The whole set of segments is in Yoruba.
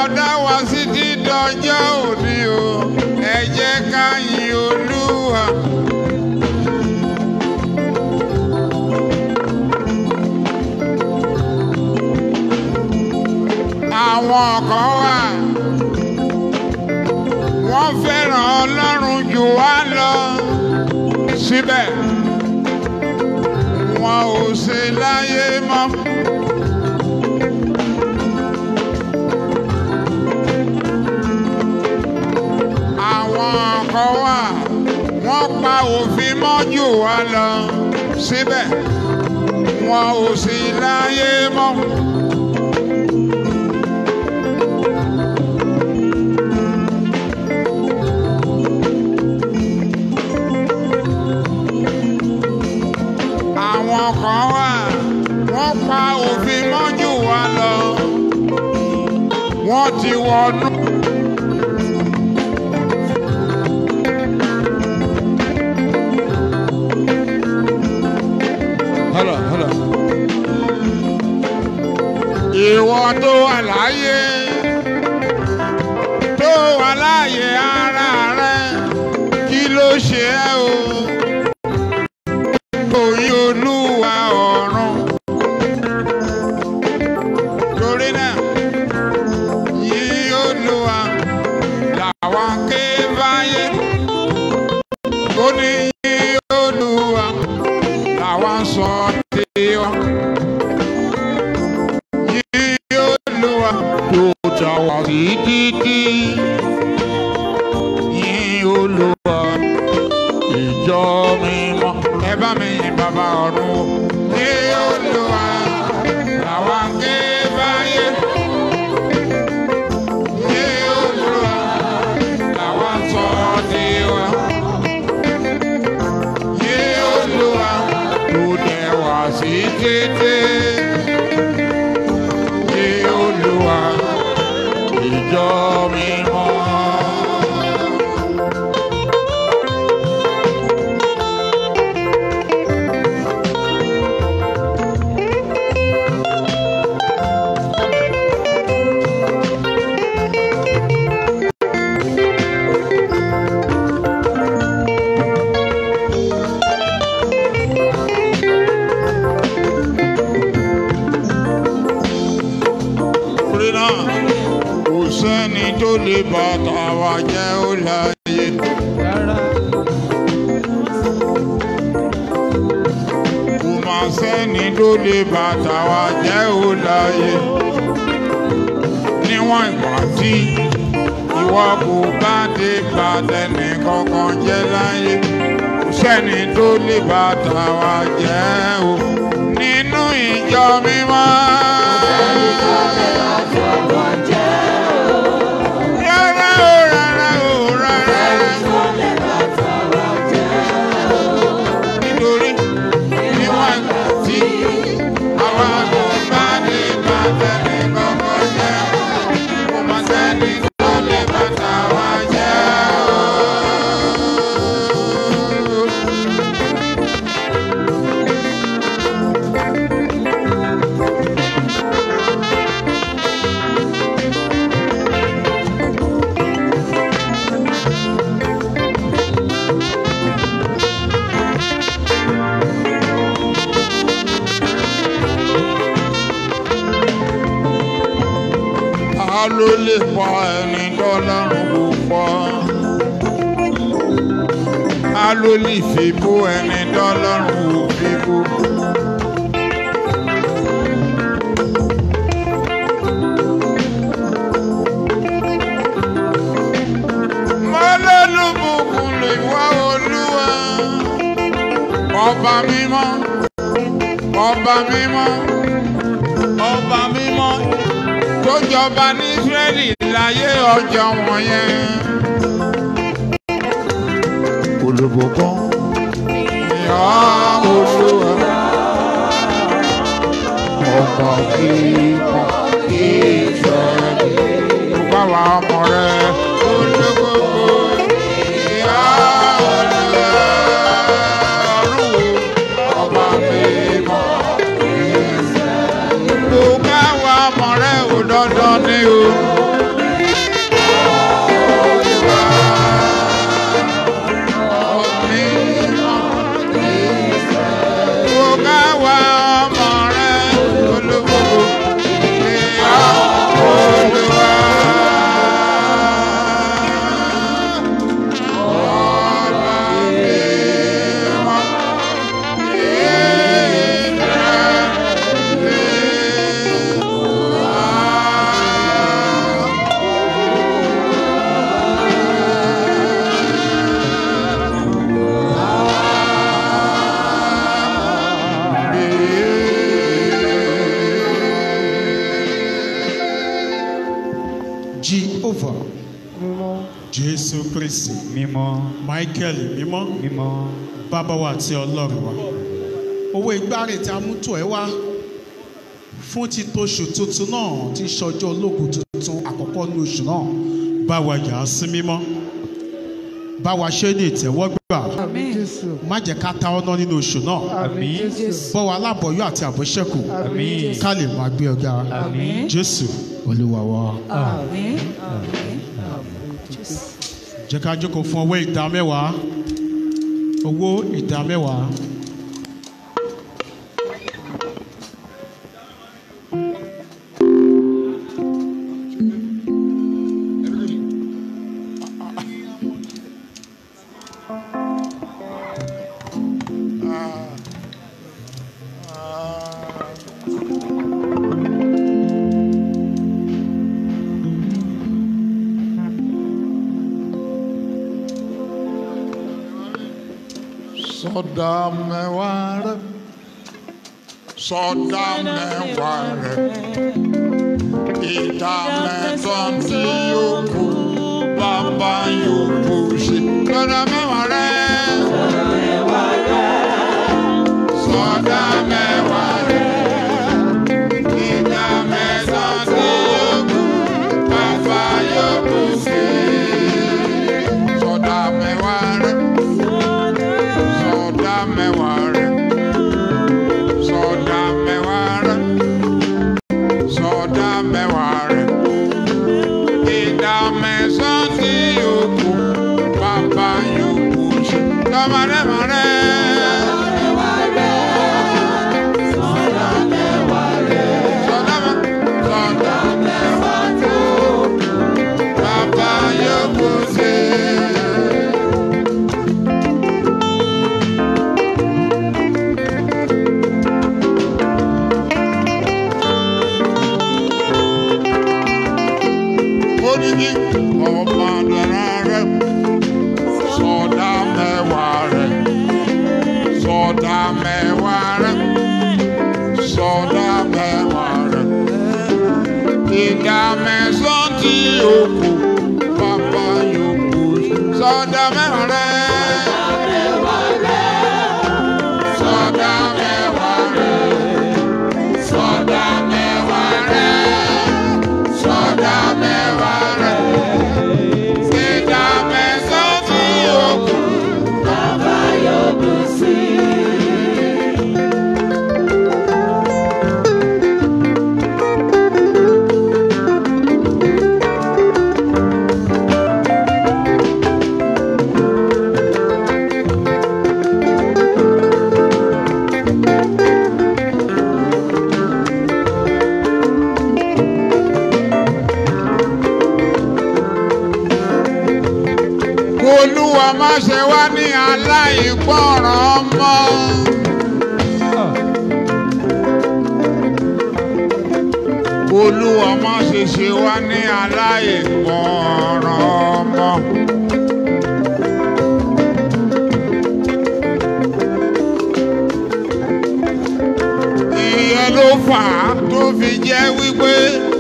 dá wa sí ti dọjọ́ òní o ẹ jẹ́ ká yin olúwa. àwọn kan wà wọ́n fẹ́ràn ọlọ́run jù wá lọ síbẹ̀ wọn ò ṣe láyé mọ́. àwọn kan wà wọ́n pa òfin mọ́ jù wá lọ síbẹ̀ wọn ò sí láyé mọ́. àwọn kan wà wọ́n pa òfin mọ́ jù wá lọ wọ́n ti wọnú. Hello, hello. Ìwọ tó wà láyé tó wà láyé ara rẹ kí ló ṣe ẹ́ o? Òyìn olúwa ọ̀run. Torí náà, yìí olúwa làwọn ké báyé. Ó ní yìí olúwa làwọn sọ tiwa. Yìí olúwa tó tàwa sí títí. Yìí olúwa ìjọ mímọ́. Ẹ bá mi yin bàbá ọ̀run o. Yìí olúwa làwọn ké báyé. Yìí olúwa làwọn sọ tiwa. Yìí olúwa tó dẹ̀ wá sí títí. Yìí olúwa ìjọ mímọ́. Torí náà, kò sẹ́ni tó lè bàtà wa jẹ́ ó láyé. Kò má sẹ́ni tó lè bàtà wa jẹ́ ó láyé. Níwọ̀n ìgbà tí ìwọ kò bá dé bàtẹ́nì kankan jẹ́ láyé. Kò sẹ́ni tó lè bàtà wa jẹ́ o. Nínú ìjọ mímọ́. Rárá o, rárá o, rárá. Nítorí níwọ̀n ìgbà tí àwa kò bá ní bàtẹ́nì kankan jẹ́, kò má sẹ́ni tó lè bàtà wa jẹ́ o. Ta ló lè pa ẹni tọ́lọ́run kò pọ̀? Ta ló lè fi bó ẹni tọ́lọ́run kò fi bó? Mo lólùbùkún lè wá olúwa. Ọba mímọ́, ọba mímọ́, ọba mímọ́ tó jọba ní Ísírẹ́lì láyé ọjọ́ wọ̀nyẹn. Olùbùkún ìyá olúwa ọba kíkọ Ísírẹ́lì. Gbogbo àwọn ọmọ rẹ̀ olùgbogbo ìyá olúwa ọ̀run ọba mímọ́. Gbogbo àwọn ọmọ rẹ̀ ò dandan ní o. Jehovah mímọ́ Jésù Kristi mímọ́ Michael mímọ́ mímọ́ bàbá wa àti ọlọ́run wa owó ìgbárè tí a mú tọ̀ ẹ́ wá fún ti tóṣù tuntun náà tí í ṣọjọ́ ológun tuntun àkọ́kọ́ ní oṣù náà bá wa yà á sí mímọ́ bá wa ṣe ní ìtẹ́wọ́gbà àmín jésù má jẹ́ ká ta ọ́nà nínú oṣù náà àmín Àmín. jésù bọ́ wa lábọ̀yọ́ àti àbọ̀ṣẹ́kù àmín jésù ká lè máa gbé ọ̀gá àmín Jésù Olúwa wa àmín àmín àmín jésù. jẹ́ ká jókòó fún owó ìdá mẹ́wàá owó ìdá mẹ́wàá. Sọdá mẹ́wàá rẹ̀. Sọdá mẹ́wàá rẹ̀. Ìdá mẹ́sàn-án tí yóò kù bàbá yóò kù sí. Sọdá mẹ́wàá rẹ̀. Sọdá mẹ́wàá rẹ̀. Ìdá mẹ́sàn-án tí yóò kù bàbá yóò kù sí. Sọdá mẹ́wàá rẹ̀. Sọdá mẹ́wàá rẹ̀. Sọdá mẹ́wàá rẹ̀. Sọdá mẹ́wàá rẹ̀. Ìdá mẹ́sàn-án tí yóò kù, bàbá yóò kù sí. Sọdá mẹ́wàá rẹ̀. Sọdá mẹ́- sọdá bàbá yóò kù sí. Odidi ọmọ dara rẹ, sọdá mẹ́wàá rẹ, sọdá mẹ́wàá rẹ, sọdá mẹ́wàá rẹ. Ìdá mẹ́sàn-án tí ó kù, bàbá yóò kù. Sọdá mẹ́wàá rẹ. Sọdá mẹ́wàá rẹ. Sọdá mẹ́wàá rẹ. Sọdá mẹ́wàá rẹ̀. Ìdá mẹ́sàn-án tí ó kù. Olúwa má ṣe wá ní aláìgbọràn mọ́. Olúwa má ṣe ṣe wá ní aláìgbọràn mọ́. Ìyẹn ló fà á tó fi jẹ́ wípé.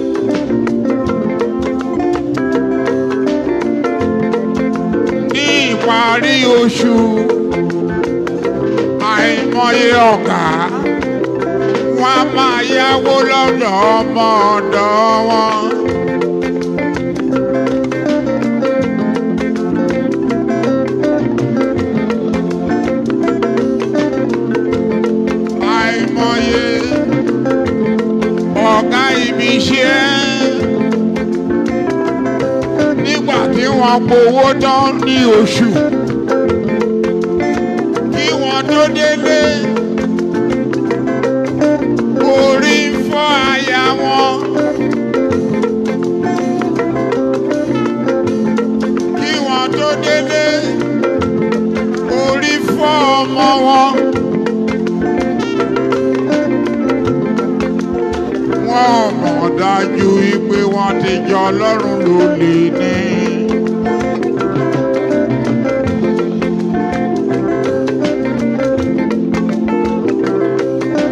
ní ìparí oṣù àìmọye ọ̀gá wọn a máa yáwó lọ́dọ̀ ọmọ ọ̀dọ̀ wọn. àìmọye ọ̀gá ibi iṣẹ́ nígbà tí wọ́n gbowó tán ní oṣù kí wọ́n tó délé orí ń fọ́ aya wọn kí wọ́n tó délé orí fọ́ ọmọ wọn. wọ́n mọ̀ dájú wípé wọ́n ti jọ ọlọ́run lólè ní.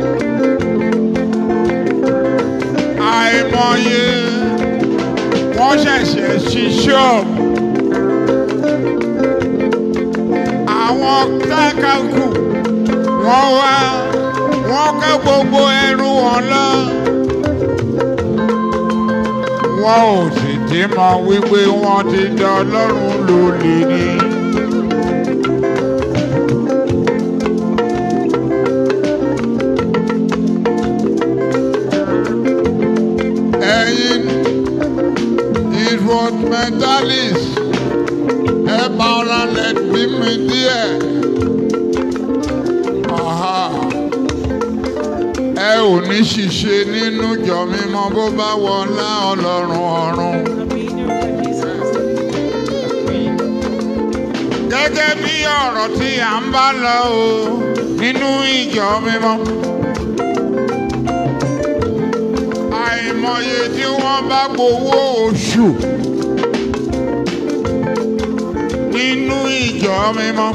àìmọye wọ́n ṣẹ̀ṣẹ̀ ṣí ṣọ́ọ̀bù àwọn tákàkù wọ́n wá wọ́n ká gbogbo ẹrù wọn lọ. wọn ò sì ti mọ wípé wọ́n ti dá ọlọ́run lólè ní. ẹ̀yin environmentalist ẹ bá ọ̀rá lẹ̀ bí mi díẹ̀. Aha. ẹ ò ní ṣìṣe nínú ìjọ mímọ́ bó bá wọlá ọlọ́run ọ̀run. gẹ́gẹ́ bí ọ̀rọ̀ tí à ń bá lọ o nínú ìjọ mímọ́. àìmọye tí wọ́n bá gbowó oṣù nínú ìjọ mímọ́.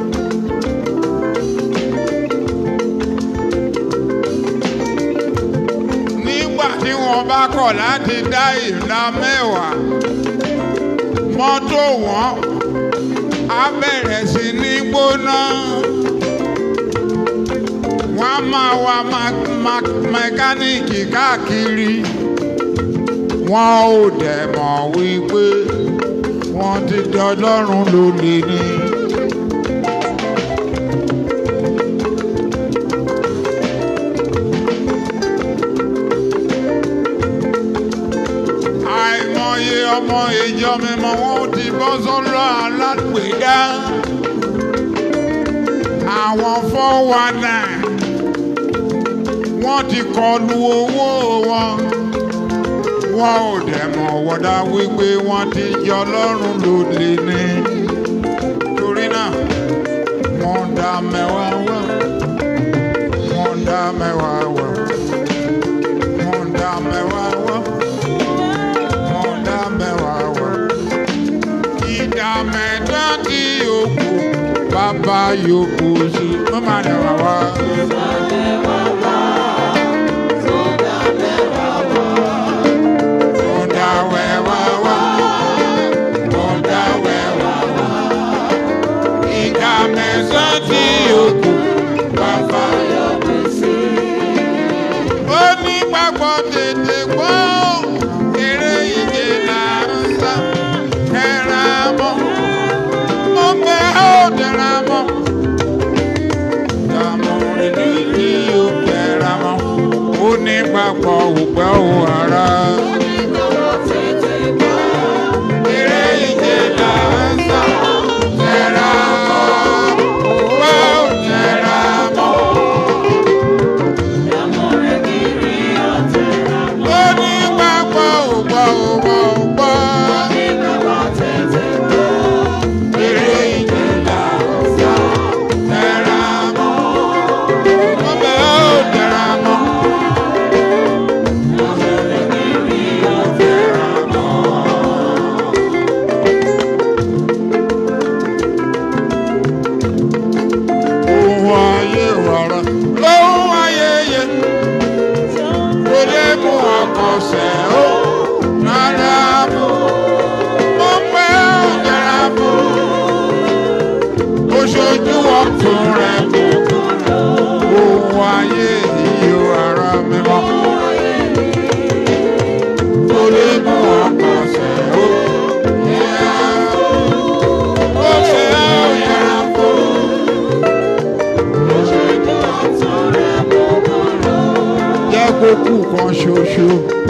nígbà tí wọ́n bá kọ̀ láti dá ìlà mẹ́wàá mọ́tò wọn á bẹ̀rẹ̀ sí ní gbóná wọ́n á máa wa ma- ma- mẹkáníìkì káàkiri wọn ò dẹ̀ mọ̀ wípé wọ́n ti dọlọ́run lólè ní. àìmọye ọmọ ìjọ mímọ́ wọn ò ti bọ́ sọ́lọ́ alágbèédá àwọn fọ́wọ́ náà wọ́n ti kọlu owó wọn wọn ò dẹ̀ mọ̀ wọ́dà wípé wọ́n ti jọ lọ́rùn lólè ní. torí náà wọ́n dá mẹ́wàá wá wọ́n dá mẹ́wàá wá wọ́n dá mẹ́wàá wá wọ́n dá mẹ́wàá wá. ìdá mẹ́ta tí yòókù bàbá yòókù sí wọ́n máa dẹ̀ wá wá. Wọ́n dá mẹ́wàá wá. Wọ́n dá mẹ́wàá wá. Ìdá mẹ́sàn-án tí yòókù bàbá yòókù sí. Ó ní gbàgbọ́ tètè gbọ́ eré ìje là ń sá tẹ̀ra mọ́. Ó bẹ́ ó tẹ̀ra mọ́. Dàmú ìdí tí ó tẹ̀ra mọ́. Ó ní gbàgbọ́ òpẹ́ ò ara. Eré ìje là ń sá tẹ̀ra mọ́. Ó tẹ̀ra mọ́. Ó ní gbàgbọ́ ògbọ́ ògbọ́ ògbọ́. Eré ìje là ń sá tẹ̀ra mọ́. Ó bẹ́ ó tẹ̀ra mọ́. Ohun ayé wàrà lóhun ayẹyẹ kò lè mú ọkọ̀ọ̀sẹ̀ ó rárá mú. Mo pẹ́ ó jẹrà mú. Ó ṣojú ọ̀tún rẹ̀ mú. Ohun ayé yìí ó ara mi mọ́. Kò lè mú ọkọ̀ọ̀sẹ̀ ó yẹra mú. Ó ṣe ó yẹra mú. jẹ́ kó kú kan ṣoṣo.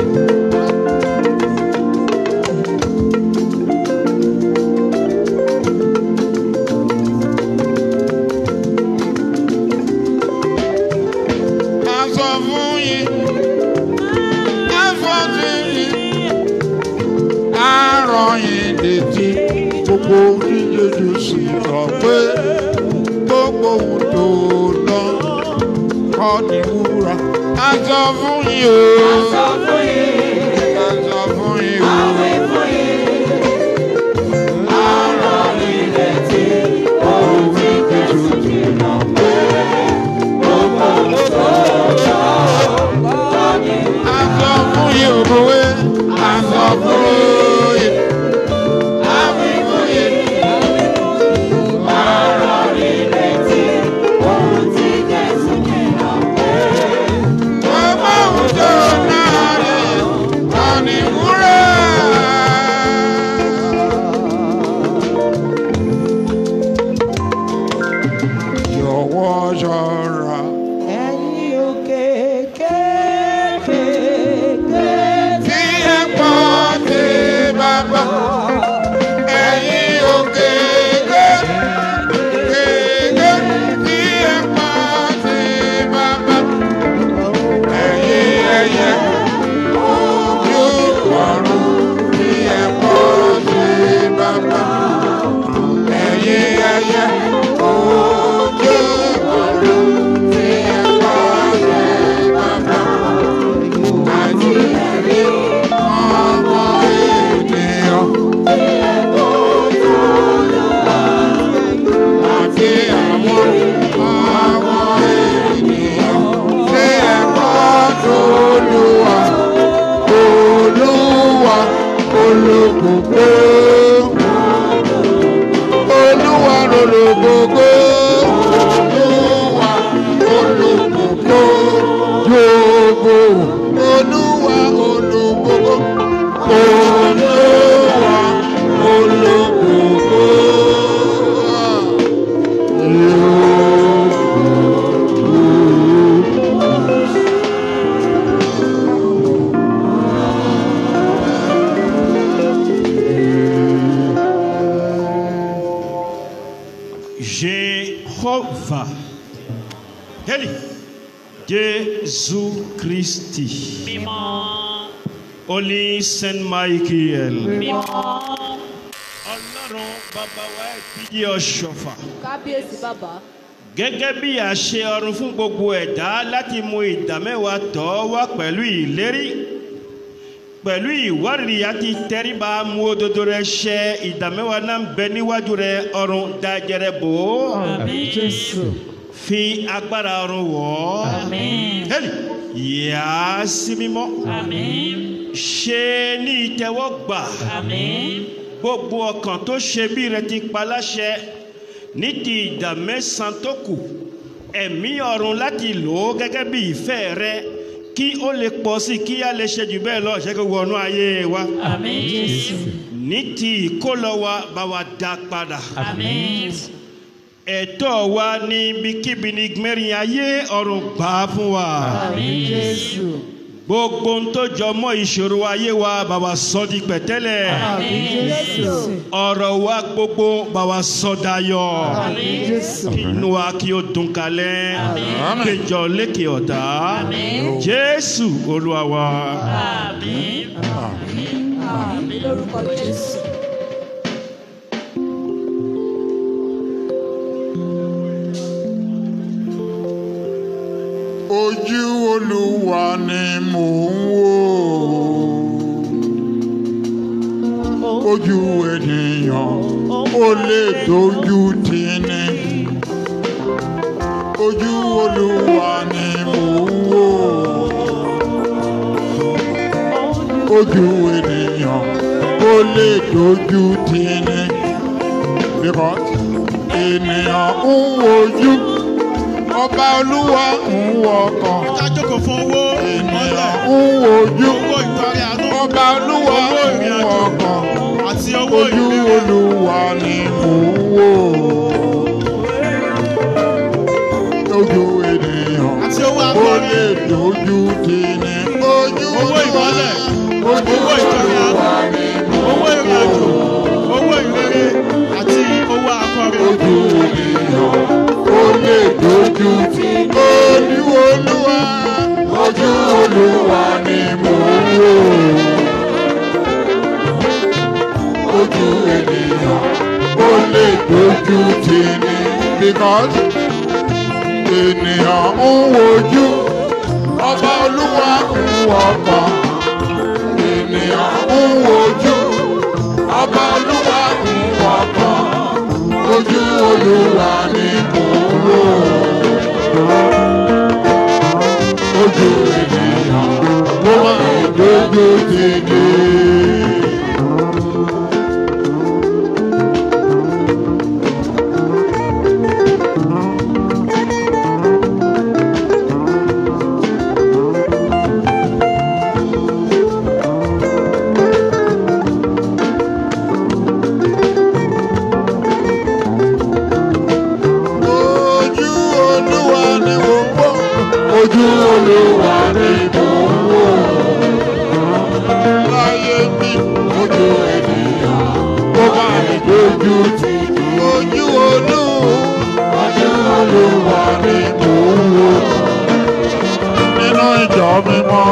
A sọ fún yín, a sọ fún yín, a rán yín létí gbogbo oníjèjì sì sọ pé gbogbo ohun tó lọ kọ́ ni wúrà. A sọ fún yín o. A sọ fún yín. A sọ fún yín o. A rán yín létí gbogbo oníjèjì sì sọ pé gbogbo ohun tó lọ kọ́ ni wúrà. A sọ fún yín o. A sọ fún yín. olókòkò olúwa olókòkò olúwa olókòkò yòókò olúwa olókòkò olúwa olókòkò Jéhovah. Heli. Jésus Christi. Holy Saint Michael. Ọlọ́run bàbá wa ìdíje ọ̀ṣọ́fà. kábíyèsí bàbá Gẹ́gẹ́ bí àṣẹ ọ̀run fún gbogbo ẹ̀dá láti mú ìdámẹ́wàá tọ́ wá pẹ̀lú ìlérí. Pẹ̀lú ìwárìrì àti tẹríba mú òdodo rẹ ṣẹ ìdámẹ́wàá náà ń bẹ níwájú rẹ ọ̀run dájẹrẹ bò ó. Àmín Jésù. Fi agbára ọ̀run wọ̀ ọ́. Àmín. Hẹ́lì yà á sí mímọ́. Àmín. Ṣe ní ìtẹ́wọ́gbà. Àmín. Gbogbo ọkàn tó ṣe bí rẹ ti pa láṣẹ ní ti ìdá mẹ́sàn-án tó kù. Ẹ̀mí ọ̀run láti lò ó gẹ́gẹ́ bí ìfẹ́ rẹ kí ó lè pọ̀ sí i kí á lè ṣe jù bẹ́ẹ̀ lọ ṣe kó wọnú ayé wa. Àmín Jésù. Ní ti ìkólọ wa bá wa dá padà. Àmín. Ẹ̀tọ́ wa ní ibikíbi ní gbẹ̀rin ayé ọ̀run gbà á fún wa. Àmín Jésù. gbogbo ń tó jọ mọ́ ìṣòro ayé wa bá wa sọ di pẹ̀tẹ́lẹ̀ Àmín Jésù. ọ̀rọ̀ wa gbogbo bá wa sọ dayọ̀ Àmín Jésù. kí inú wa kí ó dùn kalẹ̀ kéjọ lékè ọ̀tá jésù olúwa wa. Àmín. àmì lórúkọ jésù ojú olúwa ni mò ń wò ojú ènìyàn ó lè dojú tì ní ojú olúwa ni mò ń wò ojú ènìyàn ó lè dojú tì ní because ènìyàn ń wojú ọba olúwa ń wọkàn ká jókòó fún owó ènìyàn ìmọ́lẹ̀ ń wojú owó ìtọ́rẹ àánú ọba olúwa owó ń ìrìn àjò wọkàn àti owó ojú ìrere olúwa ni mò ń wò ojú ènìyàn àti owó ó akọrin lè dojú tì ní ojú owó olúwa ìmọ́lẹ̀ ojú owó ìtọ́rẹ olúwa àánú ni mò owó ìrìn àjò owó ìrere àti owó akọrin ojú ènìyàn ó lè dojú tì ojú olúwa ojú olúwa ni mò ń wò ojú ènìyàn ó lè dojú tì ní because ènìyàn ń wojú ọba olúwa ń wọkàn ènìyàn ń wojú ọba olúwa ń wọkàn ojú olúwa ni mò ń wò ojú ènìyàn ló máa ń dojú tì ní. ojú olúwa ni mò ń wò ojú olúwa ni mò ń wò láyé mi ojú ènìyàn ó bá mi dojú tì ojú olú ojú olúwa ni mò ń wò nínú ìjọ mímọ́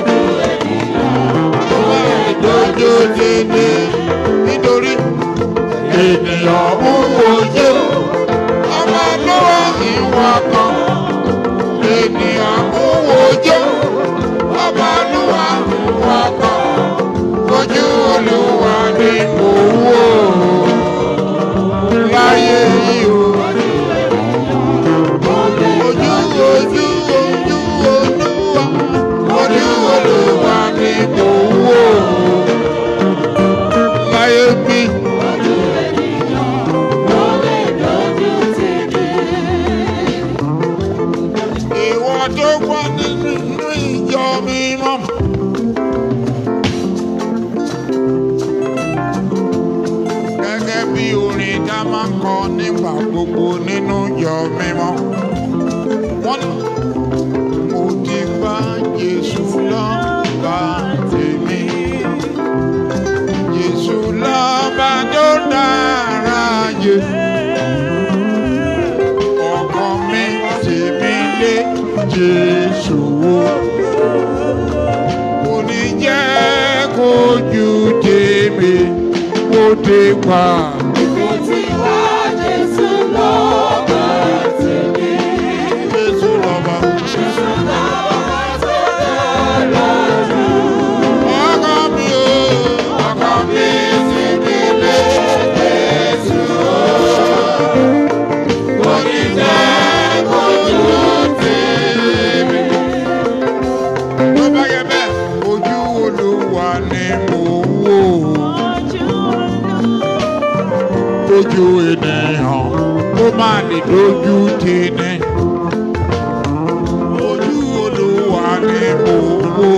ó bá mi dojú tì ní nítorí ènìyàn ń wojú ọmọ lọ́wọ́ ìwà kan ènìyàn ń wojú ọmọ lọ́wọ́ ìwà kan ojú olúwa ni mò ń wò láyé yìí o ojú ojú ojú olúwa ojú olúwa ni mò ń wò kọ nígbà gbogbo nínú ìjọ mímọ́. Wọ́n ní mo ti bá Jésù lọ́ba tèmi. Jésù lọ́ba tó dára jù. Ọkàn mi tèmi lé Jésù wò. Kò ní jẹ́ kójú tèmi kó dé pa. Jésù lọ́ba. Ọkàn mi o, ọkàn mi tèmi lé Jésù wò. Kò ní jẹ́ kójú tèmi. Tó bá yẹ bẹ́ẹ̀, ojú Olúwa ni mò ń wò. Ojú ènìyàn kó má lè dojú tì ní. Ojú Olúwa ni mò ń wò.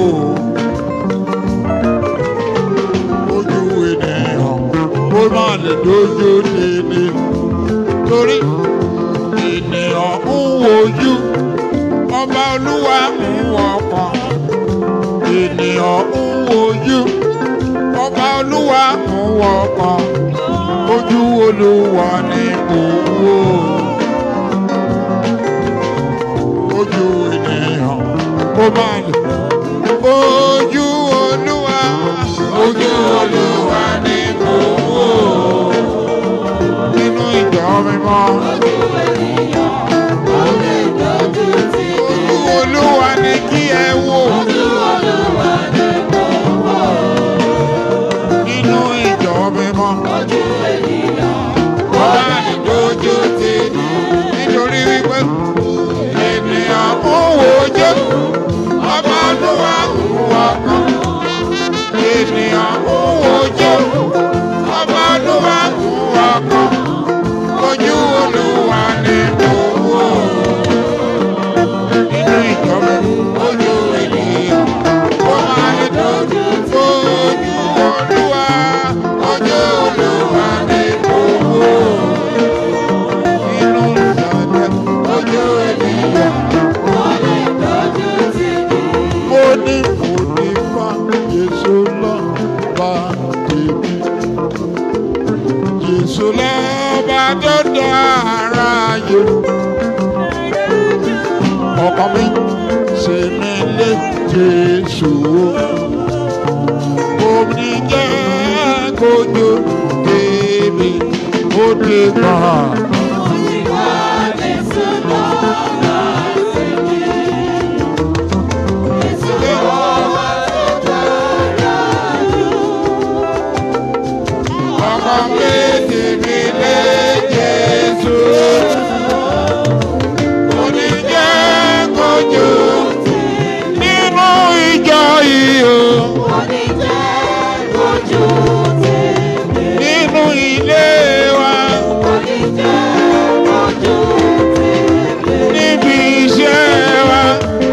Ojú ènìyàn kó má lè dojú tì ní. Torí ènìyàn ń wojú ọba Olúwa ń wọkàn ènìyàn ń wojú ọba olúwa ń wọkàn ojú olúwa ni mò ń wò ojú ènìyàn ó máa lè ojú olúwa ojú olúwa ni mò ń wò nínú ìjọ mímọ́ ojú olúwa ni kí ẹ wò. nínú ìjọ mímọ́. Ọba ìdójú ti nítorí wípé ènìyàn ń wojú ọba olúwa ń wọkàn. Ènìyàn ń wojú ọba olúwa ń wọkàn. Ojú olúwa ni mo wò. Nínú ìjọ mímọ́ ojú ènìyàn ó máa ń dojú ojú olúwa. Ojú olúwa ni mo wò. Nínú ìsàlẹ̀ ojú ènìyàn. Mo ní mo ní bá Jésù lọ bá tèmi. Jésù lọ bá tó dára yó. Ọkàn mi ṣe mí lé Jésù wò. Omi jẹ́ kojú tèmi ó dé gbà. Ọkàn mi tèmi lé Jésù. Omi jẹ́ kojú nínú ìjọ yìí o. Nínú ilé wa. Níbi iṣẹ́ wa.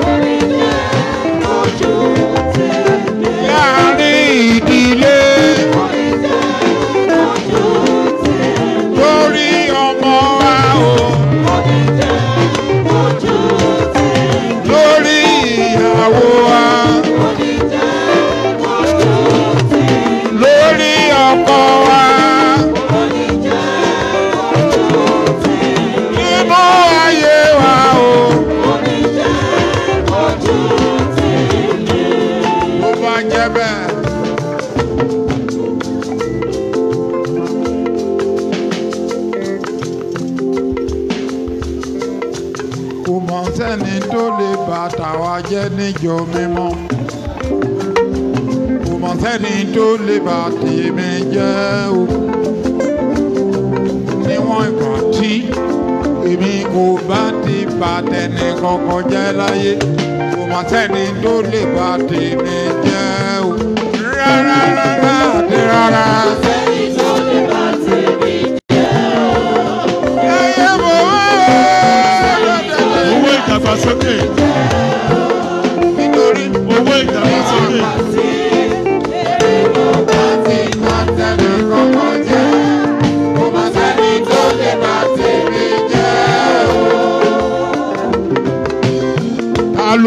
Láàárín ìdílé. Lórí ọmọ wa o. Lórí ìyàwó wa. Lórí ọkọ wa. Nínú ayé wa o. Bó bá jẹ́ bẹ́ẹ̀. Kò mọ̀ sẹ́ni tó lè bà tàwa jẹ́ níjọ mímọ́. Kò mọ̀ sẹ́ni tó lè bà tèmi jẹ́ o. Níwọ̀n ìgbà tí èmi kò bá ti bà tẹnì kankan jẹ́ láyé. Kò mọ̀ sẹ́ni tó lè bà tèmi jẹ́ o. Rárá rárá àti rárá. Ayé mo wá lọ́dẹ̀dẹ̀ owó ìdàgbàsókè nítorí. owó ìdàgbàsókè Láti má tẹ̀lé kọ́kọ́ jẹ́, kò má sẹ́ni tó lè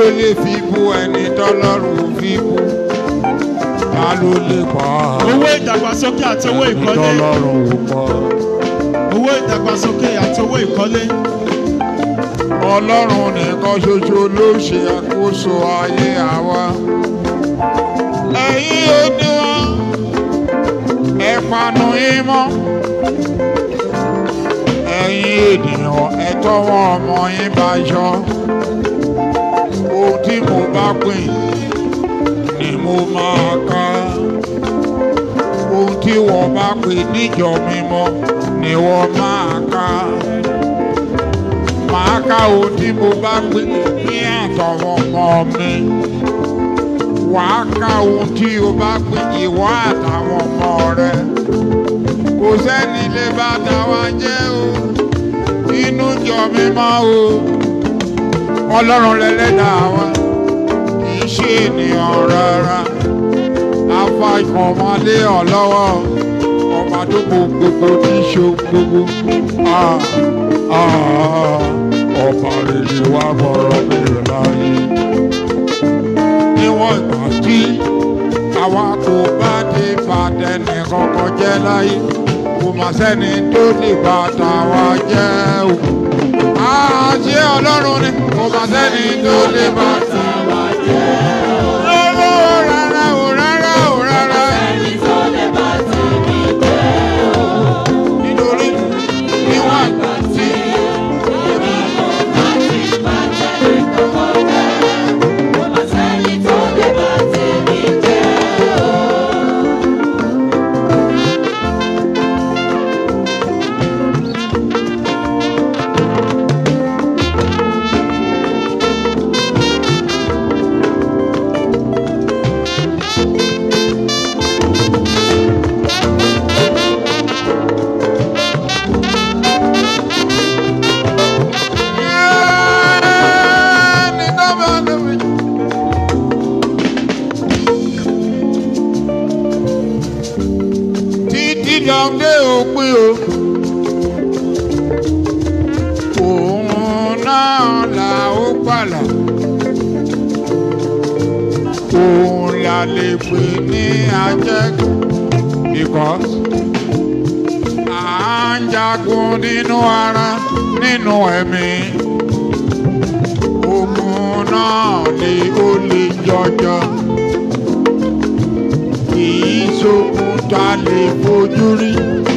ló lè fi bú ẹni tọ́lọ́run fi bú ta ló lè pa owó ìdàgbàsókè àti owó ẹni ìkọ́lé tọ́lọ́run ò pa. owó ìdàgbàsókè àti owó ìkọ́lé ọlọ́run nìkan ṣoṣo ló ṣe àkóso ayé àwa. ẹ̀yin òde wọn ẹ panu yín mọ́. ẹ̀yin ènìyàn ẹ tọ́wọ́ ọmọ yín bá yọ. ohun tí mo bá pín ni mo máa ká. ohun tí wọ́n bá pín níjọ mímọ́ ni wọ́n máa ká màá ká ohun tí mo bá gbé ní àtọ̀wọ̀n ọmọ mi. Wàá ká ohun tí o bá gbé ìwọ àtàwọn ọmọ rẹ. Kò sẹ́ni lè bá tàwa jẹ́ o. Inú jọ mi mọ́ o. Ọlọ́run lẹ́lẹ́dàá wa. Kì í ṣe ènìyàn rárá. Afa ìkànmọ́lé ọ̀ lọ́wọ́. Ọba tó kó gbogbo ní ṣo gbogbo. Ah, ah, ọba rere wá bọ̀rọ̀ bèrè láyé. Níwọ̀n ìgbà tí àwa kò bá dé bàtẹ́nì kankan jẹ́ láyé. Kò mà sẹ́ni tó lè bá tàwa jẹ́ o. Àṣé Ọlọ́run ni kò mà sẹ́ni tó lè bá tàwa jẹ́ o. Lọ́wọ́ rárá o rárá o rárá. Nítorí níwọ̀n ìgbà tí ẹni tó bá tóbi. Títí dọ̀dé òpin o. Òun náà là ó pàlà. Òun là lè pè ní ajẹ́gùn. Because à ń jagun nínú ara nínú ẹ̀mí. Ogun náà ni ó lè jọjọ. Kì í ṣogun ta lè fojú rí.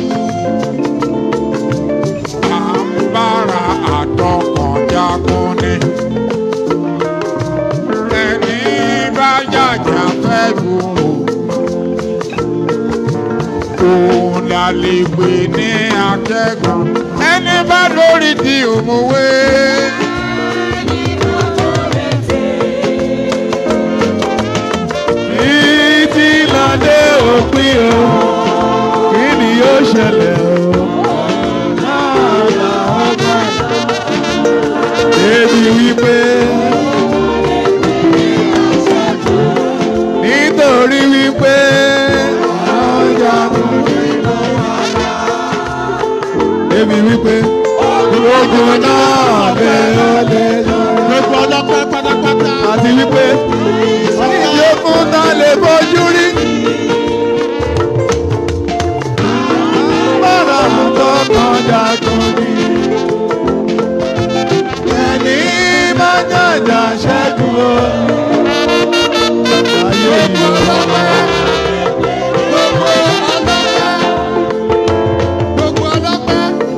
À ń bára àtọkàn jagun ni. Ẹni bá jàjà fẹ́ gùn o. Òun la lè pè ní akẹ́kọ̀ọ́. Ẹni bá lórí di òmùwé. Títí ládé òpin o, kí ni yóò ṣẹlẹ̀ o? Débi wípé nítorí wípé ọjà débi wípé ogun náà bẹ̀rẹ̀ lé lọ gbogbo ọlọ́pẹ́ pátápátá àti wípé yókùn náà lè bójú rí. Bára mú tọkàn jagun ni. Ẹni máa jàjà ṣẹ́gun o. Ayé yìí o. gbogbo ọlọ́pẹ́ gbogbo ọlọ́pẹ́.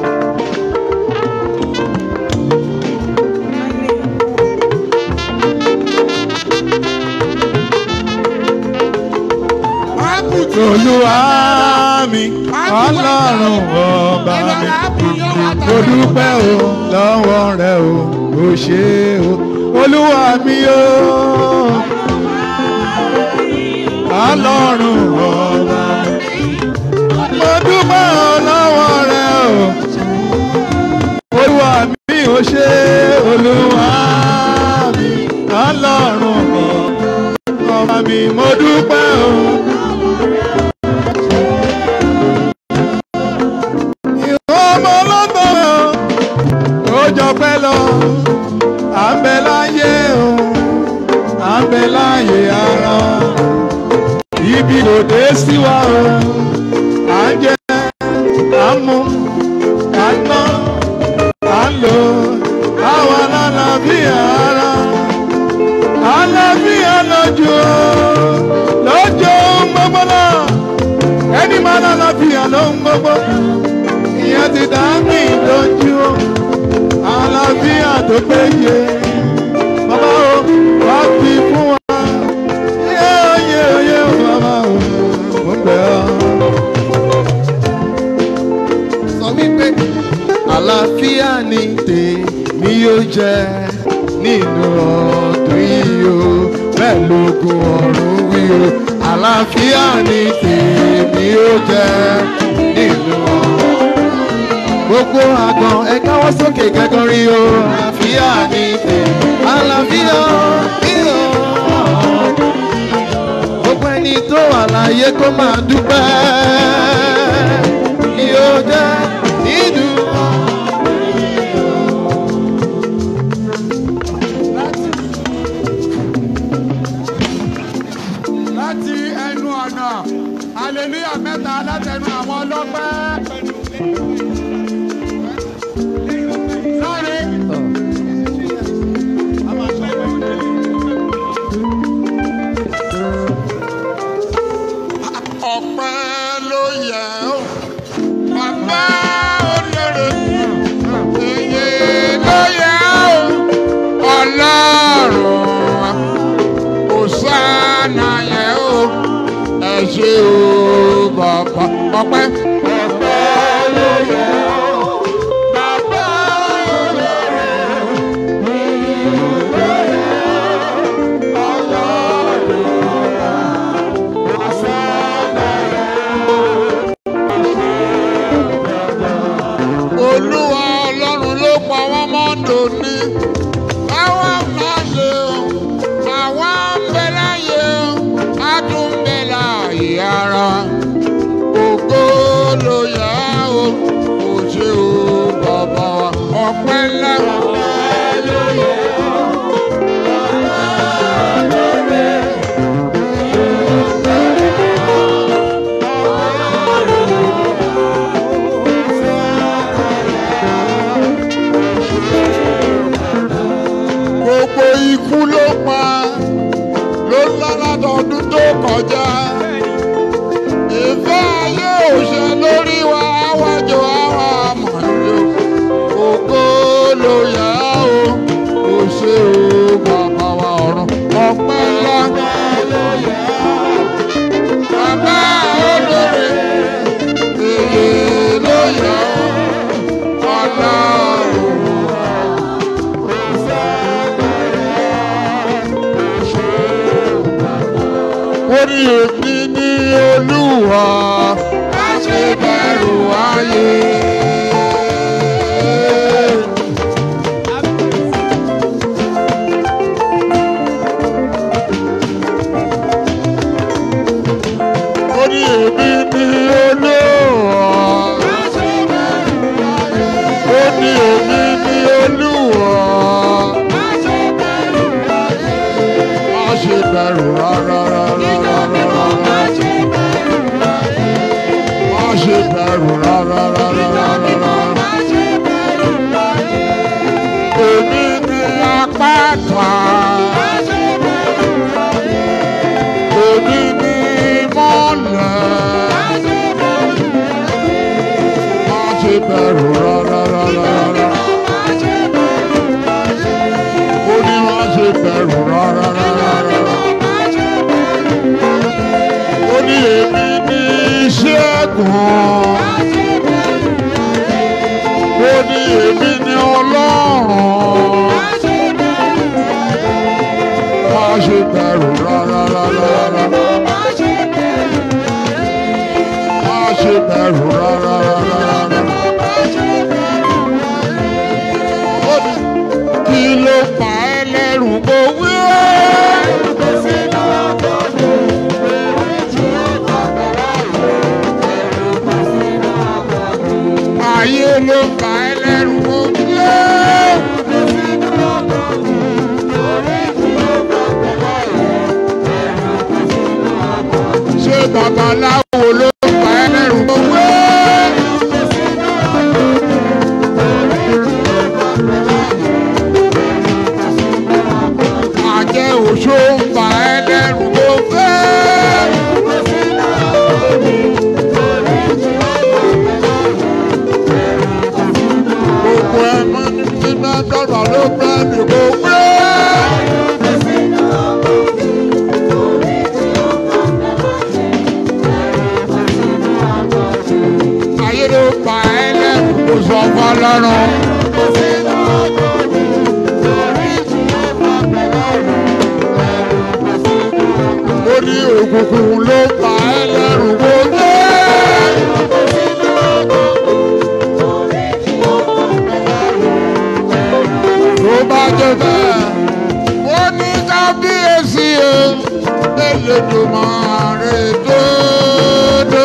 Olúwa mi, Ọlọ́run ọba mi. Mo dúpẹ́ o lọ́wọ́ rẹ o, o ṣé o. Olúwa mi o. Ọlọ́run ọba mi. Mo dúpẹ́ o lọ́wọ́ rẹ o. Olúwa mi o ṣé Olúwa mi. Ọlọ́run ọba mi. Mo dúpẹ́ o. ọmọ ọlọ́gbọ̀n ó jọ pẹ́ lọ à ń bẹ láyé o ibi kò dé sí wa o à ń jẹ à ń mu à ń ná à ń lò àwa lálàáfíà ara àlàáfíà lójú o lójú ohun gbogbo náà ẹni máa lálàáfíà ló ń gbogbo ìyẹn ti dá mi lójú o àlàáfíà tó péye bàbá o wá fi fún wa yé oyè oyè o bàbá o mo ń bẹ̀ ọ́. sọ wípé àlàáfíà ni tèmi yóò jẹ nínú ọdún yìí o bẹ́ẹ̀ lógún ọ̀run wí o àlàáfíà ni tèmi yóò jẹ nínú ọdún gbogbo àgàn ẹ káwọ́ sókè gẹ́gọ́ rí o àlàáfíà ni tèmi àlàáfíà ni o gbogbo ẹni tó wà láyé kó máa dúpẹ́ yóò jẹ́ nínú láti ẹnu ọ̀nà hallelujah mẹ́ta látẹnu àwọn ọlọ́pẹ́. Sáré. ọpẹ́ ló yẹ ó bàbá olóore èyí ló yẹ ó ọlọ́run òsánà yẹ ó ẹ ṣé o bàbá ọpẹ́. ọpẹ́ ló yẹ ó bàbá olóore èyí ló yẹ ó ọlọ́run òsánà yẹ ó. olúwa ọlọ́run ló pa wọ́n mọ́ dòní. àwa máa lè o àwa ń bẹ láyé o a tún ń bẹ láàyè ara. ògo ló yá o kò ṣe o bàbá wa ọpẹ́ ńlá. ọpẹ́ ló yẹ o. gbogbo ikú ló pa ló ńlá látọdún tó kọjá ìfẹ́ ayé òṣè lórí wa àwájọ àwa àmọ̀lẹ́ ògo ló yá o kò ṣe o bàbá wa ọ̀run ọpẹ́ ńlá bàbá olóore èyí ló yá o ọlọ́run. orí èmi ní olúwa má ṣe bẹ̀rù ayé. orí èmi ní olúwa má ṣe bẹ̀rù ayé. ó ní èmi ní olúwa má ṣe bẹ̀rù ayé. má ṣe bẹ̀rù rárá rárá rárá. má ṣe bẹ̀rù ayé. má ṣe bẹ̀rù rárá rárá rárá. má ṣe bẹ̀rù ayé. èmi ní apáta. má ṣe bẹ̀rù ayé. èmi ní mọ́lẹ̀. má ṣe bẹ̀rù ayé. má ṣe bẹ̀rù rárá rárá rárá. má ṣe bẹ̀rù ayé. ó ní má ṣe bẹ̀rù rárá rárá rárá. ó ní èmi ní ṣẹ́gun. ó ní èmi ní ọlọ́run. má ṣe bẹ̀rù rárá rárá rárá. má ṣe bẹ̀rù rárá rárá rárá. ó ní kí ló pa ẹ́ lẹ́rù kó wí ẹ́. ayé ló pa ẹ́ lẹ́rù kó wí ẹ́. ṣé babaláwo ló pa ẹ́ lẹ́rù owó. àjẹ́ òṣó ń pa ẹ́ lẹ́rù owó. gbogbo ẹ̀ mọ́ ní mímọ́ dọ́gba ló pẹ́ ní gbogbo. ayé ló pa ẹ́ lẹ́rù kó sọ fọlọ́run. ó ní òkùnkùn ló pa ẹ́ lẹ́rù kó dé. tó bá jẹ́ bẹ́ẹ̀ ó ní kábíyèsí o Elédùmarè dòdò.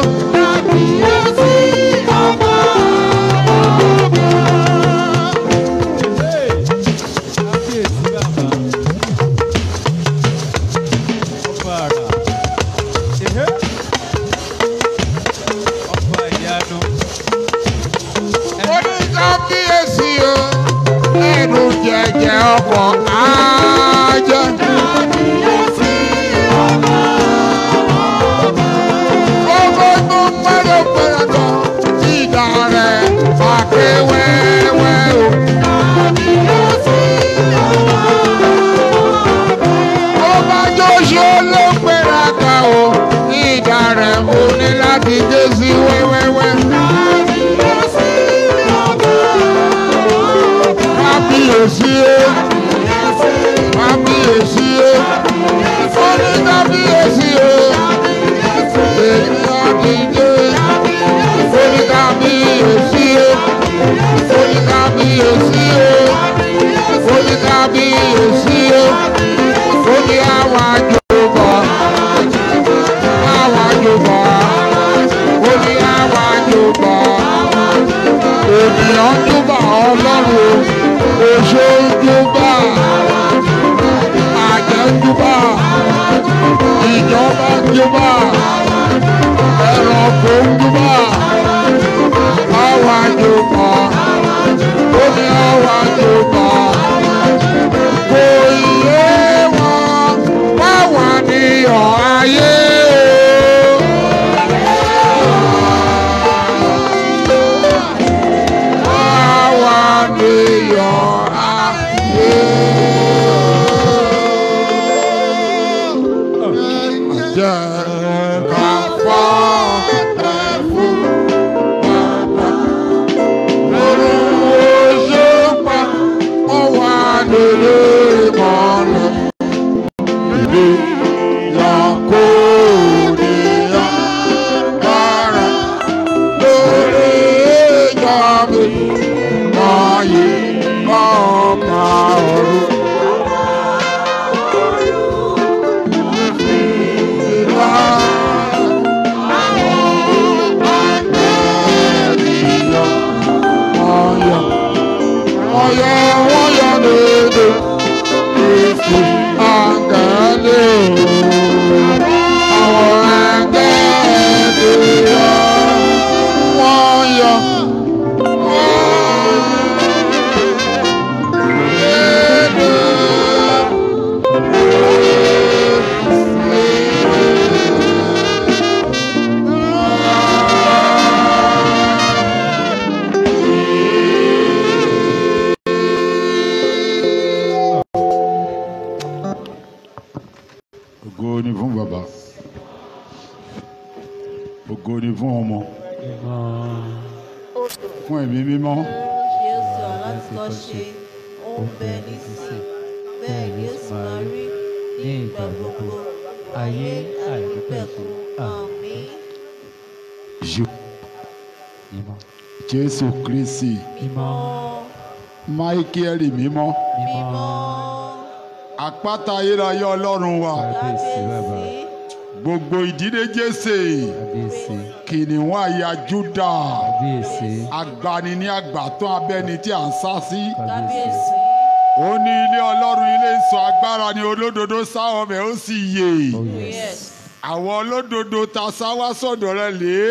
ó ní kábíyèsí o ẹnu jẹjẹ ọkọ̀ ajẹ́. Gbogbo tó pẹ́rẹ́ pẹ́rẹ́ lọ sí ìdá rẹ̀ àké wẹ́wẹ́ o. Bó bá jóṣó ló pẹ́rẹ́ ká o, ìdá rẹ̀ mo ní láti gé sí wẹ́wẹ́wẹ́. Kábíyèsí o, kábíyèsí o, ó ní kábíyèsí o. Èmi àdìjé, ó ní kábíyèsí o, ó ní kábíyèsí o, ó ní kábíyèsí o, ó ní àwọn àjòbọ̀, àwọn àjòbọ̀, ó ní àwọn àjòbọ̀ ènìyàn ń júbà ọlọ́run o oṣó ń júbà àjẹ́ ń júbà ìjọba ń júbà ẹranko ń júbà àwọn àjòbà ó ní àwọn àjòbà kò yé wọn báwa ni ọ̀ ayé o. Báwa ni ọ̀ ayé o. Jẹ́ ká fọ́ ẹ̀fún bàbá. Orúkọ ṣe pa ó wà nílé ìmọ̀lẹ̀. Ìdí ìyàkó níyà dára lórí ìjọ mi. Wáyé ọ̀pá ọ̀run. Ìlà ọ̀yà ọ̀yà ọ̀yà lóde. Kristi àgàlẹ̀ o. Àwọn àgàlẹ̀ yọ wọ́n yọ. Ògo ni fún bàbá. Ògo ni fún ọmọ. Fún ẹ̀mí mímọ́. Jésù alátikọ́ ṣe ó ń bẹ nísìn bẹ́ẹ̀ ni ó sì máa rí ní ìgbà gbogbo ayé àìnípẹ̀kun àmín. Jù. Jésù Kristi. Mímọ́ Máíkẹ́lì mímọ́. mímọ́ Àpáta ayérayé Ọlọ́run wa. kábíyèsí Gbogbo ìdílé Jésè. kábíyèsí Kìnìún àyà Júdà. kábíyèsí Agbani ní àgbàtàn abẹ́ni tí à ń sá sí. kábíyèsí Ó ní ilé Ọlọ́run ilé ìsọ̀ agbára ni olódodo sáwọn ọmọ ẹ̀ ó sì yè. oh yes yes àwọn olódodo ta sáwá sọ̀dọ̀ rẹ lé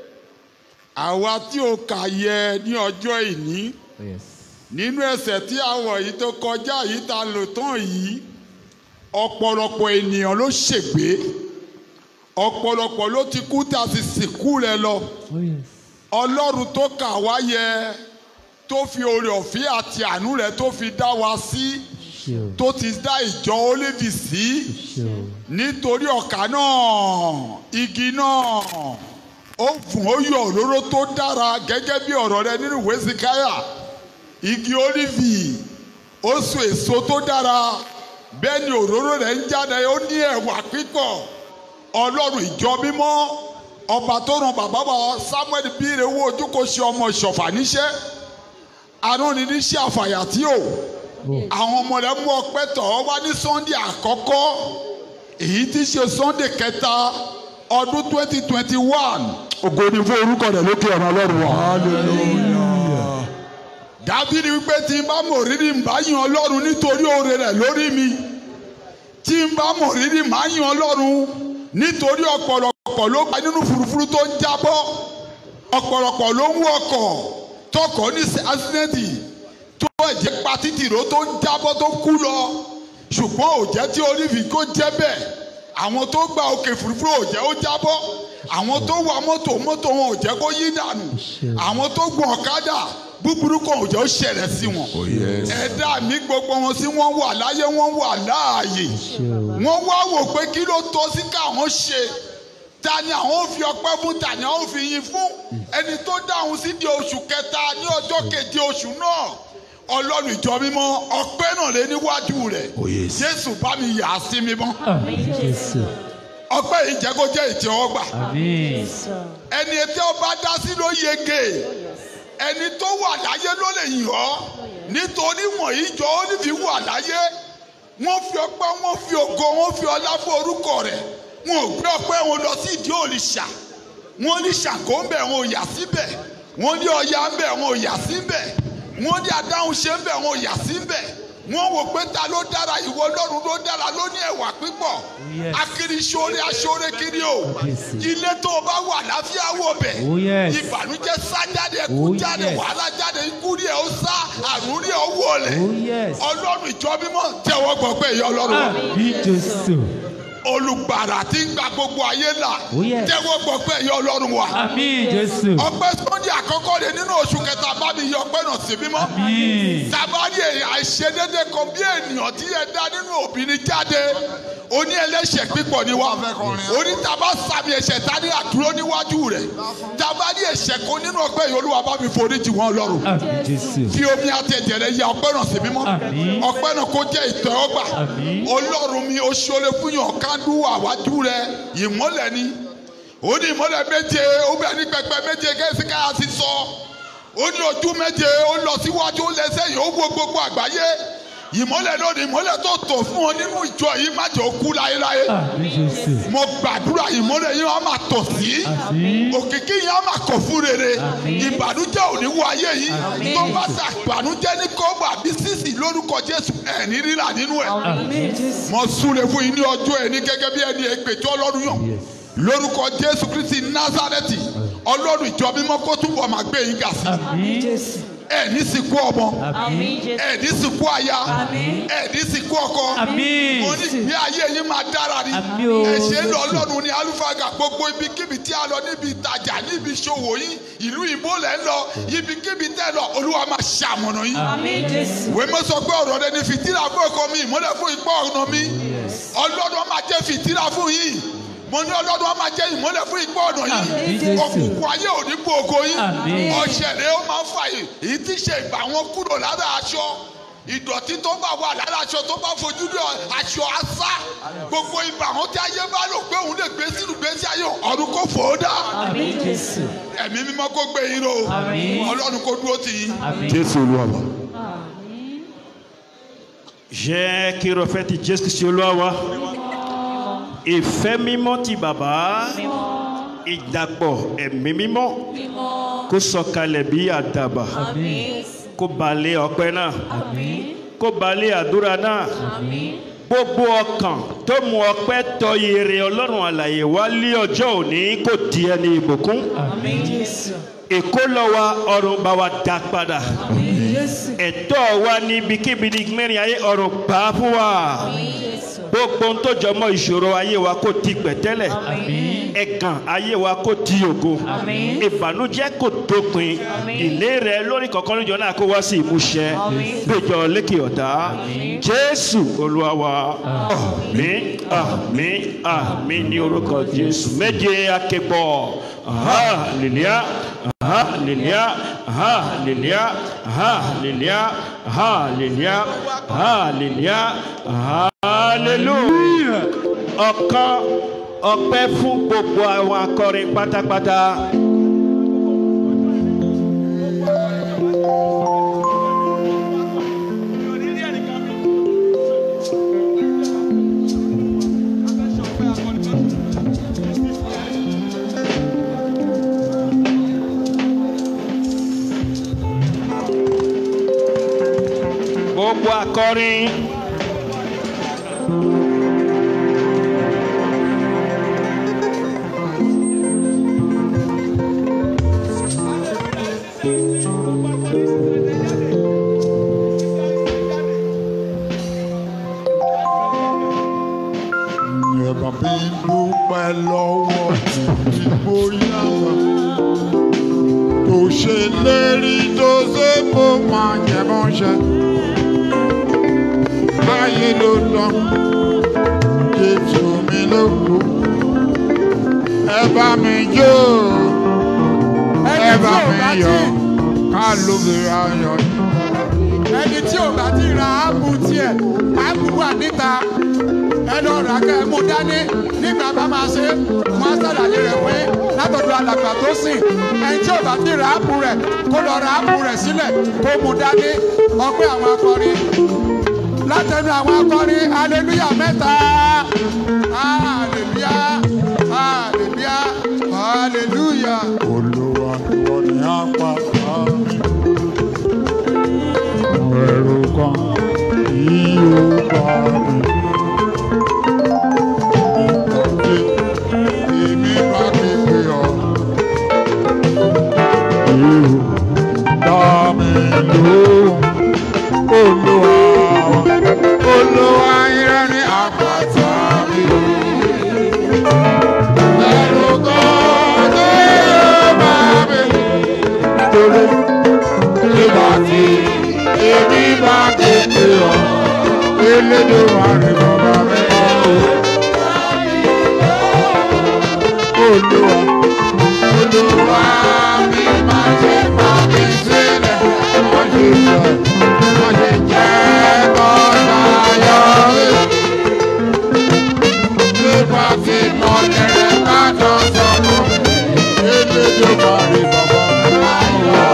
àwa tí o kà yẹ ní ọjọ́ ìní Oh, yes. nínú ẹsẹ̀ tí àwọn yìí tó kọjá yìí ta lò tán yìí ọ̀pọ̀lọpọ̀ ènìyàn ló ṣègbé ọ̀pọ̀lọpọ̀ ló ti kú tá a sì sìnkú rẹ lọ Oh, yes. ọlọ́run tó kà wá yẹ tó fi oore ọ̀fẹ́ àti àánú rẹ̀ tó fi dá wa sí Ṣé o? tó ti dá ìjọ Ólífì sí Ṣé o? nítorí ọ̀kà náà igi náà ó fún ó yọ òróró tó dára gẹ́gẹ́ bí ọ̀rọ̀ rẹ nínú ìwé Síkáyà igi Ólífì ó so èso tó dára bẹ́ẹ̀ ni òróró rẹ̀ ń jáde ó ní ẹ̀wà pípọ̀ ọlọ́run ìjọ mímọ́ ọba tó ràn bàbá wa Samuel bíire owó ojú kò ṣe ọmọ ìṣọ̀fà níṣẹ́ arúnni níṣẹ́ àfàyàtì o àwọn ọmọ rẹ̀ mú ọpẹ́ tọ̀ ọ́ wá ní Sunday àkọ́kọ́ èyí tí í ṣe Sunday kẹta ọdún twenty twenty one ògo ni fún orúkọ rẹ̀ lókè ọ̀nà ọlọ́run wa. Dábìrì wípé tí n bá mọ̀ rírì ń bá yan ọlọ́run nítorí oore rẹ̀ lórí mi tí n bá mọ̀ rírì máa yan ọlọ́run nítorí ọ̀pọ̀lọpọ̀ ló gba nínú furufuru tó ń jábọ́ ọ̀pọ̀lọpọ̀ ló ń wọkọ̀ tọkọ̀ ní accident tó ẹ̀jẹ̀ pa títì ró tó ń jábọ́ tó kú lọ ṣùgbọ́n òjẹ́ tí Ólífì kó jẹ́ bẹ́ẹ̀ àwọn tó gba òkè furufuru òjẹ́ ó jábọ́ àwọn tó wa mọ́tò mọ́tò wọn òjẹ́ kó yí dànù àwọn tó gun ọ̀kadà búburú kan òjẹ́ ó ṣẹlẹ̀ sí wọn ẹ̀dá mi gbogbo wọn sí wọ́n wà láyé wọ́n wà láàyè Ṣé o? wọ́n wá wò pé kí ló tọ́ sí káwọn ṣe ta ni àwọn ò fi ọpẹ́ fún ta ni àwọn ò fi yìn fún ẹni tó dáhùn sí di oṣù kẹta ní ọjọ́ keje oṣù náà ọlọ́run ìjọ mímọ́ ọpẹ́ náà lé níwájú rẹ̀ jésù bá mi yà á sí mímọ́ Àmín Jésù. ọpẹ́ yìí jẹ́ kó jẹ́ ìtẹ́wọ́gbà Àmín. ẹni tí ọba dá sí ló yege ẹni tó wà láyé ló lè yìn ọ́ nítorí wọ̀nyí jọ ó ní fi wà láyé wọ́n fi ọpẹ́ wọ́n fi ògo wọ́n fi ọlá fún orúkọ rẹ̀ wọn ò gbé ọpẹ́ wọn lọ sí ìdí òrìṣà wọ́n ní ṣàkó ń bẹ̀ wọn ò yà síbẹ̀ wọ́n ní ọya ń bẹ̀ wọn ò yà síbẹ̀ wọ́n ní adáhùn ṣe ń bẹ̀ wọn ò yà síbẹ̀ wọ́n wò pé ta ló dára ìwọ Ọlọ́run ló dára ló ní ẹwà pípọ̀ yes. akiri ṣoore aṣoore kiri o Yes. ilé tó o bá wà láfíà wò bẹ̀ Oh, yes. ìbànújẹ́ sá jáde ẹkú Oh, jáde yes. wàhálà jáde ikú rí ẹ ó sá àrùn rí ẹ ó wọlé Oh, yes. Ọlọ́run ìjọ mímọ́ tẹ́wọ́ gbọ́ pé ìyá Ọlọ́run wa Àmín Jésù. olùgbàrà tí ń gba gbogbo ayé là Oh, yes. tẹ́wọ́ gbọ́ pé ìyá Ọlọ́run wa Àmín Jésù. ọpẹ́ Sunday àkọ́kọ́ rẹ̀ nínú oṣù kẹta bá mi yọ ọpẹ́ náà sí mímọ́ Àmín. tabari àìṣedédé kan bí ènìyàn tí ẹ dá nínú obìnrin jáde oní ẹlẹ́ṣẹ̀ pípọ̀ ni wá oní taba sàmì ẹ̀ṣẹ̀ ta ní àdúró níwájú rẹ̀ tabari ẹ̀ṣẹ̀ kan nínú ọgbẹ́ yìí olúwa bá mi forí jì wọ́n lọ́rùn Àmín Jésù. fi omi àtẹ̀jẹ̀ rẹ̀ ya ọpẹ́ náà sí mímọ́ Àmín. ọpẹ́ náà kó jẹ́ ìtẹ́wọ́gbà Àmín. ọlọ́run mi ó ṣọlẹ̀ fún yàn kándú àwájú rẹ̀ ìmọ́lẹ̀ ni ó ní ìmọ́lẹ̀ méje ó bẹ̀ ní pẹpẹ méje kẹ́sì káyà sí sọ ó ní ojú méje ó lọ síwájú ó lẹ́sẹ̀ yìí ó wo gbogbo àgbáyé ìmọ́lẹ̀ náà ni ìmọ́lẹ̀ tó tọ̀ fún ọ nínú ìjọ yìí má jẹ́ ó kú láéláé Àmín Jésù. mo gbàdúrà ìmọ́lẹ̀ yìí wọ́n á máa tọ̀ sí Àmín. òkìkí yìí á máa kọ̀ fún rere Àmín. ìbànújẹ́ ò ní wọ ayé yìí Àmín. tó bá ta ìbànújẹ́ ní kọ́ọ̀bù àbí sísì lórúkọ Jésù ẹ̀ ní rírà nínú ẹ̀ Àmín. mo súre fún yín ní ọjọ́ ẹ̀ ní gẹ́gẹ́ bí ẹni ègbèjọ́ ọlọ́run yàn Yes. lórúkọ Jésù Kristi Násárẹ́tì ọlọ́run ìjọ mímọ́ kó túbọ̀ máa gbé yín ga sí Àmín. ẹ̀ ní sìnkú ọmọ Àmín. ẹ̀ ní sìnkú aya ẹ̀ ní sìnkú ọkọ Àmín. mo ní ìgbé ayé yín máa dára ni Àmín o. ẹ̀ṣẹ̀ ń lọ ọlọ́run ní alúfàgà gbogbo ibikíbi tí a lọ níbi ìtajà níbi ìṣòwò yín ìlú ìbò lẹ̀ ń lọ ibikíbi tẹ́ lọ olúwa máa ṣàmọ̀nà yín Àmín Jésù. ìwé mọ́ sọ pé ọ̀rọ̀ rẹ ni fìtílà fún ọkọ mi ìmọ́lẹ̀ fún ipá ọ̀nà mi ọlọ́run á máa jẹ́ fìtílà fún yín mo ní ọlọ́run á máa jẹ́ ìmọ́lẹ̀ fún ipá ọ̀nà Àmín yín Jésù. òkùnkùn ayé ò ní gbòògò yín Àmín. ọ̀ṣẹ̀ rẹ ó máa ń fà yìí èyí tí ṣe ìgbà wọn kúrò lára aṣọ ìdọ̀tí tó bá wà lára aṣọ tó bá fojú rí aṣọ asá gbogbo ibà wọn tí ayé bá lò pé òun lè gbé sínú gbèsè ayé ọ̀run kò fò ó dá Àmín Jésù. ẹ̀mí mímọ́ kó gbé yín ró Àmín. ọlọ́run kó dúró tì yín Àmín. jésù olúwa wa. jẹ́ kí irọ́fẹ́ ti jésù sí olúwa wa ìfẹ́ mímọ́ ti bàbá ìdàpọ̀ ẹ̀mí mímọ́ kó sọ̀kalẹ̀ bí àdàbà Àmín. kó balẹ̀ ọpẹ́ náà Àmín. kó balẹ̀ àdúrà náà Àmín. gbogbo ọkàn tó mú ọpẹ́ tọ ire ọlọ́run àlàyé wá lé ọjọ́ òní kò di ẹni ìbùkún èkó lọ wa ọrùn bá wa dá padà ẹ̀tọ́ wa níbikíbi ní mẹ́rin ayé ọrùn gbà á fún wa gbogbo ohun tó jọ mọ́ ìṣòro ayé wa kò di pẹ̀tẹ́lẹ̀ ẹ̀gàn ayé wa kò di ògo ìbànújẹ́ kò dópin ilé rẹ lórí kọ̀ọ̀kan níjọ náà kó wá sí ìmúṣẹ gbẹjọ lékè ọ̀dá jésù olúwa wa àmín àmín àmín ní orúkọ jésù méje akẹ́kọ̀ọ́ hallelujah hallelujah hallelujah hallelujah hallelujah hallelujah hallelujah ọ̀kan ọpẹ́ fún gbogbo àwọn akọrin pátápátá. gbogbo akọrin. Ẹ̀bà mi dúpẹ́ lọ́wọ́ tèmi bóyá wa. Tó ṣe lérí tó ṣe kó máa jẹ mọ́ṣẹ́. Báyé ló lọ, Jésù mi ló kú. Ẹ bá mi jó, ẹ bá mi yọ̀, ká ló bèrè ayọ̀ yìí. ẹni tí ò bá ti ra áàpù tiẹ̀ áàpù wà níta ẹ lọ rà kẹ́ ẹ mú dání nígbà bá máa ṣe wọn á sàlàyé rẹ̀ pé látọ̀dọ̀ alàgbà tó sìn ẹni tí ò bá ti ra áàpù rẹ̀ kó lọ ra áàpù rẹ̀ sílẹ̀ kó mú dání ọpẹ́ àwọn akọrin látẹnu àwọn akọrin hallelujah mẹ́ta hallelujah hallelujah hallelujah. Olúwa ìwọ ni a pa àmì. Ẹ̀rù kan yìí ó bá mi. Ìtọ́jú èmi bá kéde ọ. Ìhù dá mi lóhùn. Olúwa wa, Olúwa ìrẹ́ ni àpáta mi. Ẹ̀rù kan yìí ó bá mi. Nítorí nígbà tí èmi bá kéde ọ. Elédè wà ní bàbá mi máa wò. Olúwa, Olúwa mi máa ṣe fà mí sílẹ̀. Má ṣe jẹ́, má ṣe jẹ́ kọ́ta yọ mí. Nígbà tí mo tẹ̀rẹ̀ ká jọ sọ̀rọ̀, elédè wà ní bàbá mi máa wò.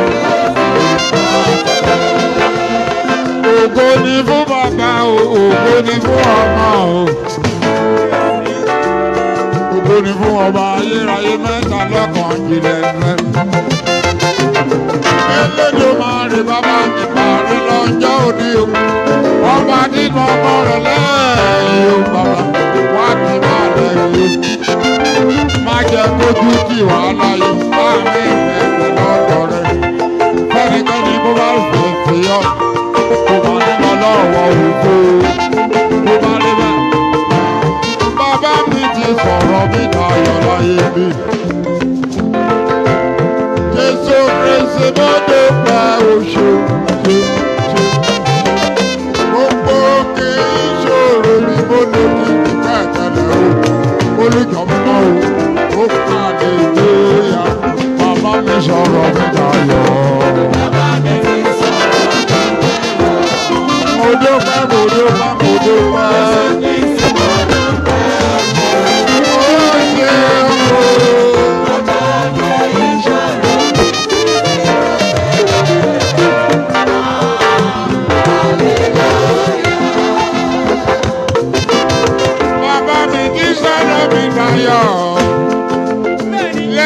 Ògo ni fún bàbá o, ògo ni fún ọmọ o. Ògo ni fún ọba ayérayé mẹ́ta lọ́kàn jìnlẹ̀ fẹ́. Elédè máa rí bàbá mi parí lọ́jọ́ òní o. Ọba nínú ọmọ rẹ̀ lẹ́yìn o bàbá wá ti máa lẹ́yìn o. Má jẹ́ kójú kí wàhálà yìí láàrin ìfẹ́ lọ́dọ̀ rẹ̀. Fẹ́nikẹ́ni bó bá fẹ́ fi ọ́ kó bá nínú lọ́wọ́ òfo kó bá rí bẹ́ẹ̀. Bàbá mi ti sọ̀rọ̀ mi dayọ̀ láyé mi. Jésù Kristi mo dúpẹ́ oṣù ṣe ṣe. Gbogbo kì í ṣòro ni mo lè fi kíkẹ́ tẹ̀lé o. Olùjọ́mọ́ o, ó kàdé ìgbéyà. Bàbá mi sọ̀rọ̀ mi dayọ̀. Mo dúpẹ́, mo dúpẹ́, mo dúpẹ́. Ó ṣeun o. Bàbá mi kì í sọ̀rọ̀ mi dayọ̀.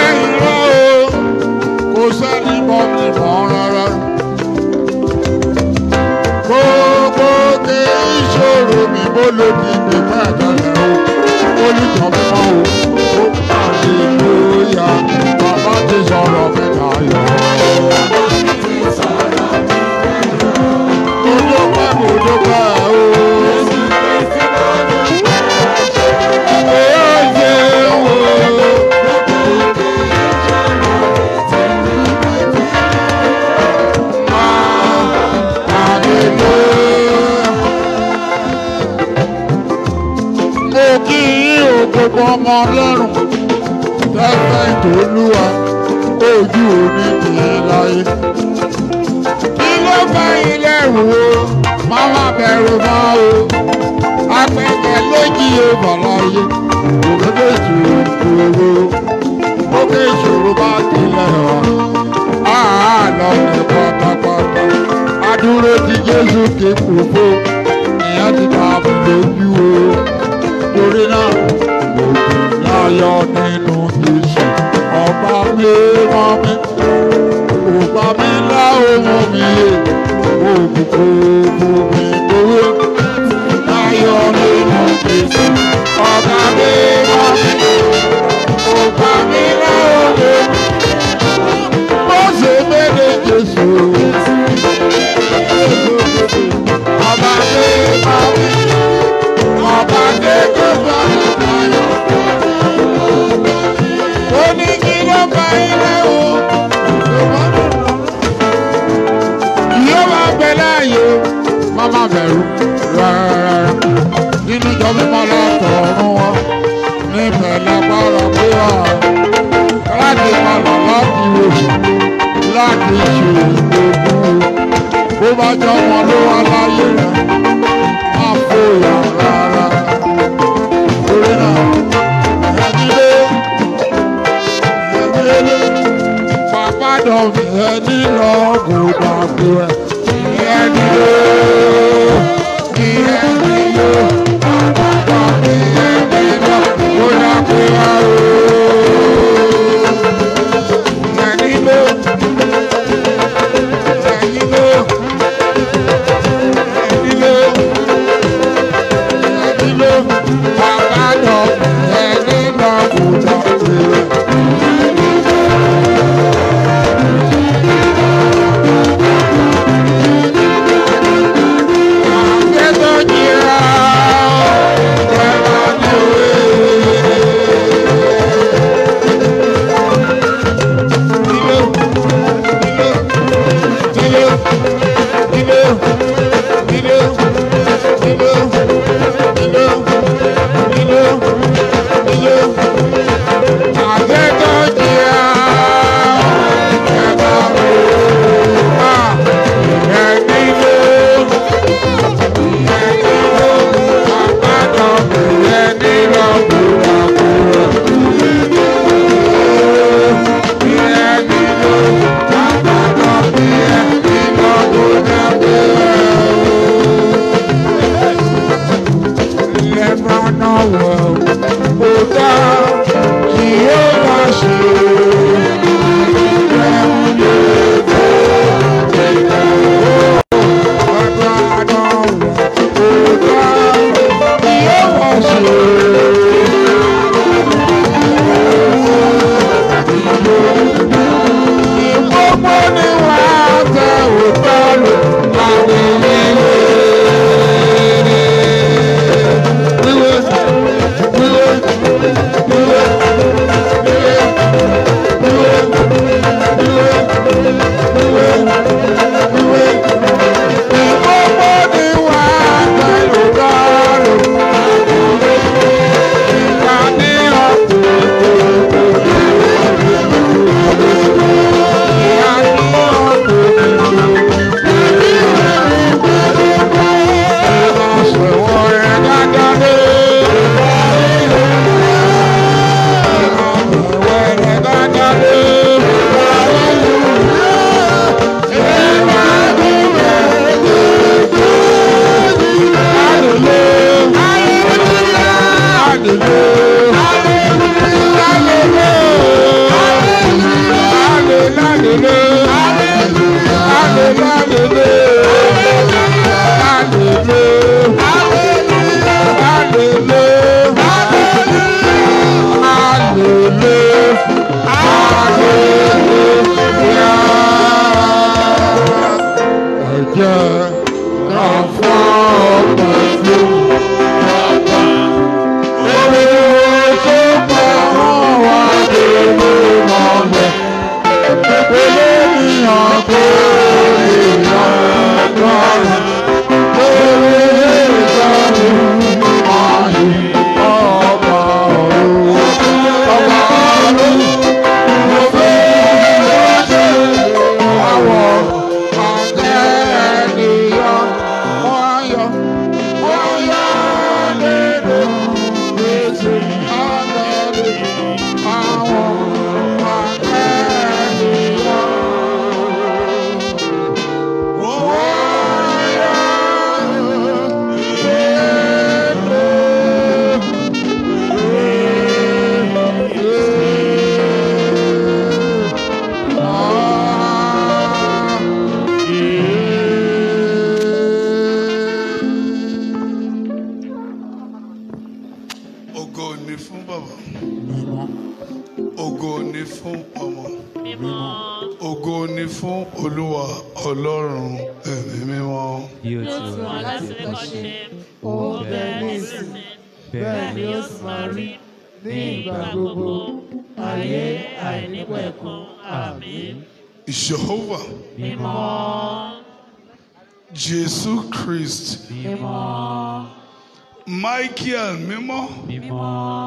olódì ní mẹ́tẹ̀lẹ̀ o olùjọ mímọ́ o ó hallelúyà bàbá ti sọ̀rọ̀ mẹ́ta yọ. mo dúpẹ́ mo dúpẹ́ o. Ó ṣeun o. mo kí yín o gbogbo ọmọ ọlọ́run tẹ́tẹ́ ìtòlúwa ojú òní kì í láyé. kí ló bá ilé rù o máa má bẹ̀rù mọ́ o apẹ̀kẹ̀ lójì o bàláyé òkèké ìṣòro òkè ìṣòro bá tilẹ̀ wá àá lọ ní pátápátá adúró ti jésù kí kúrò ìyẹn ti ta mi lójú o torí náà mo kì í láyọ̀ nínú jésù ọba mi rán mi ọba mi lá ohun mi yé òkùnkùn òkùnkùn mi lówó láyọ̀ nínú jésù ọba mi rán mi ọba mi lá ohun mi bó ṣe méde jésù ọba mi rán mi ọba mi kò bá mi láyọ̀ ó ní kí ló bá ilé o yóò máa bẹ láàyè má má bẹ̀rù rárá nínú ìjọ mímọ́ látọ̀run wọn níbẹ̀ lágbára pé wà láti palọ̀ láti wò láti ṣe ìgbógun bó bá jọ wọn ló wá láyé rẹ má fòyà rárá torí náà ẹni lé ẹni lé pàpà dọ̀mí ẹni lọ kó dàgbé ẹ ẹni lé ẹni lé pàpà dọ̀mí ẹni lọ kó dàgbé ẹ o ẹni lé ẹni lé ẹni lé ẹni lé pàpà dọ̀mí ẹni lọ kó dàgbé ẹ. ni fún ọmọ ògo ni fún olúwa ọlọ́run ẹ̀mí mímọ́. bí ó ti wà láti kọ́ṣe ó bẹ́ẹ̀ nísinsìnyí bẹ́ẹ̀ ni ó sì máa rí ní ìgbà gbogbo ayé àìnípẹ̀kun àmín. Jehovah mímọ́ Jésù Christ mímọ́ Michael mímọ́ mímọ́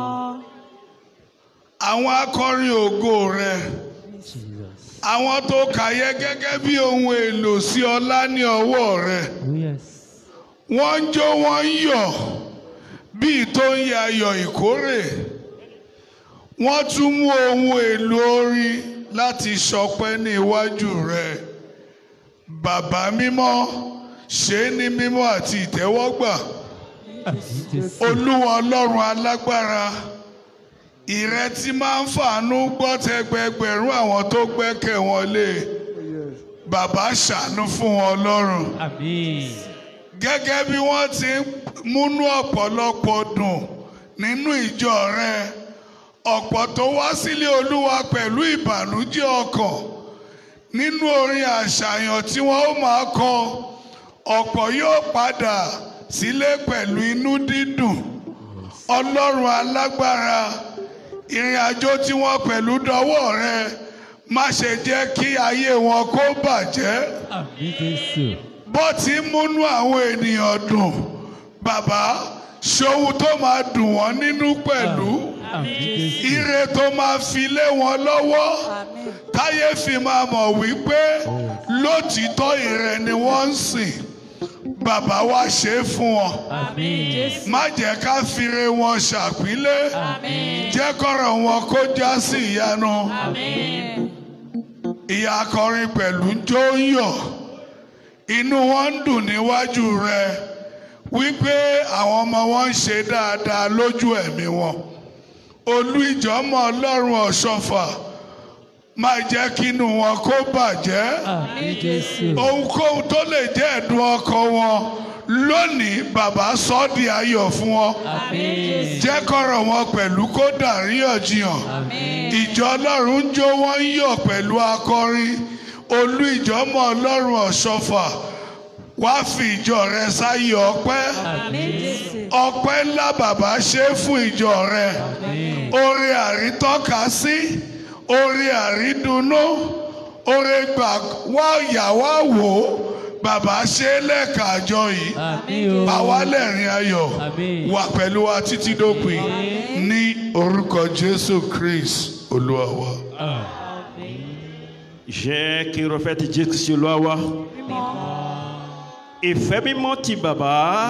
àwọn akọrin ògo rẹ jesus àwọn tó kàyẹ gẹ́gẹ́ bí ohun èlò sí ọlá ní ọwọ́ rẹ oh yes wọ́n ń jó wọ́n ń yọ̀ bíi tó ń ya ayọ̀ ìkórè wọ́n tún mú ohun èlò orin láti ṣọpẹ́ ní iwájú rẹ bàbá mímọ́ ṣe é ní mímọ́ àti ìtẹ́wọ́gbà àmín jésù olúwa ọlọ́run alágbára ìrẹ tí máa ń fàánú gbọ́ tẹgbẹgbẹ̀rún àwọn tó gbẹ́kẹ̀ wọn lé bàbá ṣàánú fún wọn ọlọ́run àmín gẹ́gẹ́ bí wọ́n ti ń múnú ọ̀pọ̀lọpọ̀ dùn nínú ìjọ rẹ ọ̀pọ̀ tó wá sílé olúwa pẹ̀lú ìbànújẹ́ ọkàn nínú orin àṣàyàn tí wọ́n ó máa kọ ọ̀pọ̀ yóò padà sílé pẹ̀lú inú dídùn ọlọ́run alágbára ìrìn àjò tí wọ́n pẹ̀lú dọwọ́ rẹ má ṣe jẹ́ kí ayé wọn kó bàjẹ́ àmín jésù bó ti ń múnú àwọn ènìyàn dùn bàbá ṣòwò tó máa dùn wọ́n nínú pẹ̀lú àmín jésù ire tó máa fi lé wọn lọ́wọ́ táyé fi máa mọ̀ wípé lótìítọ́ ìrẹ ni wọ́n ń sìn bàbá wa ṣe é fún wọn àmín má jẹ́ ká fire wọn ṣàpínlẹ̀ jẹ́ kọ́rọ̀ wọn kó já sí ìyanu ìyá akọrin pẹ̀lú jó ń yọ̀ inú wọn ń dùn níwájú rẹ wípé àwọn ọmọ wọn ń ṣe dáadáa lójú ẹ̀mí wọn olú ìjọmọ ọlọ́run ọ̀ṣọ́fà máa jẹ́ kínú wọn kó bàjẹ́ àmín jésù ohunkóhun tó lè jẹ́ ẹ̀dùn ọkàn wọn lónìí bàbá sọ ọ́ di ayọ̀ fún wọn àmín jẹ́ kọ́rọ̀ wọn pẹ̀lú kó dàríyànjiyàn ìjọ ọlọ́run ń jó wọ́n ń yọ̀ pẹ̀lú akọrin olú ìjọmọ ọlọ́run ọ̀ṣọ́fà wá fi ìjọ rẹ sáyé ọpẹ́ ọpẹ́ ńlá bàbá ṣe é fún ìjọ rẹ oore àrítọ́ka sí oore àrídùnnú oore gbà wá yà wá wò ó bàbá ṣe é lẹ́ẹ̀ka àjọ yìí àmín o àwa lẹ́rìn ayọ̀ Àmín. wà pẹ̀lú wa títí dópin ní orúkọ jésù christ olúwa wa. Jẹ́ kí irọ́fẹ́ ti Jésù sí olúwa wa. Ìfẹ́ mímọ́ ti bàbá.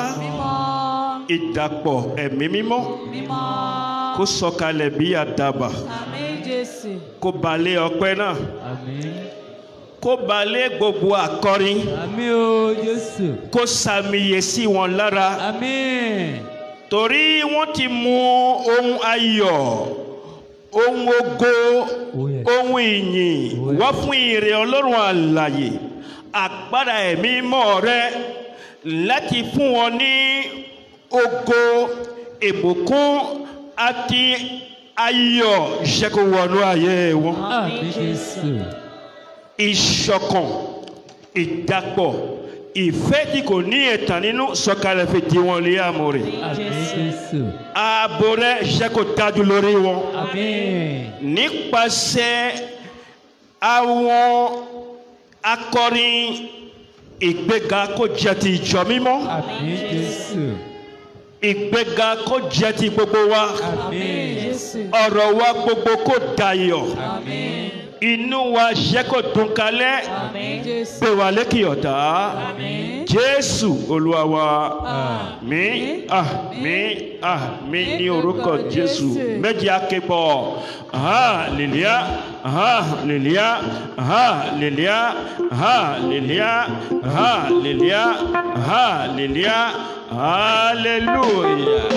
Ìdàpọ̀ ẹ̀mí mímọ́. Kó sọ̀kalẹ̀ bí àdàbà. Àmín Jésù. Kó balẹ̀ ọpẹ́ náà. àmín Kó balẹ̀ gbogbo akọrin. àmín o jésù Kó sàmìyè sí wọn lára. àmín Torí wọ́n ti mú ohun ayọ̀, ohun ogo, Oh, yes. ohun ìyìn Oh, yes. wá fún ìrè ọlọ́run àlàyé àgbàdà ẹ̀mí mọ́ rẹ láti fún wọn ní ogo ìbùkún àti ayọ̀ ìṣẹ́kùwọ̀nù ayé wọn. àmín jésù ìṣọ̀kan ìdàpọ̀ ìfẹ́ tí kò ní ẹ̀tàn nínú sọ̀kalẹ̀ fi di wọn lé àmọ́ rẹ̀. àmín jésù ààbò rẹ̀ ṣe kò dájú lórí wọn. àmín nípasẹ̀ àwọn akọrin ìgbéga kó jẹ́ ti ìjọ mímọ́ àmín jésù ìgbéga kó jẹ́ ti gbogbo wa àmín Jésù. ọ̀rọ̀ wa gbogbo kó dayọ̀ àmín inú wa ṣe kò dùn kalẹ̀ Àmín Jésù. gbé wa lékè ọ̀tá Àmín. jésù olúwa wa Àmín. àmín àmín àmín ní orúkọ Ní orúkọ jésù Jésù. méjì aképọ̀ hallelujah hallelujah hallelujah hallelujah hallelujah hallelujah hallelujah.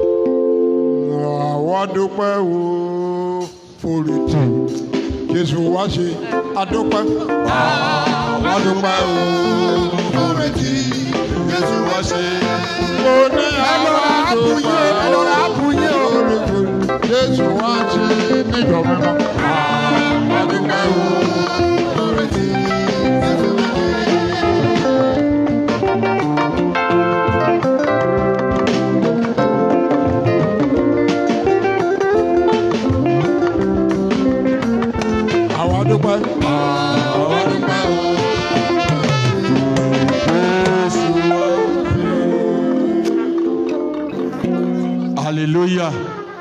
àwọn dúpẹ́ wo forítì jésù wá ṣe adúpẹ́. àwọn dúpẹ́ wo forítì jésù wá ṣe. mo ní àwọn dúpẹ́ wo forítì jésù wá ṣe níjọba mímọ́. dúpẹ́ àwa dúpẹ́ o. Jésù wá hallelujah.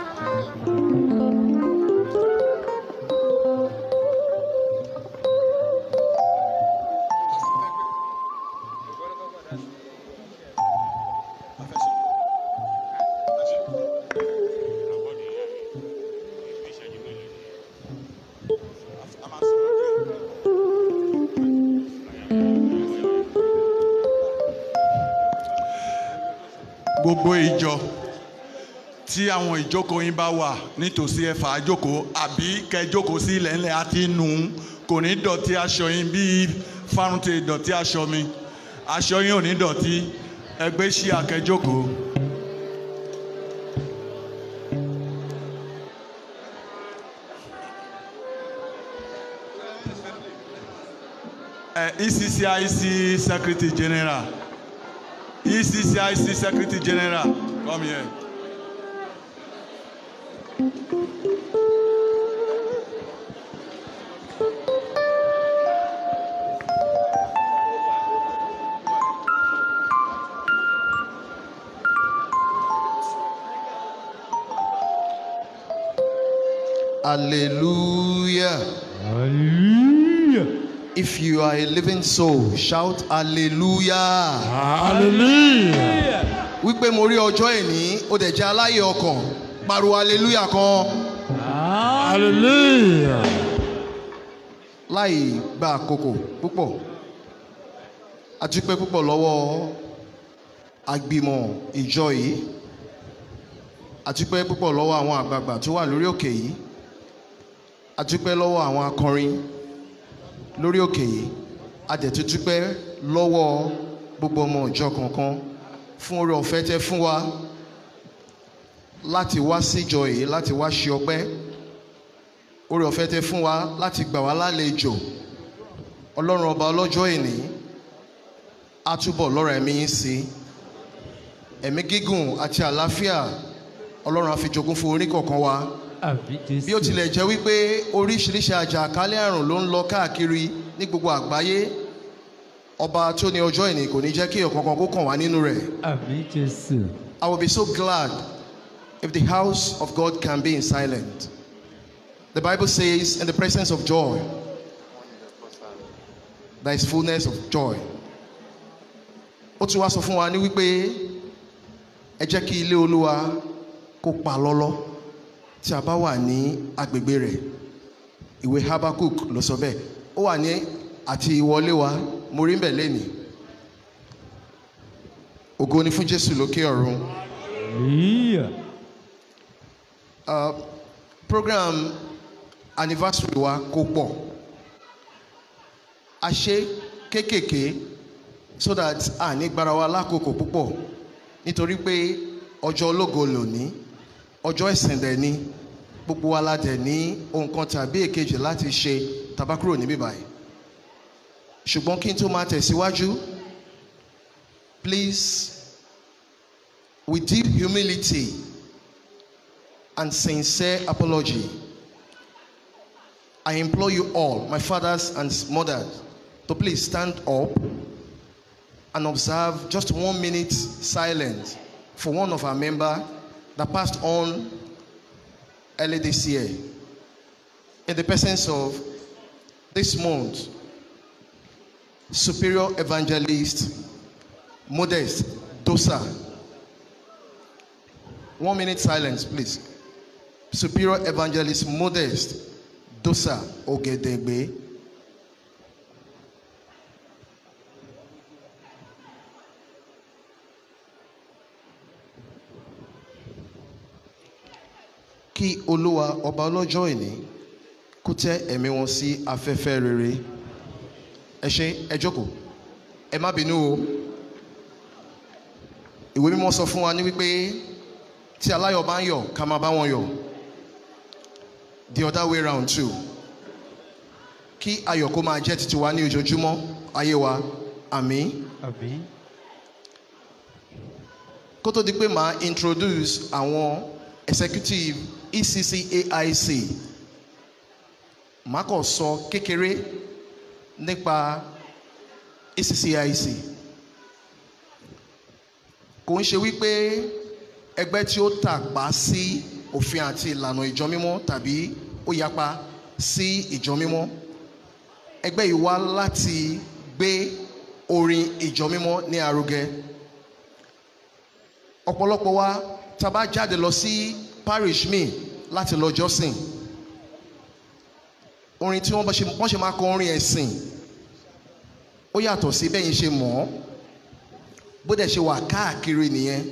gbogbo ìjọ tí àwọn ìjókòó yín bá wà nítòsí ẹ̀fà àjókòó àbí kẹjókòó sí ilẹ̀ ńlẹ̀ àti nù ún kò ní dọ̀tí aṣọ yín bí fárún ti dọ̀tí aṣọ mi aṣọ yín ò ní dọ̀tí ẹgbẹ́ sí akẹjókòó. ẹ ECCIC secretary general ECCIC secretary general come here. Hallelujah. If you are a living soul, shout hallelujah. hallelujah. Wípé mo rí ọjọ́ ìní, ó dẹ̀ jẹ́ aláyè ọkàn, pariwo hallelujah kan. hallelujah. Láì gba àkókò púpọ̀, a dúpẹ́ púpọ̀ lọ́wọ́ àgbìmọ̀ ìjọ yìí, a dúpẹ́ púpọ̀ lọ́wọ́ àwọn àgbààgbà tó wà lórí òkè yìí, a dúpẹ́ lọ́wọ́ àwọn akọrin lórí òkè yìí a dẹ̀ tún dúpẹ́ lọ́wọ́ gbogbo ọmọ ìjọ kankan fún oore ọ̀fẹ́ tẹ́ fún wa láti wá síjọ yìí láti wá ṣe ọpẹ́ oore ọ̀fẹ́ tẹ́ fún wa láti gbà wá lálejò ọlọ́run ọba ọlọ́jọ́ ìní á túbọ̀ lọ́rọ̀ ẹ̀mí yín sí ẹ̀mí gígùn àti àlàáfíà ọlọ́run á fi jogún fún oníkọ̀ọ̀kan wa bí ó tilẹ̀ jẹ́ wípé oríṣiríṣi àjàkálẹ̀ àrùn ló ń lọ káàkiri ní gbogbo àgbáyé ọba tó ní ọjọ́ ìní kò ní jẹ́ kí ọ̀kankan kó kàn wá nínú rẹ̀. Àmín Jésù. I will be so glad if the house of God can be in silence. The Bible says, in the presence of joy, there is fullness of joy. Ó tún wá sọ fún wa ní wípé ẹ jẹ́ kí ilé olúwa kó pa lọ́lọ́ tí a bá wà ní agbègbè rẹ̀. Ìwé Habakkuk ló sọ bẹ́ẹ̀. Ó wà ní àti ìwọlé wa, mo rí ń bẹ̀ lẹ́nìí. Ògo ni fún Jésù lókè ọ̀run. Hallelujah. Uh, program anniversary wa kò pọ̀ a ṣe kéékèèké so that a ní gbára wa lákòókò púpọ̀ nítorí pé ọjọ́ ológo lòní ọjọ́ ìsìn dẹ̀ ni gbogbo wa la dẹ̀ ní ohun kan tàbí èkejì láti ṣe tàbá kúrò níbí báyìí ṣùgbọ́n kí n tó máa tẹ̀síwájú please with deep humility and sincere apology. I implore you all, my fathers and mothers, to please stand up and observe just one minute silence for one of our members that passed on early this year. In the presence of this month, Superior Evangelist Modest Dosa. One minute silence, please. Superior Evangelist Modest Dosa Ogedegbe. Kí Olúwa ọba ọlọ́jọ́ ìní kó tẹ́ ẹ̀mí wọn sí afẹ́fẹ́ rere. Ẹ ṣé ẹ jókòó. Ẹ má bínú o. Ìwé mímọ́ sọ fún wa ní wípé tí aláyọ̀ bá ń yọ̀ ká máa bá wọn yọ̀ the other way round too kí ayọ̀ kó máa jẹ́ títí wa ní ojoojúmọ́ ayé wa àmín Àmín. kó tó di pé màá introduce àwọn executive ECCAIC màá kàn sọ kékeré nípa ACCIC kò ń ṣe wípé ẹgbẹ́ tí ó tàpá sí òfin àti ìlànà ìjọ mímọ́ tàbí ó yapa sí ìjọ mímọ́ ẹgbẹ́ yìí wá láti gbé orin ìjọ mímọ́ ní arugẹ ọ̀pọ̀lọpọ̀ wa tá a bá jáde lọ sí parish mi láti lọ jọ́sìn orin tí wọ́n bá ṣe wọ́n ṣe máa kọ orin ẹ̀sìn ó yàtọ̀ sí bẹ́yìn ṣe mọ̀ ọ́ bó dẹ̀ ṣe wà káàkiri nìyẹn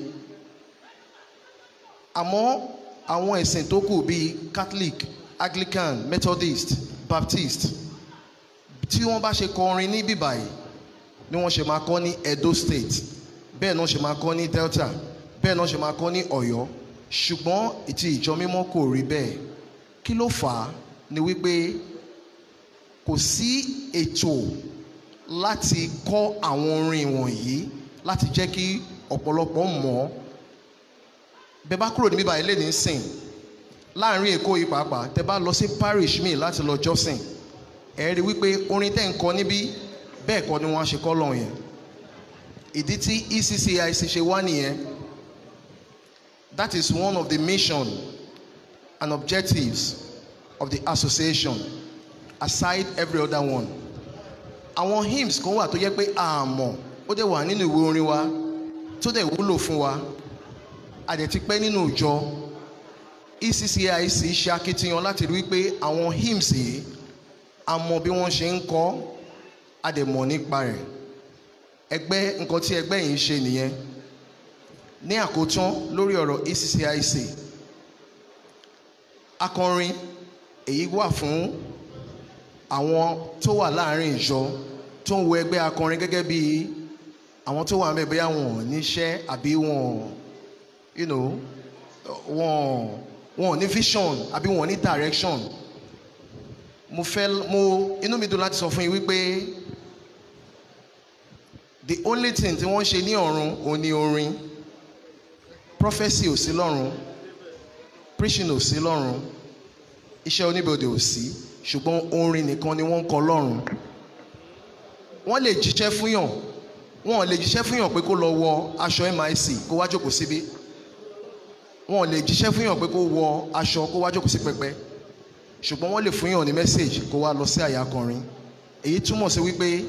àmọ́ àwọn ẹ̀sìn tó kù bíi Catholic Anglican Methodist Baptist tí wọ́n bá ṣe kọ orin ní bíbáyìí ni wọ́n ṣe máa kọ ní Edo State bẹ́ẹ̀ náà ṣe máa kọ ní Delta bẹ́ẹ̀ náà ṣe máa kọ ní Ọ̀yọ́ ṣùgbọ́n ìtì ìjọ mímọ́ kò rí bẹ́ẹ̀ kí ló fà á ni wípé kò sí ètò láti kọ́ àwọn orin wọ̀nyí láti jẹ́ kí ọ̀pọ̀lọpọ̀ mọ̀ ọ́ bẹ́ẹ̀ bá kúrò níbí báyìí lẹ́ni sìn láàrin Èkó yìí pàápàá tẹ́ bá lọ sí parish mi láti lọ jọ́sìn ẹ rí wípé orin tẹ́ ń kọ níbí bẹ́ẹ̀ kọ́ ni wọ́n á ṣe kọ́ lọ́hùn yẹn ìdí tí ECCIC ṣe wá nìyẹn that is one of the mission and objectives of the association aside every other one àwọn hymns kan wà tó yẹ pé àmọ́ ó dẹ̀ wà nínú ìwé orin wa tó dẹ̀ wúlò fún wa a dẹ̀ ti pẹ́ nínú ìjọ ECCIC ṣe akitiyan láti rí wípé àwọn hymns yìí a mọ bí wọ́n ṣe ń kọ a dẹ̀ mọ̀ nípa rẹ̀ ẹgbẹ́ nǹkan tí ẹgbẹ́ yìí ń ṣe nìyẹn ní àkótán lórí ọ̀rọ̀ ECCIC akọrin èyí wà fún àwọn tó wà láàrin ìjọ tó ń wo ẹgbẹ́ akọrin gẹ́gẹ́ bí àwọn tó wà ń bẹ̀ bóyá wọn ò níṣẹ́ àbí wọn you know wọn wọn ò ní vision àbí wọn ò ní direction mo fẹ́ mo inú mi dùn láti sọ fún yín wípé the only thing tí wọ́n ṣe ní ọ̀run òun ni orin prophecy ò sí lọ́run preaching ò sí lọ́run iṣẹ́ oníbodè ò sí ṣùgbọ́n orin nìkan ni wọ́n ń kọ lọ́run wọ́n lè jíṣẹ́ fún yàn wọ́n lè jíṣẹ́ fún yàn pé kó lọ wọ aṣọ MIC kó wá jókòó síbí wọ́n lè jíṣẹ́ fún yàn pé kó wọ aṣọ kó wá jókòó sí pẹpẹ ṣùgbọ́n wọ́n lè fún yàn ní mẹ́sẹ̀gì kó wá lọ sí àyà akọrin èyí túmọ̀ sí wípé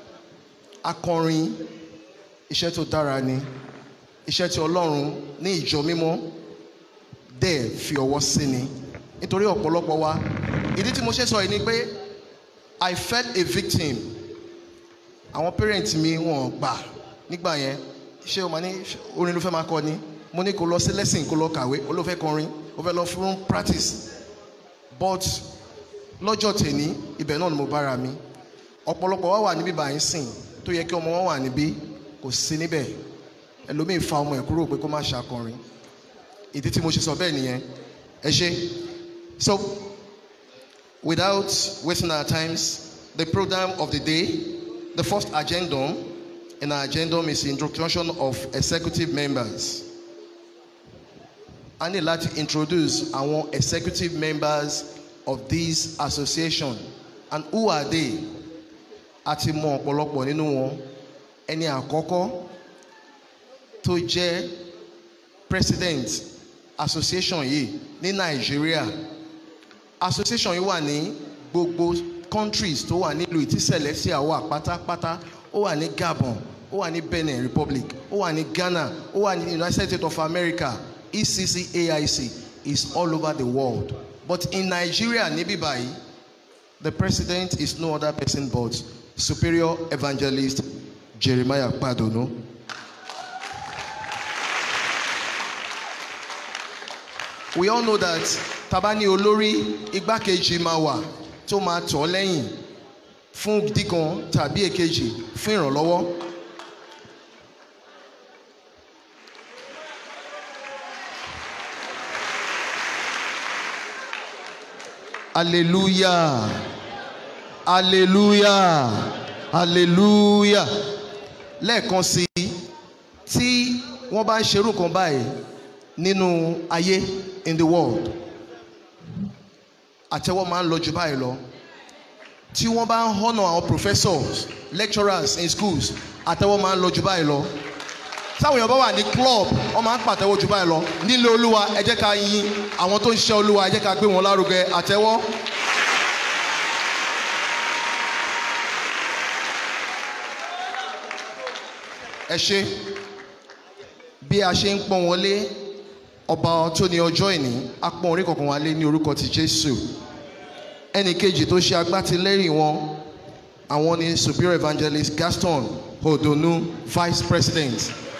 akọrin iṣẹ́ tó dára ni iṣẹ́ tí Ọlọ́run ní ìjọ mímọ́ dẹ̀ fi ọwọ́ sí ni nítorí ọ̀pọ̀lọpọ̀ wa ìdí tí mo ṣe sọ yìí ni pé I felt a victim àwọn parent mi wọn gbà nígbà yẹn ṣé o máa ní orin ló fẹ́ máa kọ ni mo ní kó lọ sí lesson kó lọ kàwé ó ló fẹ́ kọrin ó fẹ́ lọ fún practice but lọ́jọ́ tèní ibẹ̀ náà ni mo bára mi ọ̀pọ̀lọpọ̀ wa wà níbí báyìí sìn tó yẹ kí ọmọ wọn wà níbí kò sí níbẹ̀ ẹlòmíì fa ọmọ ẹ̀ kúrò pé kó má ṣàkọrin ìdí tí mo ṣe sọ bẹ́ẹ̀ nìyẹn ẹ ṣe so without wasting our times the program of the day the first agendum in our agendum is introduction of executive members a ní láti introduce àwọn executive members of this association and who are they a ti mọ ọ̀pọ̀lọpọ̀ nínú wọn ẹni àkọ́kọ́ tó jẹ́ president association yìí ní nàìjíríà association yìí wà ní gbogbo countries tó wà nílùú ìtí celestia wà pátápátá ó wà ní gabon ó wà ní benin republic ó wà ní ghana ó wà ní united states of america ECCAIC is all over the world. But in Nigeria, níbí báyìí, the president is no other person but Superior Evangelist Jeremiah Padono. We all know that tabani olórí igbákejì máa wà tó máa tọ̀ lẹ́yìn fún díkan tàbí èkejì fún ìrànlọ́wọ́. hallelujah hallelujah hallelujah lẹ́ẹ̀kan sí i tí wọ́n bá ń ṣerú kan báyìí nínú ayé in the world àtẹ́wọ́ máa ń lọ jù báyìí lọ tí wọ́n bá ń honour our professors lecturers in schools àtẹ́wọ́ máa ń lọ jù báyìí lọ táwọn èèyàn bá wà ní club wọ́n máa ń pàtẹ́wọ́ jù báyìí lọ nílé olúwa ẹ jẹ́ ká yin àwọn tó ń ṣiṣẹ́ olúwa ẹ jẹ́ ká gbé wọn lárugẹ àtẹ́wọ́. ẹ ṣe bí a ṣe ń pọ́n wọlé ọba tó ní ọjọ́ ìní a pọ́n orí kọ̀ọ̀kan wálé ní orúkọ ti jésù ẹnì kejì tó ṣe agbátẹlẹ́rìn wọn àwọn ni superior evangelist gaston odonu vice president.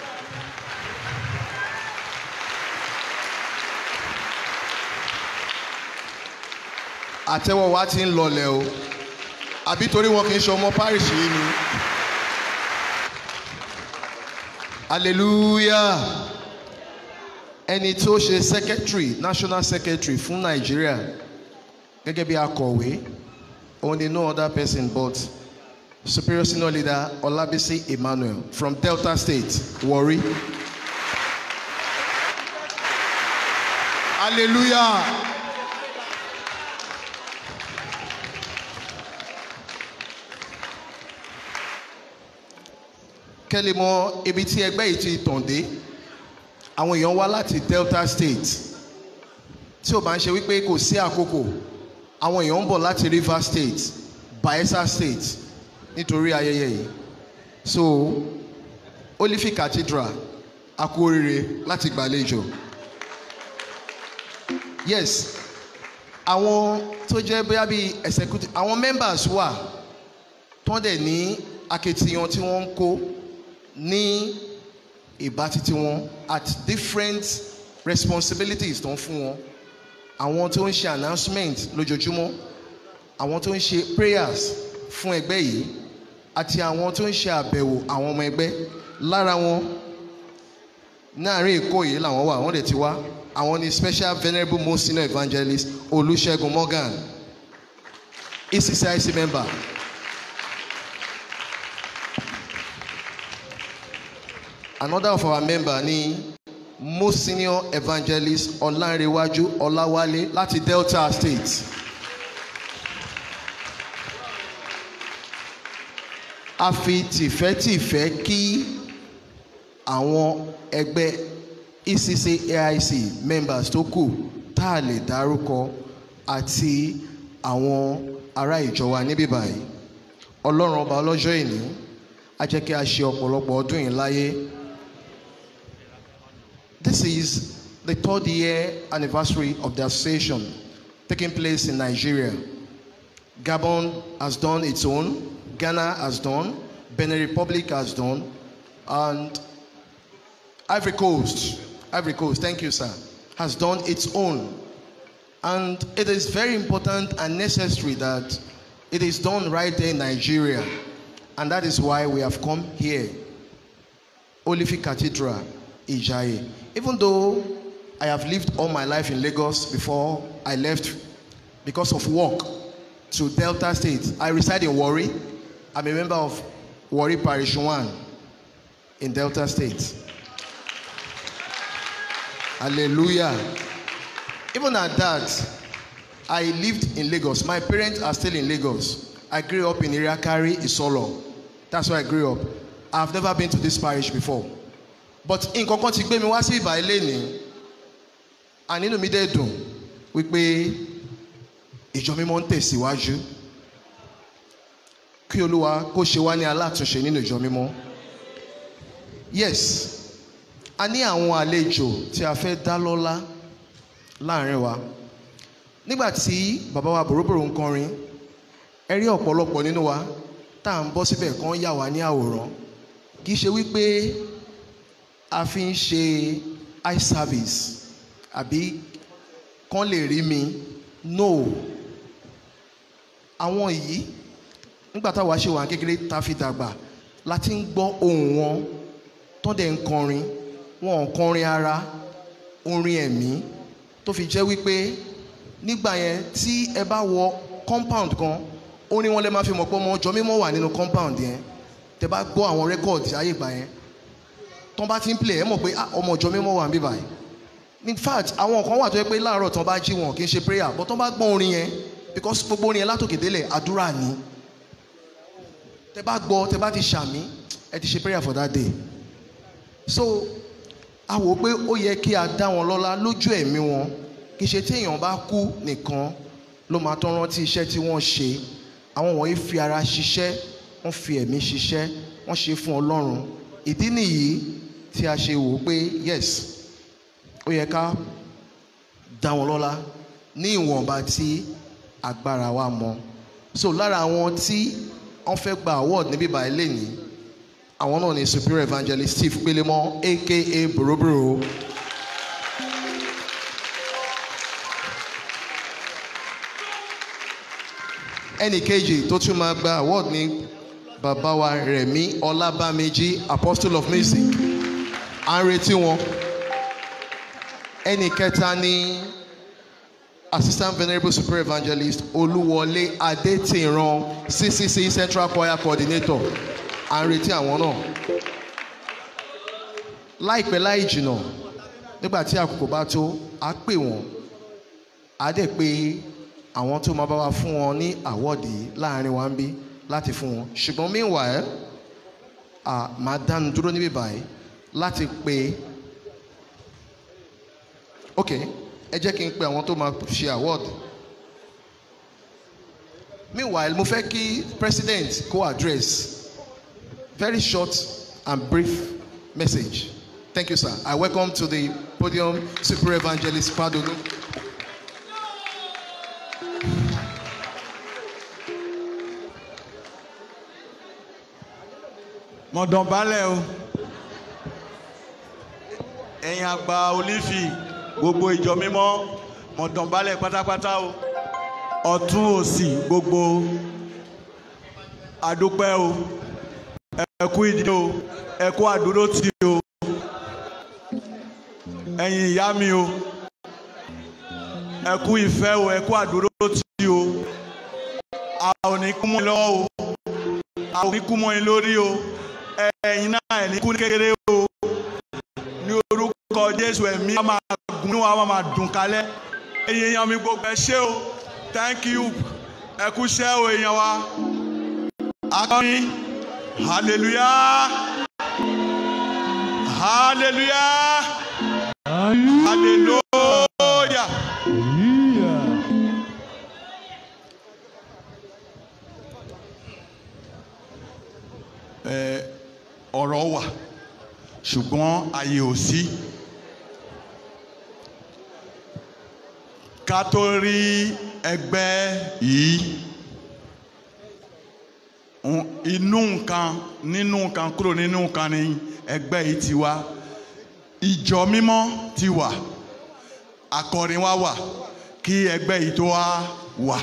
àtẹ́wọ́ wa ti ń lọlẹ̀ o àbí torí wọn kì í ṣe ọmọ parish yìí ni hallelujah ẹni tó ṣe secretary national secretary fún nàìjíríà gẹ́gẹ́ bí akọ̀wé òun ni no other person but superior senior leader olabisi emmanuel from delta state warri hallelujah. kẹ́lẹ́ mọ ibi tí ẹgbẹ́ yìí ti tàn dé àwọn èèyàn wá láti delta state tí ò bá ń ṣe wípé kò sí àkókò àwọn èèyàn ń bọ̀ láti river state bayelsa state nítorí ayẹyẹ yìí so olifi cathedral a kú oríire láti gbàlejò yes àwọn tó jẹ́ bóyá bíi executive àwọn members wà tó dẹ̀ ní akitiyan tí wọ́n ń kó ní ìbá títí wọn at different responsibilities tó ń fún wọn àwọn tó ń ṣe announcement lójoojúmọ́ àwọn tó ń ṣe prayers fún ẹgbẹ́ yìí àti àwọn tó ń ṣe àbẹ̀wò àwọn ọmọ ẹgbẹ́ lára wọn láàrin èkó yìí làwọn wà wọ́n dẹ̀ ti wá àwọn ni special venerable most senior evangelist olùṣègùn morgan eccic member another of our member ni most senior evangelist ọlánrewájú ọláwálé láti delta state a fi tìfẹ́tìfẹ́ kí àwọn ẹgbẹ́ ecc aic members tó kù tá a lè dárúkọ àti àwọn ará ìjọ wa níbí báyìí ọlọ́run ọba ọlọ́jọ́ ìní á jẹ́ kí a ṣe ọ̀pọ̀lọpọ̀ ọdún yìí láyé. This is the third year anniversary of the association taking place in Nigeria. Gabon has done its own, Ghana has done, Benin Republic has done, and Ivory Coast, Ivory Coast, thank you, sir, has done its own. And it is very important and necessary that it is done right there in Nigeria. And that is why we have come here, Olifi Cathedral, Ijaye. Even though I have lived all my life in Lagos before I left because of work to Delta State, I reside in Warri. I'm a member of Warri Parish 1 in Delta State. Hallelujah. Even at that, I lived in Lagos. My parents are still in Lagos. I grew up in Iriakari, Isolo. That's where I grew up. I've never been to this parish before. But nǹkan kan ti gbé mi wá sí ìbà ilé ni ànínú mi dẹ̀ dùn wípé ìjọ mímọ́ ń tẹ̀síwájú kí olúwa kó ṣe wá ní alátúnṣe nínú ìjọ mímọ́. Yes, a ní àwọn àlejò tí a fẹ́ dá lọ́lá láàrin wa nígbà tí bàbá wa bòróbòrò ń kọrin ẹ rí ọ̀pọ̀lọpọ̀ nínú wa tá à ń bọ́ síbẹ̀ kan yà wá ní àwòrán kì í ṣe wípé a fi ń ṣe eye service àbí kán lè rí mi no àwọn yìí nígbà táwa ṣe wà kékeré tá a fi dàgbà láti ń gbọ́ ohùn wọn tó dẹ̀ ń kọrin wọn ò kọrin ara orin ẹ̀mí tó fi jẹ́ wípé nígbà yẹn tí ẹ bá wọ compound kan orin wọn lè máa fi mọ̀ pé ọmọ ọjọ́ mímọ́ wà nínú compound yẹn tẹ bá gbọ́ àwọn rẹ́kọ̀dì ayé ìgbà yẹn tán bá ti ń play ẹ mọ̀ pé ọmọ ọjọ́ mímọ́ wà níbí báyìí in fact àwọn kan wà tó yẹ pé láàárọ̀ tán bá jí wọn kì í ṣe prayer but tán bá gbọ́ orin yẹn because gbogbo orin yẹn látòkè délẹ̀ àdúrà ni tẹ bá gbọ́ tẹ bá ti ṣàmì ẹ ti ṣe prayer for that day so a wò ó pé ó yẹ kí a dá wọn lọ́lá lójú ẹ̀mí wọn kì í ṣe tí èèyàn bá kú nìkan ló máa tán rántí iṣẹ́ tí wọ́n ṣe àwọn wọ̀nyí fi ara ṣiṣẹ́ wọ́n fi ẹ̀mí ṣiṣẹ́ wọ́n ṣe fún ọlọ́run ìdí nìyí tí a ṣe wò ó pé yes ó yẹ ká dá wọn lọ́lá ní ìwọ̀nba tí agbára wa mọ so lára àwọn tí wọ́n fẹ́ gba award níbí báyìí lẹ́nìí àwọn náà ni superior evangelist steve pélémọ́ aka boroboro. ẹnì kejì tó tún máa gba award ní bàbá wa rẹ̀mí ọlábàmíjì apostle of music à ń retí wọn ẹnì kẹta ní assistant venerable super evangelist olúwọlé adétìran ccc central choir coordinator à ń retí àwọn náà láìpẹ́ láì jìnnà nígbà tí àkókò bá tó á pè wọ́n á dẹ̀ pé àwọn tó máa bá wa fún wọn ní àwọ́ọ̀dì láàrin wa ń bí láti fún wọn ṣùgbọ́n meanwhile à máa dánu dúró níbí báyìí láti pè ok ẹ jẹ́ kí n pe àwọn tó máa ṣe award meanwhile mo fẹ́ kí president kó address very short and brief message thank you sir i welcome to the podium super evangelist padonu. mọ̀dànbálẹ̀ o ẹ̀yin àgbà olífì gbogbo ìjọ mímọ́ mọ̀dànbálẹ̀ pátápátá o ọ̀tún òsì gbogbo àdúpẹ́ o ẹ̀kú ìdílé o ẹ̀kú àdúró tì o ẹ̀yin ìyá mi o ẹ̀kú ìfẹ́ o ẹ̀kú àdúró tì o a ò ní kú mọ́ yín lọ́wọ́ o a ò ní kú mọ́ yín lórí o ẹ̀yin náà ẹ̀ ní kú ní kékeré o ní orúkọ Jésù ẹ̀mí wa máa gùn ní wa máa dùn kálẹ̀ ẹ̀yin èèyàn mi gbogbo ẹ ṣé o thank you ẹ kú ṣẹ́ o èèyàn wa akọrin hallelujah hallelujah hallelujah. ẹ ọ̀rọ̀ wà ṣùgbọ́n àyè ò sí. ká tó rí ẹgbẹ́ yìí inú nǹkan nínú nǹkan kúrò nínú nǹkan ni ẹgbẹ́ yìí ti wá ìjọ mímọ́ ti wà akọrin wa wà kí ẹgbẹ́ yìí tó wá wà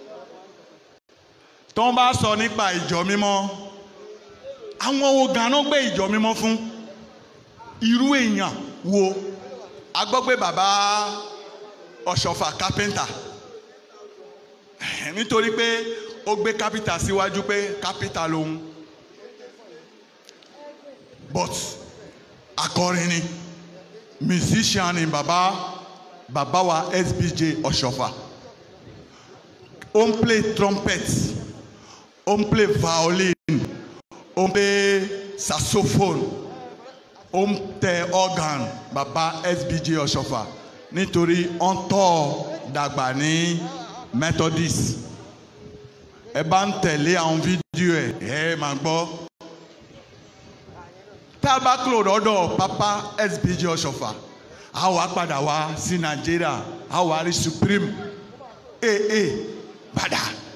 tó ń bá sọ nípa ìjọ mímọ́ àwọn wo ganan gbé ìjọ mímọ́ fún irú èèyàn wo a gbọ́ pé bàbá ọ̀ṣọ́fà kápẹ́ńtà nítorí pé ó gbé kápítà síwájú pé kápítà lòun but akọrin ni musician ni bàbá bàbá wa SBJ ọ̀ṣọ́fà ó ń play trumpet ó ń play violin ó ń play saxophone ó ń tẹ organ bàbá SBJ ọ̀ṣọ́fà nítorí ó ń tọ́ dàgbà ní Methodist ẹ bá ń tẹ̀lé àwọn fídíò ẹ̀ ẹ máa gbọ́ tá a bá kúrò lọ́dọ̀ papa SBJ ọ̀ṣọ́fà a wá padà wá sí Nàìjíríà a wá rí Supreme aa padà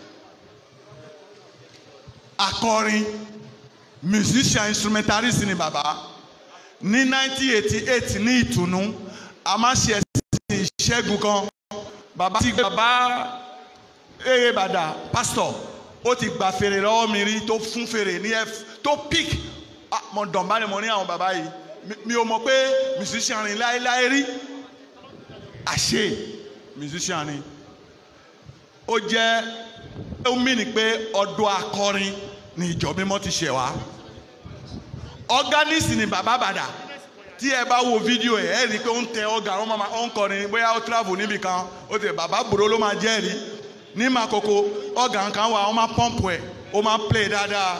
akọrin musician instrumentalist ni bàbá ní 1988 ní ìtùnú a máa ṣe ẹ̀sìn ìṣẹ́gun kan bàbá ti bàbá èrè bàdà pastor ó ti gba fèrè lọ́wọ́ mi rí tó fún fèrè ní f tó pick mo dàn bá ní mo ní àwọn bàbá yìí mi ò mọ̀ pé musician ni láéláé rí àṣé musician ni ó jẹ́ ó mí ni pé ọdún akọrin ni ìjọ mímọ́ ti ṣẹ̀ wá organist ni bàbá bàdà tí ẹ bá wo fídíò ẹ ẹ rí i pé ó ń tẹ ọgà ó máa ó ń kọrin bóyá ó travel níbì kan ó ti bàbá gbòòrò ló máa jẹ́rìí ní Makoko ọ̀gá kan wà wọ́n máa pọ́ǹpù ẹ̀ ó máa play dáadáa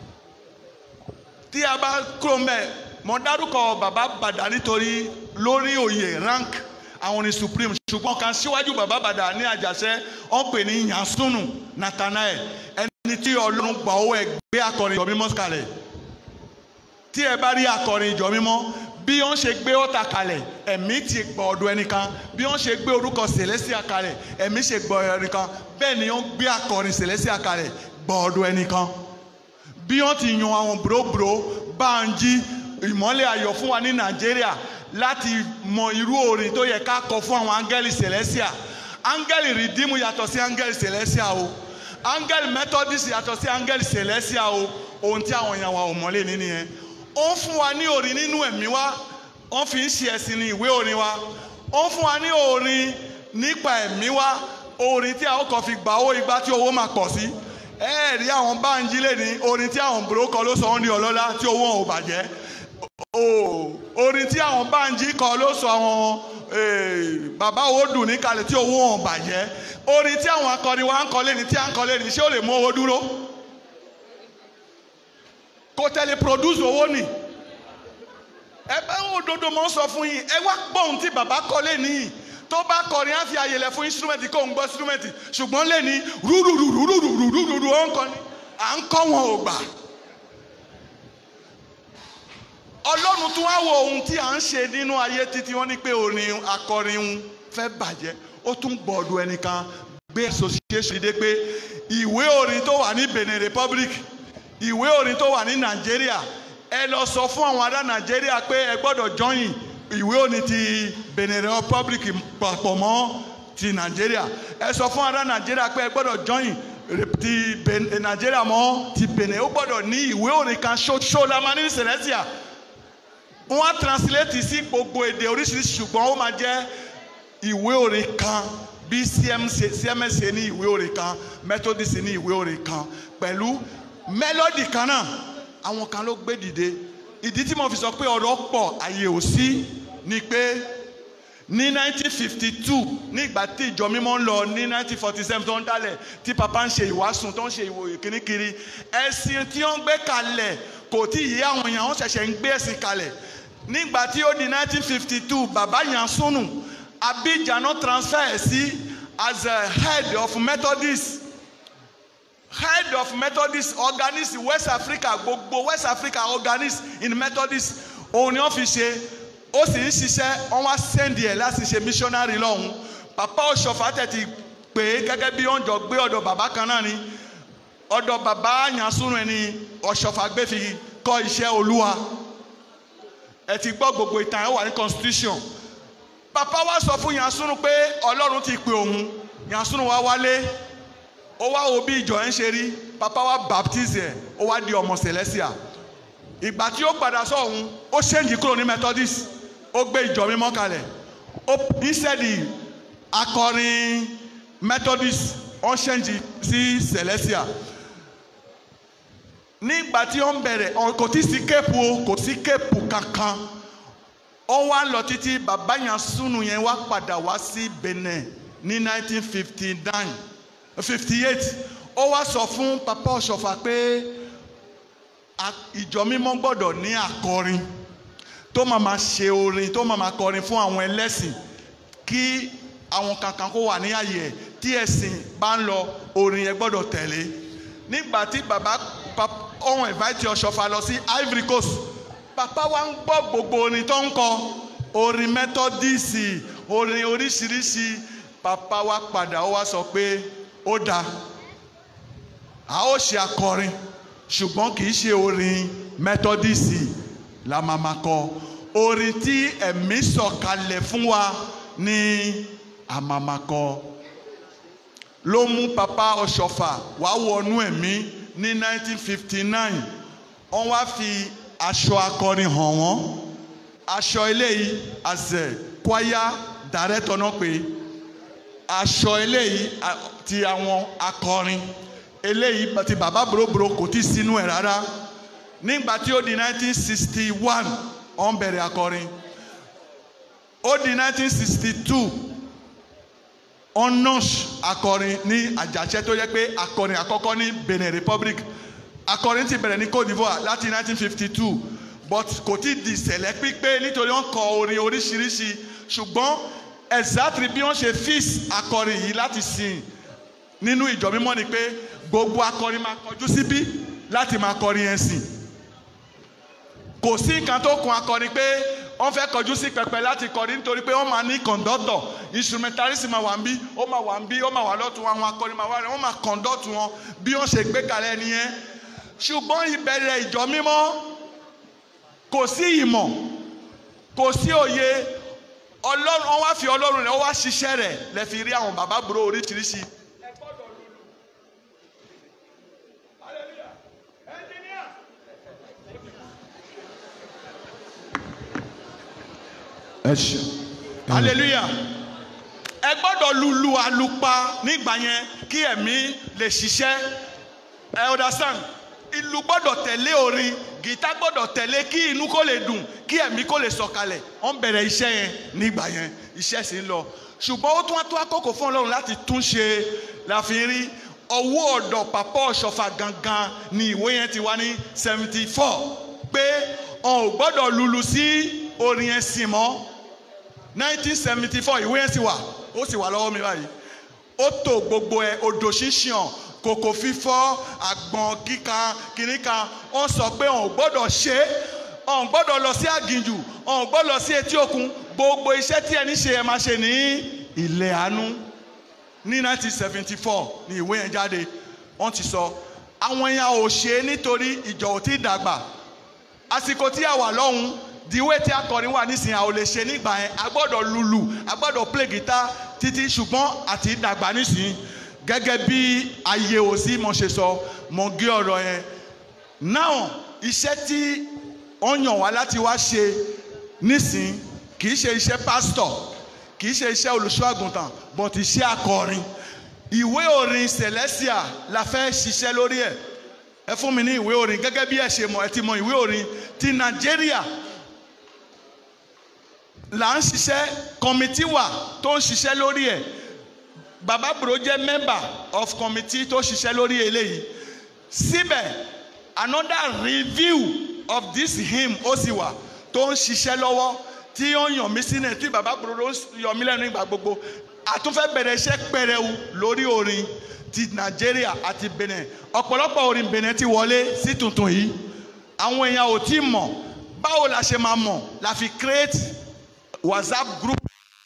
tí a bá kúrò mbẹ mo dárúkọ bàbá bàdà nítorí lórí oyè rank àwọn ní supreme ṣùgbọ́n kan síwájú bàbá bàdà ní àjàṣẹ́ wọ́n pè ní yansunu nathanael ẹni tí ọlọ́run gbà owó ẹ̀ gbé akọrin ìjọ mímọ́ kalẹ̀ tí ẹ bá rí akọrin ìjọ mímọ́ bí wọ́n ṣe gbé ọ̀tà kalẹ̀ ẹ̀mí ti gbọ́ ọ̀dọ̀ ẹnìkan bí wọ́n ṣe gbé orúkọ celestia kalẹ̀ ẹ̀mí ṣe gbọ́ ọ̀dọ̀ ẹnìkan bẹ́ẹ̀ ni wọ́n gbé akọrin celestia kalẹ̀ gbọ́ ọ̀dọ̀ ẹnìkan bí wọ́n ti yan àwọn bùrọ̀bùrọ̀ Bánjí ìmọ́lẹ̀ ayọ̀ fún wa ní Nàìjíríà láti mọ irú orin tó yẹ ká kọ fún àwọn áńgẹ́lì celestia áńgẹ́lì rìdíìmù yàtọ̀ sí áńgẹ́lì celestia o áńgẹ́lì methodist yàtọ̀ sí áńgẹ́lì celestia o ohun tí àwọn èèyàn wa ò mọ́lẹ̀ nínú yẹn ó ń fún wa ní orin nínú ẹ̀mí wa wọ́n fi ń ṣe ẹ̀sìn ní ìwé orin wa ó ń fún wa ní orin nípa ẹ̀mí wa orin tí a ó kàn fi gbà owó igbá tí owó máa pọ̀ sí ẹ rí àwọn Bánjí lè ní orin tí àwọn bùrókọ ló sọ wọn ní ọlọ́lá tí owó wọn ò bàjẹ́ orin tí àwọn Bánjí kọ ló sọ àwọn bàbá owó dùn ní kalẹ̀ tí owó wọn ò bàjẹ́ orin tí àwọn akọrin wa ń kọ lẹ́ni tí à ń kọ lẹ́ni ṣé ó lè mú owó dúró kò tẹ̀lé produce owó nì ẹ bá ń òdodo mọ́ sọ fún yín ẹ wá gbọ́ ohun tí bàbá kọ lẹ́ni yìí tó bá kọrin á fi àyè lẹ̀ fún instrument kó ń gbọ́ instrument ṣùgbọ́n lẹ́ni rúrúrúrúrúrúrúrú ó ń kọ́ ni à ń kọ́ wọn ò gbà. ọlọ́run tún wá wo ohun tí à ń ṣe nínú ayé títí wọ́n ní pé orin akọrin ń fẹ́ bàjẹ́ ó tún gbọ́dọ̀ ẹnìkan gbé association dé pé ìwé orin tó wà ní Benin Republic ìwé orin tó wà ní Nàìjíríà ẹ lọ sọ fún àwọn ará Nàìjíríà pé ẹ gbọ́dọ̀ join ìwé òní ti Benin Republic papọ̀ mọ́ ti Nàìjíríà ẹ sọ fún ará Nàìjíríà pé ẹ gbọ́dọ̀ join ti Nàìjíríà mọ́ ti Benin ó gbọ́dọ̀ ní ìwé òní kan ṣoṣo la máa ní Celestia wọ́n á translate sí gbogbo èdè oríṣiríṣi ṣùgbọ́n ó máa jẹ́ ìwé òní kan bí CMS ní ìwé òní kan Methodist ní ìwé òní kan pẹ̀lú melody kan náà àwọn kan ló gbé dìde ìdí tí mo fi sọ pé ọ̀rọ̀ pọ̀ àyè ò sí ni pé ní 1952 nígbà tí ìjọ mímọ́ ń lọ ní 1947 tó ń dálẹ̀ tí papa ń ṣe ìwàásù tó ń ṣe ìwòye kìnnìkiri ẹ̀sìn tí wọ́n gbé kalẹ̀ kò tí ì yé àwọn èèyàn wọ́n ṣẹ̀ṣẹ̀ ń gbé ẹ̀sìn kalẹ̀ nígbà tí ó di 1952 bàbá Yansunu Abidjan náà transfer ẹ̀ sí as a head of Methodist head of methodist organist west africa gbogbo west africa organist in methodist òun ni wọ́n fi ṣe ó sì ń ṣiṣẹ́ wọ́n wá sẹ́ndì ẹ̀ láti ṣe missionary lọ́hùn papa ọ̀ṣọ́fà tẹ̀tì pé gẹ́gẹ́ bí wọ́n jọ gbé ọ̀dọ̀ bàbá kan náà ni ọ̀dọ̀ bàbá Yansunu ẹni ọ̀ṣọ́fà gbé fi kọ́ iṣẹ́ olúwa ẹ ti gbọ́ gbogbo ìtàn ẹ̀ wà ní constitution papa wa sọ fún Yansunu pé ọlọ́run ti pè òun Yansunu wá wálé ó wá wo bí ìjọ ẹ̀ ń ṣe rí papa wa baptize ẹ̀ ó wá di ọmọ Celestia ìgbà tí ó padà sọ̀hún ó ṣéǹjì kúrò ní Methodist ó gbé ìjọ mímọ́ kalẹ̀ ó instead akọrin Methodist ó ṣéǹjì sí Celestia nígbà tí ó ń bẹ̀rẹ̀ kò tí sí kéèpù o kò sí kéèpù kankan ó wá lọ títí bàbá Yansunu yẹn wá padà wá sí Benin ní 1959 fifty eight ó wá sọ fún papa ọ̀ṣọ́fà pé ìjọ mímọ́ gbọ́dọ̀ ní akọrin tó máa ma ṣe orin tó máa ma kọrin fún àwọn ẹlẹ́sìn kí àwọn kankan kó wà ní àyè ẹ̀ tí ẹ̀sìn bá ń lọ orin yẹn gbọ́dọ̀ tẹ̀lé nígbà tí bàbá ọ̀hún invite ọ̀ṣọ́fà lọ sí Ivory Coast papa wa ń gbọ́ gbogbo orin tó ń kọ orin Methodist orin oríṣiríṣi papa wa padà ó wá sọ pé ó dáa a ó ṣe akọrin ṣùgbọ́n kì í ṣe orin mẹtọdísì la máa ma kọ orin tí ẹ̀mí sọ̀kalẹ̀ fún wa ní a máa ma kọ ló mú papa ọ̀ṣọ́fà wá wọnú ẹ̀mí ní 1959 wọ́n wá fi aṣọ akọrin hàn wọ́n aṣọ eléyìí àṣẹ kwaya dàrẹ́tọ̀ náà pé aṣọ eléyìí ti àwọn akọrin eléyìí ti bàbá boroboro kò tí sínú ẹ̀ rárá nígbà tí ó di 1961 wọ́n bẹ̀rẹ̀ akọrin ó di 1962 honors akọrin ní àjàṣẹ́ tó yẹ pé akọrin àkọ́kọ́ ní Benin Republic akọrin ti bẹ̀rẹ̀ ní Côte d'Ivoire láti 1952 but kò tí ì di ìṣẹ̀lẹ̀ pípé nítorí wọ́n kọ orin oríṣiríṣi ṣùgbọ́n exactly bí wọ́n ṣe fix akọrin yìí láti sìn nínú ìjọ mímọ́ ni pé gbogbo akọrin máa kọjú síbí láti máa kọrin yẹn sìn kò sí nǹkan tó kun akọrin pé wọ́n fẹ́ kọjú sí pẹpẹ láti kọrin nítorí pé wọ́n máa ní kọ̀ǹdọ́tọ̀ instrumentalist máa wà ń bí ó máa wà ń bí ó máa wà lọ́tún àwọn akọrin máa wà rẹ̀ wọ́n máa kọ̀ǹdọ́tù wọn bí wọ́n ṣe gbé kalẹ̀ nìyẹn ṣùgbọ́n ìbẹ̀rẹ̀ ìjọ mímọ́ kò sí ìmọ̀ kò sí òye ọlọ́run wọ́n wá fi ọlọ́run rẹ̀ wọ́n wá ṣiṣẹ́ rẹ̀ lẹ́ fi rí àwọn bàbá búrò oríṣiríṣi ẹ ṣe. hallelujah ẹ gbọ́dọ̀ lulu àlùpà nígbà yẹn kí ẹ̀mí lè ṣiṣẹ́ ẹ understand ìlù gbọ́dọ̀ tẹ̀lé orin gìtá gbọ́dọ̀ tẹ̀lé kí inú kó lè dùn kí ẹ̀mí kó lè sọ̀kalẹ̀ wọ́n bẹ̀rẹ̀ iṣẹ́ yẹn nígbà yẹn iṣẹ́ sì ń lọ ṣùgbọ́n ó tún wá tó àkókò fún ọlọ́run láti tún ṣe la fi rí ọwọ́ ọ̀dọ̀ pàpọ̀ ọ̀ṣọ́fà gangan ni ìwé yẹn ti wá ní seventy four pé ọ̀n ò gbọ́dọ̀ lulu sí orin ẹ̀sìn mọ́ nineteen seventy four ìwé yẹn sì wà ó sì wà lọ́wọ́ mi báyìí ó tó gbogbo ẹ̀ odò ṣíṣàn kòkò fífọ́ àgbọ̀n kíkan kìnìkan wọ́n sọ pé ọ̀n ò gbọ́dọ̀ ṣe é ọ̀n gbọ́dọ̀ lọ sí àgìnjù ọ̀n gbọ́dọ̀ lọ sí etí òkun gbogbo iṣẹ́ tí ẹni ṣe ẹ máa ṣe ní ilẹ̀ àánú ní nineteen seventy four ni ìwé yẹn jáde wọ́n ti sọ àwọn èèyàn ò ṣe é nítorí ìjọ ò tí ì dàgbà àsìkò tí a wà lọ́hùn diwe tí akọrin wà nísìnyí a ò lè ṣe nígbà yẹn a gbọ́dọ̀ lulu a gbọ́dọ̀ play guitar títí ṣùgbọ́n àti dàgbà nísìnyí gẹ́gẹ́ bí ayé ò sí mo ṣe sọ mo gé ọ̀rọ̀ yẹn náà iṣẹ́ tí wọ́n yàn wá láti wá ṣe nísìnyí kì í ṣe iṣẹ́ pásítọ̀ kì í ṣe iṣẹ́ olùṣọ́ àgùntàn but iṣẹ́ akọrin ìwé orin celestia la fẹ́ ṣiṣẹ́ lórí ẹ̀ ẹ fún mi ní ìwé orin gẹ́gẹ́ bí ẹ ṣe mọ̀ ẹ ti mọ ìwé orin ti nàìjíríà là ń ṣiṣẹ́ kọ́mítì wà tó ń ṣiṣẹ́ lórí ẹ̀ baba bro jẹ́ member of committee tó ṣiṣẹ́ lórí eléyìí síbẹ̀ another review of this hymn ó sì wà tó ń ṣiṣẹ́ lọ́wọ́ tí ó ń yàn mí sínú tí baba bro ló ń yọ mí lẹ́nu ìgbà gbogbo àtúnfẹ́ bẹ̀rẹ̀ iṣẹ́ pẹrẹwu lórí orin ti nàìjíríà àti benin ọ̀pọ̀lọpọ̀ orin benin ti wọlé sí tuntun yìí àwọn èèyàn ò tí mọ̀ báwo la ṣe máa mọ̀ la fi create whatsapp group.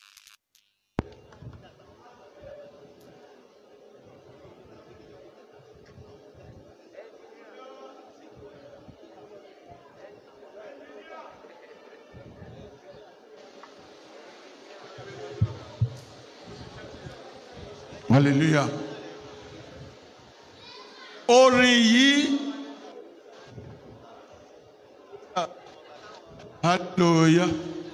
hallelujah orin yìí hallelujah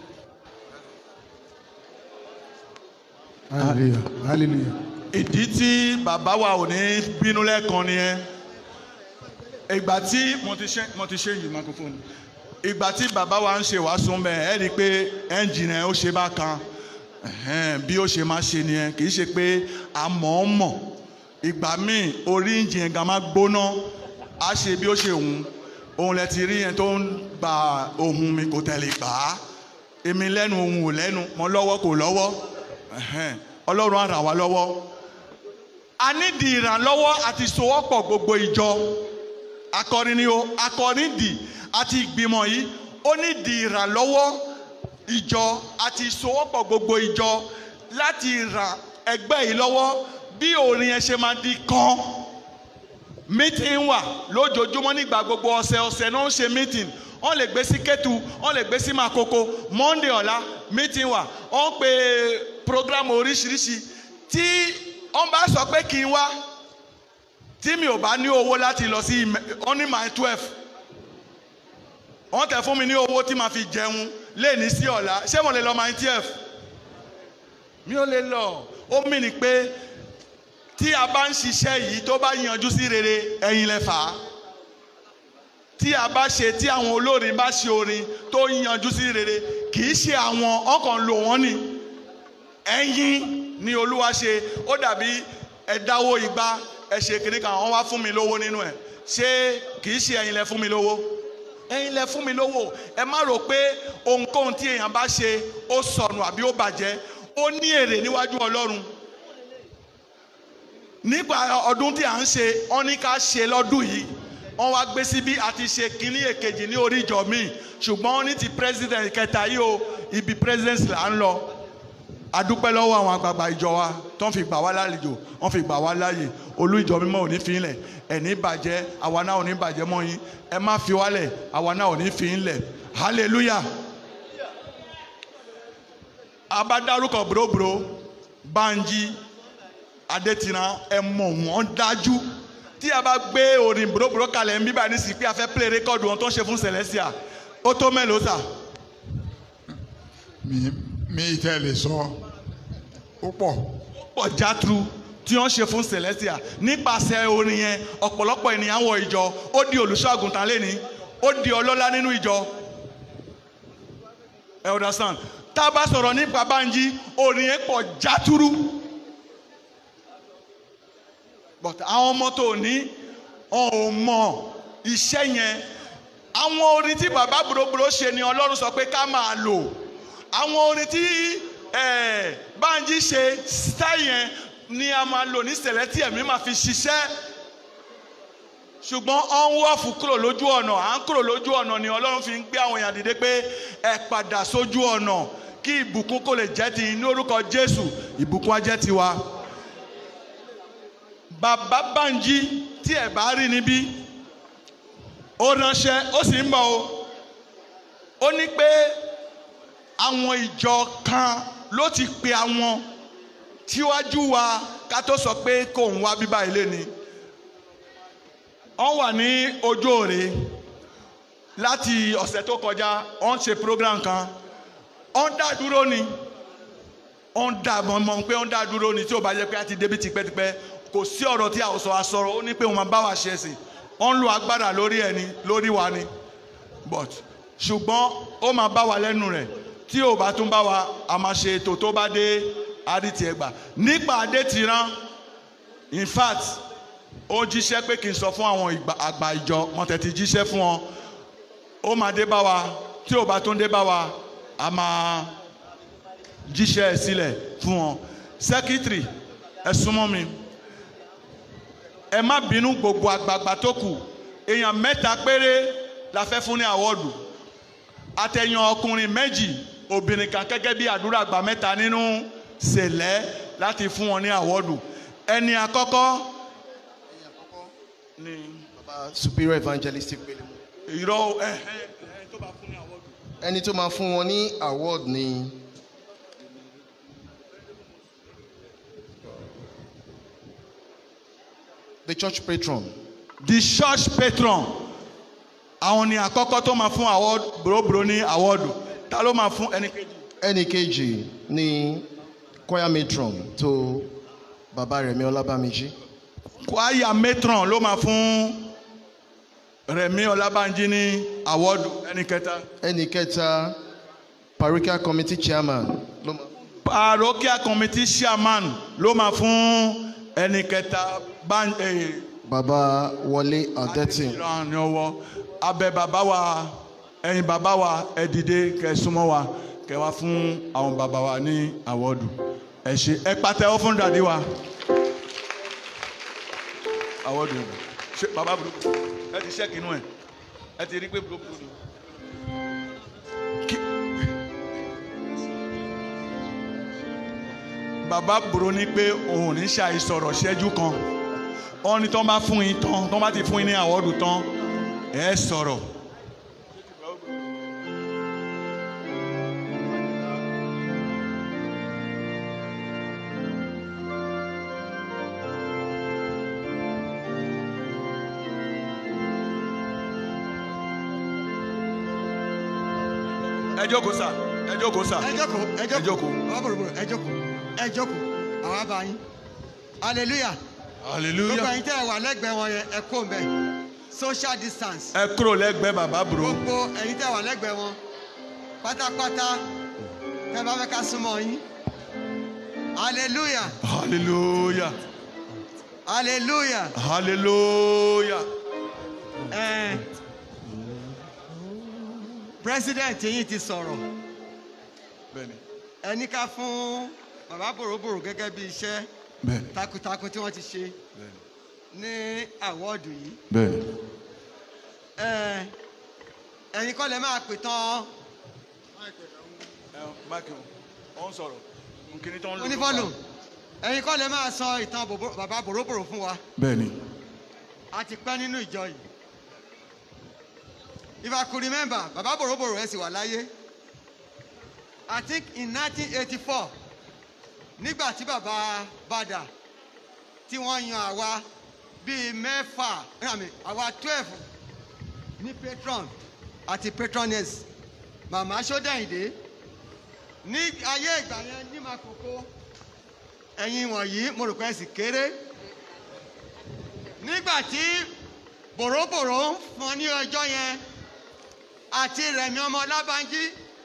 hallelujah hallelujah. ìdí tí bàbá wa ò ní bínú lẹ́ẹ̀kan nìyẹn ìgbà tí mo ti ṣe mo ti ṣe yìí microphone ìgbà tí bàbá wa ń ṣe wàásù mbẹ ẹ rí i pé ẹ́ńjìnì ẹ̀ ó ṣe bá kan ẹ̀hẹ́n, bí ó ṣe máa ṣe nìyẹn kì í ṣe pé a mọ̀ ọ́ mọ̀ ìgbà míì orí ẹ́ńjìnì gan máa gbóná á ṣe bí ó ṣe hùn òun lẹ ti rí yẹn tó ń gba ohun mi kò tẹ̀lé gbà á èmi lẹ́nu ohun ò lẹ́nu mọ́ lọ́wọ́ kò lọ́wọ́ ẹ̀hẹ́n, ọlọ́run á ràn wá lọ́wọ́ a nídìí ìrànlọ́wọ́ àti sowọ́pọ̀ gbogbo ìjọ akọrin ni o akọrin dì àti ìgbìmọ̀ yìí ó nídìí ìrànlọ́wọ́ ìjọ àti ìsowọ́pọ̀ gbogbo ìjọ láti ràn ẹgbẹ́ yìí lọ́wọ́ bí orin yẹn ṣe máa di kan meeting wà lójoojúmọ́ nígbà gbogbo ọ̀sẹ̀ ọ̀sẹ̀ náà ń ṣe meeting wọ́n lè gbé sí Kétu wọ́n lè gbé sí Makoko Monday ọ̀la meeting wà wọ́n pe program oríṣiríṣi tí wọ́n bá sọ pé kí n wá tí mi ò bá ní owó láti lọ sí wọ́n ní my twelve wọ́n tẹ̀ fún mi ní owó tí màá fi jẹun léèní sí ọ̀la ṣé mo lè lọ my twelve mi ò lè lọ ó mì ní pé tí a bá ń ṣiṣẹ́ yìí tó bá yanjú sí rere ẹ̀yin lẹ fà á tí a bá ṣe tí àwọn olórin bá ṣe orin tó yanjú sí rere kì í ṣe àwọn ọkàn lò wọ́n ni ẹ̀yin ni olúwa ṣe ó dàbí ẹ̀dáwó igba ẹ ṣe kiri kan wọ́n wá fún mi lówó nínú ẹ̀ ṣé kì í ṣe ẹ̀yin lẹ fún mi lówó ẹ̀yin lẹ fún mi lówó ẹ má rò pé ohunkóhun tí èèyàn bá ṣe ó sọnù àbí ó bàjẹ́ ó ní èrè níwájú ọlọ́run nípa ọdún tí à ń ṣe wọ́n ní ká ṣe lọ́dún yìí wọ́n wá gbé síbí àti ṣe kínní èkejì ní orí ìjọ míì ṣùgbọ́n wọ́n ní ti president kẹta yìí o ibi president là ń lọ adúpẹ́ lọ́wọ́ àwọn àgbààgbà ìjọ wa tó ń fi gbà wá lálejò wọ́n fi gbà wá láàyè olú ìjọ mímọ́ ò ní fi ń lẹ̀ ẹ̀ní bàjẹ́ àwa náà ò ní bàjẹ́ mọ́ yín ẹ má fi wálẹ̀ àwa náà ò ní fi ń lẹ̀ hallelujah abádárúkọ bòròbòrò Bánjí Adétiran ẹ mọ̀ wọ́n dájú tí a bá gbé orin bòròbòrò kalẹ̀ ń bíbá ní sí pé a fẹ́ play rékọ́dù wọn tó ń ṣe fún Celestia ó tó mélòó sà mi mi tẹ́ lè sọ ó pọ̀ pọ̀ játru tí wọ́n ṣe fún Celestia nípasẹ̀ orin yẹn ọ̀pọ̀lọpọ̀ ènìyàn wọ ìjọ ó di olùṣọ́ àgùntàn lẹ́ni ó di ọlọ́lá nínú ìjọ ẹ understand tá a bá sọ̀rọ̀ nípa Bánjí orin yẹn pọ̀ játúrú but àwọn ọmọ tó ní wọn ò mọ iṣẹ́ yẹn àwọn orin tí bàbá bòròbòrò ṣe ni Ọlọ́run sọ pé ká máa lò àwọn orin tí eh, Bánjí ṣe style yẹn ni a máa lò ní Celestia mi máa fi ṣiṣẹ́ ṣùgbọ́n ọ ń wọ́ọ̀fù kúrò lójú ọ̀nà à ń kúrò lójú ọ̀nà ni Ọlọ́run fi ń gbé àwọn èèyàn dìde pé ẹ padà sójú ọ̀nà kí ìbùkún kò lè jẹ́ ti ní orúkọ Jésù ìbùkún á jẹ́ tiwa. Bàbá Bánjí tí ẹ bá rí níbí ó ránṣẹ́ ó sì ń bọ̀ o ó ní pé àwọn ìjọ kan ló ti pe àwọn tíwájú wa ká tó sọ pé kò ń wá bíbá ilé ni wọ́n wà ní ojú òre láti ọ̀sẹ̀ tó kọjá wọ́n ṣe program kan wọ́n dá dúró ni wọ́n dá mọ̀ pé wọ́n dá dúró ni tí ò bá yẹ pé a ti débi tipẹ́tipẹ́ kò sí ọ̀rọ̀ tí a sọ àsọ̀rọ̀ ó ní pé wọ́n máa bá wa ṣe sí wọ́n ń lo agbára lórí ẹni lórí wa ni but ṣùgbọ́n ó máa bá wa lẹ́nu rẹ̀ tí ò bá tún bá wa a máa ṣe ètò tó bá dé àdìtì ẹgbà nípa Adétiran in fact ó jíṣẹ́ pé kí n sọ fún àwọn àgbà ìjọ wọn tẹ̀ ti jíṣẹ́ fún wọn ó máa dé bá wa tí ò bá tún dé bá wa a máa jíṣẹ́ ẹ̀ sílẹ̀ fún wọn sẹ́kítírì ẹ súnmọ́ mi ẹ má bínú gbogbo àgbààgbà tó kù èèyàn mẹ́ta péré la fẹ́ fún ní àwọ́dù àtẹ̀yàn ọkùnrin méjì obìnrin kan gẹ́gẹ́ bí àdúrà àgbà mẹ́ta nínú sẹ̀lẹ̀ láti fún wọn ní àwọ́dù ẹni àkọ́kọ́ ni baba superior evangelistic gbẹlẹmú. irọ́ ẹ ẹ tó bá fún ní àwọ́dù. ẹni tó máa fún wọn ní award ni the church patron the church patron àwọn ni àkọ́kọ́ tó máa fún award bòròbòrò ní àwọ́dù ta ló máa fún ẹni kejì. ẹni kejì ni choir matron tó baba Rẹ̀mí Ọlábàmíjì kwaya matron ló máa fún Rẹ̀mí Ọlábànjí ní àwọ́dù ẹni kẹta. ẹni kẹta parochial committee chairman ló máa parochial committee chairman ló máa fún ẹni kẹta ban eh, baba Wọlé Adẹ́tìn ìran ní ọwọ́ abẹ bàbá wa ẹ̀yin bàbá wa ẹ dìde kẹ́ súnmọ́ wa kẹ́ wá fún àwọn bàbá wa ní àwọ́dù ẹ ṣe ẹ pàtẹ́wọ́ fún dàdí wa àwọ́dù ṣe bàbá burúkú ẹ ti ṣẹ́kì inú ẹ ẹ ti rí pé burúkú ni. Kí- bàbá burú ní pé òun ò ní ṣàìsọ̀rọ̀ ṣẹ́jú kan wọ́n ní tán bá fún yín tán tán bá ti fún yín ní àwọ́dù tán ẹ sọ̀rọ̀. ẹ jókòó sà ẹ jókòó sà ẹ jókòó ẹ ẹ jókòó jókòó. bàbá bòròbòrò ẹ jókòó ẹ jókòó àwọn àbá yín hallelujah gbogbo hallelujah. ẹ̀yin tẹ́ ẹ wà lẹ́gbẹ̀ẹ́ wọn yẹn ẹ kó mbẹ social distance ẹ kúrò lẹ́gbẹ̀ẹ́ bàbá burú. gbogbo ẹ̀yin tẹ́ ẹ wà lẹ́gbẹ̀ẹ́ wọn pátápátá tẹ́ ẹ bá fẹ́ ká súnmọ́ yín hallelujah hallelujah hallelujah. hallelujah. Eh, president yìí ti sọ̀rọ̀ bẹ́ẹ̀ni ẹni ká fún bàbá bòròbòrò gẹ́gẹ́ bí iṣẹ́ bẹ́ẹ̀ni takuntakun tí wọ́n ti ṣe bẹ́ẹ̀ni ní àwọ́ọ̀dù yìí bẹ́ẹ̀ni. Eh, ẹ̀yin kọ́ lè máa pè tán ẹ máàkì ọ̀ ń sọ̀rọ̀ nkíní tó ń lò. onífọ́lù ẹ̀yin kọ́ lè máa sọ ìtàn bòbò- bàbá bòròbòrò fún wa bẹ́ẹ̀ni a ti pẹ́ nínú ìjọ yìí if I could remember bàbá bòròbòrò ẹ̀ sì wà láyé I think in 1984 nígbà tí bàbá bàdà tí wọ́n yan àwa bíi mẹ́fà I mean, àwa twelve ní patron àti patroness màmá sódẹ̀yìndé ní ayé ìgbà yẹn ní makoko ẹ̀yin wọ̀nyí mo rò pé ẹ sì kéré nígbà tí bòròbòrò ń fọn ní ọjọ́ yẹn àti rẹ̀mí ọmọ lábánjí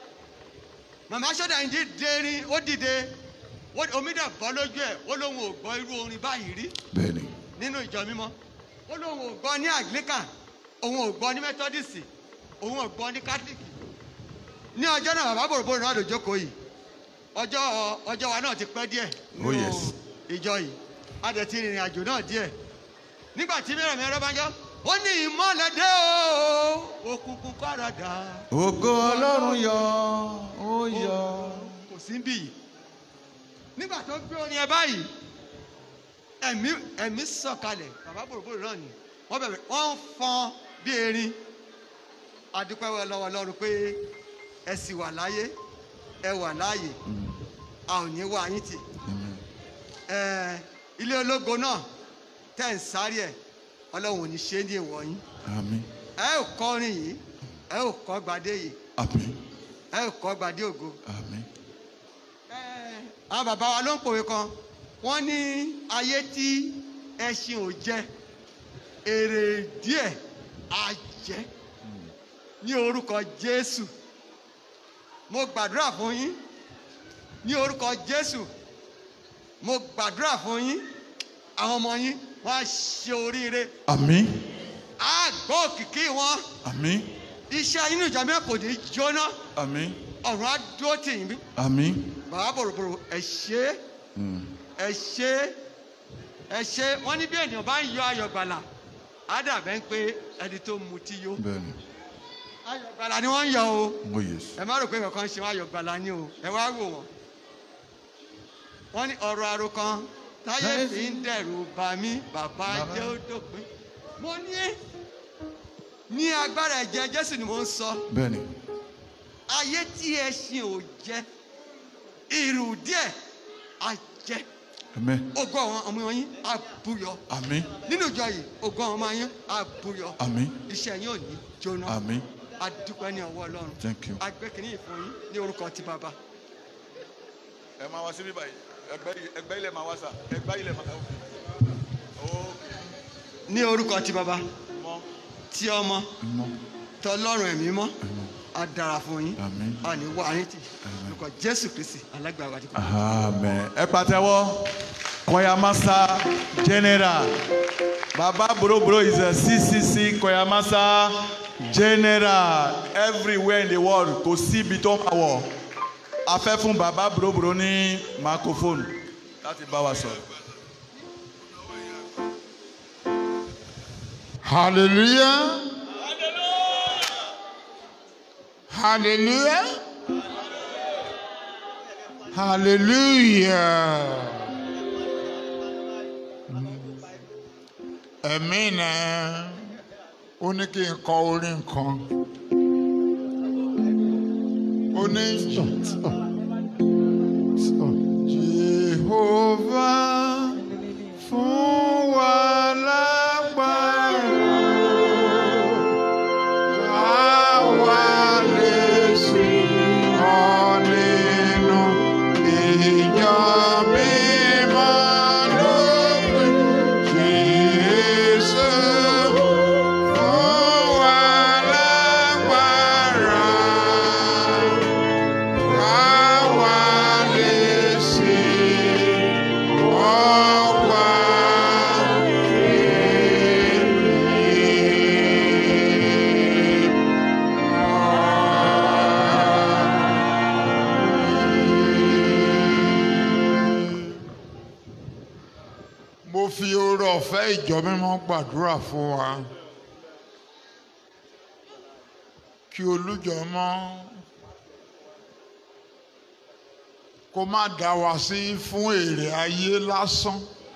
màmá sódẹ̀yìndé dérin ó dìde ó- omi dẹ̀ bọ́ lójú ẹ̀ ó lóun ò gbọ́ irú orin báyìí rí bẹ́ẹ̀ni nínú ìjọ mímọ́ ó lóun ò gbọ́ ní anglican òun ò gbọ́ ní methodist òun ò gbọ́ ní catholic ní ọjọ́ náà bàbá bòròbòrò náà ló jókòó yìí ọjọ́ ọjọ́ wa náà ti pẹ́ díẹ̀ Oh, yes. ìjọ yìí a dẹ̀ ti rìnrìn àjò náà díẹ̀ nígbà tí mẹ́rọ̀ mẹ́rọ̀ bá ń jọ ó ní ìmọ̀lẹ̀ dé o òkùnkùn káràdà ògo ọlọ́run yọ ó yọ. kò sí bí yìí nígbà tó gbé orin ẹ báyìí ẹ̀mí ẹ̀mí sọ̀kalẹ̀ bàbá bòròbòrò náà ni wọ́n bẹ̀rẹ̀ wọ́n ń fọn bí erin adúpẹ́ wọ lọ́wọ́ lọ́run pé ẹ sì wà láyé ẹ wà láàyè a ò ní wá yín tì ẹ ilé ológo náà tẹ̀ ń sáré ẹ̀ ọlọ́run ò ní ṣe é ní ìwọ̀ yín àmín ẹ ò kọrin yìí ẹ ò kọ́ gbadé yìí àmín ẹ ò kọ́ gbadé ògo àmín àwọn bàbá wa ló ń pòwe kan wọ́n ní ayé tí ẹṣin ò jẹ èrè díẹ̀ á jẹ ní orúkọ jésù mo gbàdúrà fún yín ní orúkọ jésù mo gbàdúrà fún yín àwọn ọmọ yín wọ́n á ṣe oríire àmín á gbọ́ òkìkí wọn àmín iṣẹ́ inú ìjọ mi kò ní jóná àmín ọ̀run á dúró tì yín bí àmín. bàbá bòròbòrò ẹ ṣe é Mm. ẹ ṣe ẹ ṣe wọn ní bí ènìyàn bá ń yọ ayọ̀ gbàlà á dàbẹ́ ń pé ẹni tó mutí yó bẹ́ẹ̀ni ayọ̀ gbàlà ni wọ́n ń yọ o oh yes. ẹ má rò pé kankan ṣe wọn ayọ̀ gbàlà ni o ẹ wá wò wọ́n wọ́n ní ọ̀rọ̀ àròkàn táyé fi ń dẹ̀rù bà mí bàbá jẹ́ ó dópin mo ní ní agbára ẹ̀jẹ̀ jésù ni mo ń sọ bẹ́ẹ̀ni ayé tí ẹṣin ò jẹ ìrù díẹ̀ á jẹ àmín ògo àwọn ọmọ yín á búyọ àmín nínú ìjọ yìí ògo àwọn ọmọ yín á búyọ àmín iṣẹ́ yín ò ní jóná àmín a dúpẹ́ ní ọwọ́ ọlọ́run thank you. a gbé kínní ìfún yín ní orúkọ ti bàbá. ẹ máa wá síbí báyìí ẹgbẹ́ ẹgbẹ́ ilẹ̀ máa wá sà ẹgbẹ́ ilẹ̀ máa wá. ní orúkọ ti bàbá mọ tí ọmọ mọ tọlọ́run ẹ̀mí mọ́ a dára fún yín àmín. a ní wá yín tì orúkọ jésù kristi alágbàá wájú. amen ẹ pàtẹ́wọ́ choir master general baba boroboro is a ccc choir master general everywhere in the world kò sí ibi tó máa wọ̀ a fẹ́ fún baba boroboro ní microphone láti bá wa sọ̀rọ̀. Hallelujah. Hallelujah. Hallelujah. Ẹ̀mí náà ó ní kí n kọ orin kan. Ó ní Jehovah fún wa lágbára. Àwa lè sìn ọ́ nínú ìjọ mímọ́ lópin. Jésù fún wa lágbára. Àwa lè sìn fẹ́ ìjọ mímọ́ gbàdúrà fún wa kí olújọ mọ́ kó má dá wa sí fún èrè ayé lásán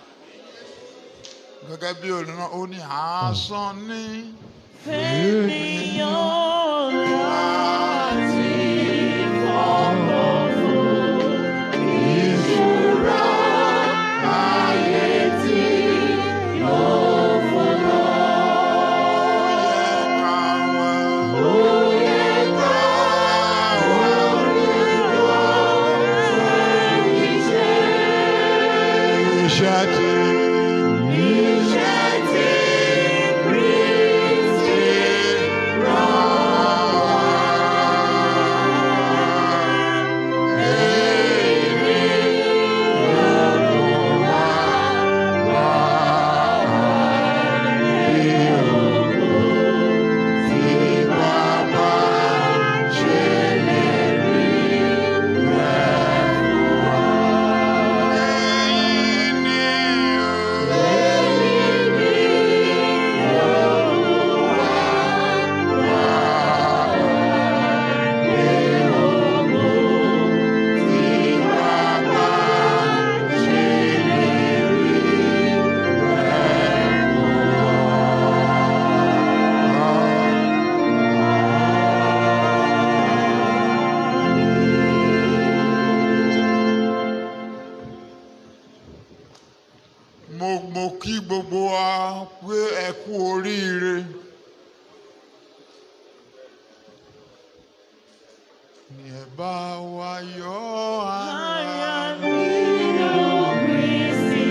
gẹ́gẹ́ bí olùrán ó ní asán ní. Ènìyàn láti fọkàn fún ìṣúra ayé tí yóò fún lọ. Ó yẹ ká wá olùyọ iṣẹ́. Iṣẹ́ tí. Iṣẹ́ tí Kristi rán wá. Èyí ni yóò mú wa wá rí ògo tí Bàbá ṣèlérí rẹ̀ fún wa. Èyí ni mo mo kí gbogbo wa pé ẹ kú oríire. Ní ẹ bá wa yọ ara nínú Kristi.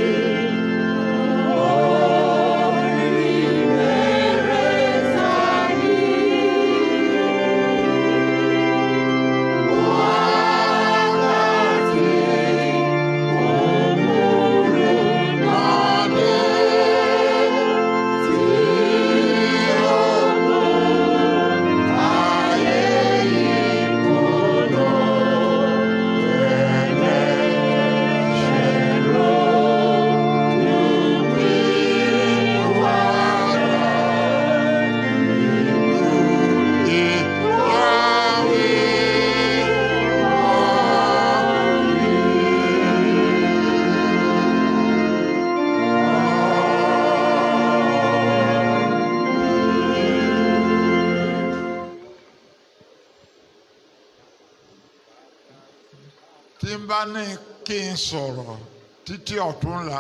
tí n bá ní kí n sọ̀rọ̀ títí ọ̀túnla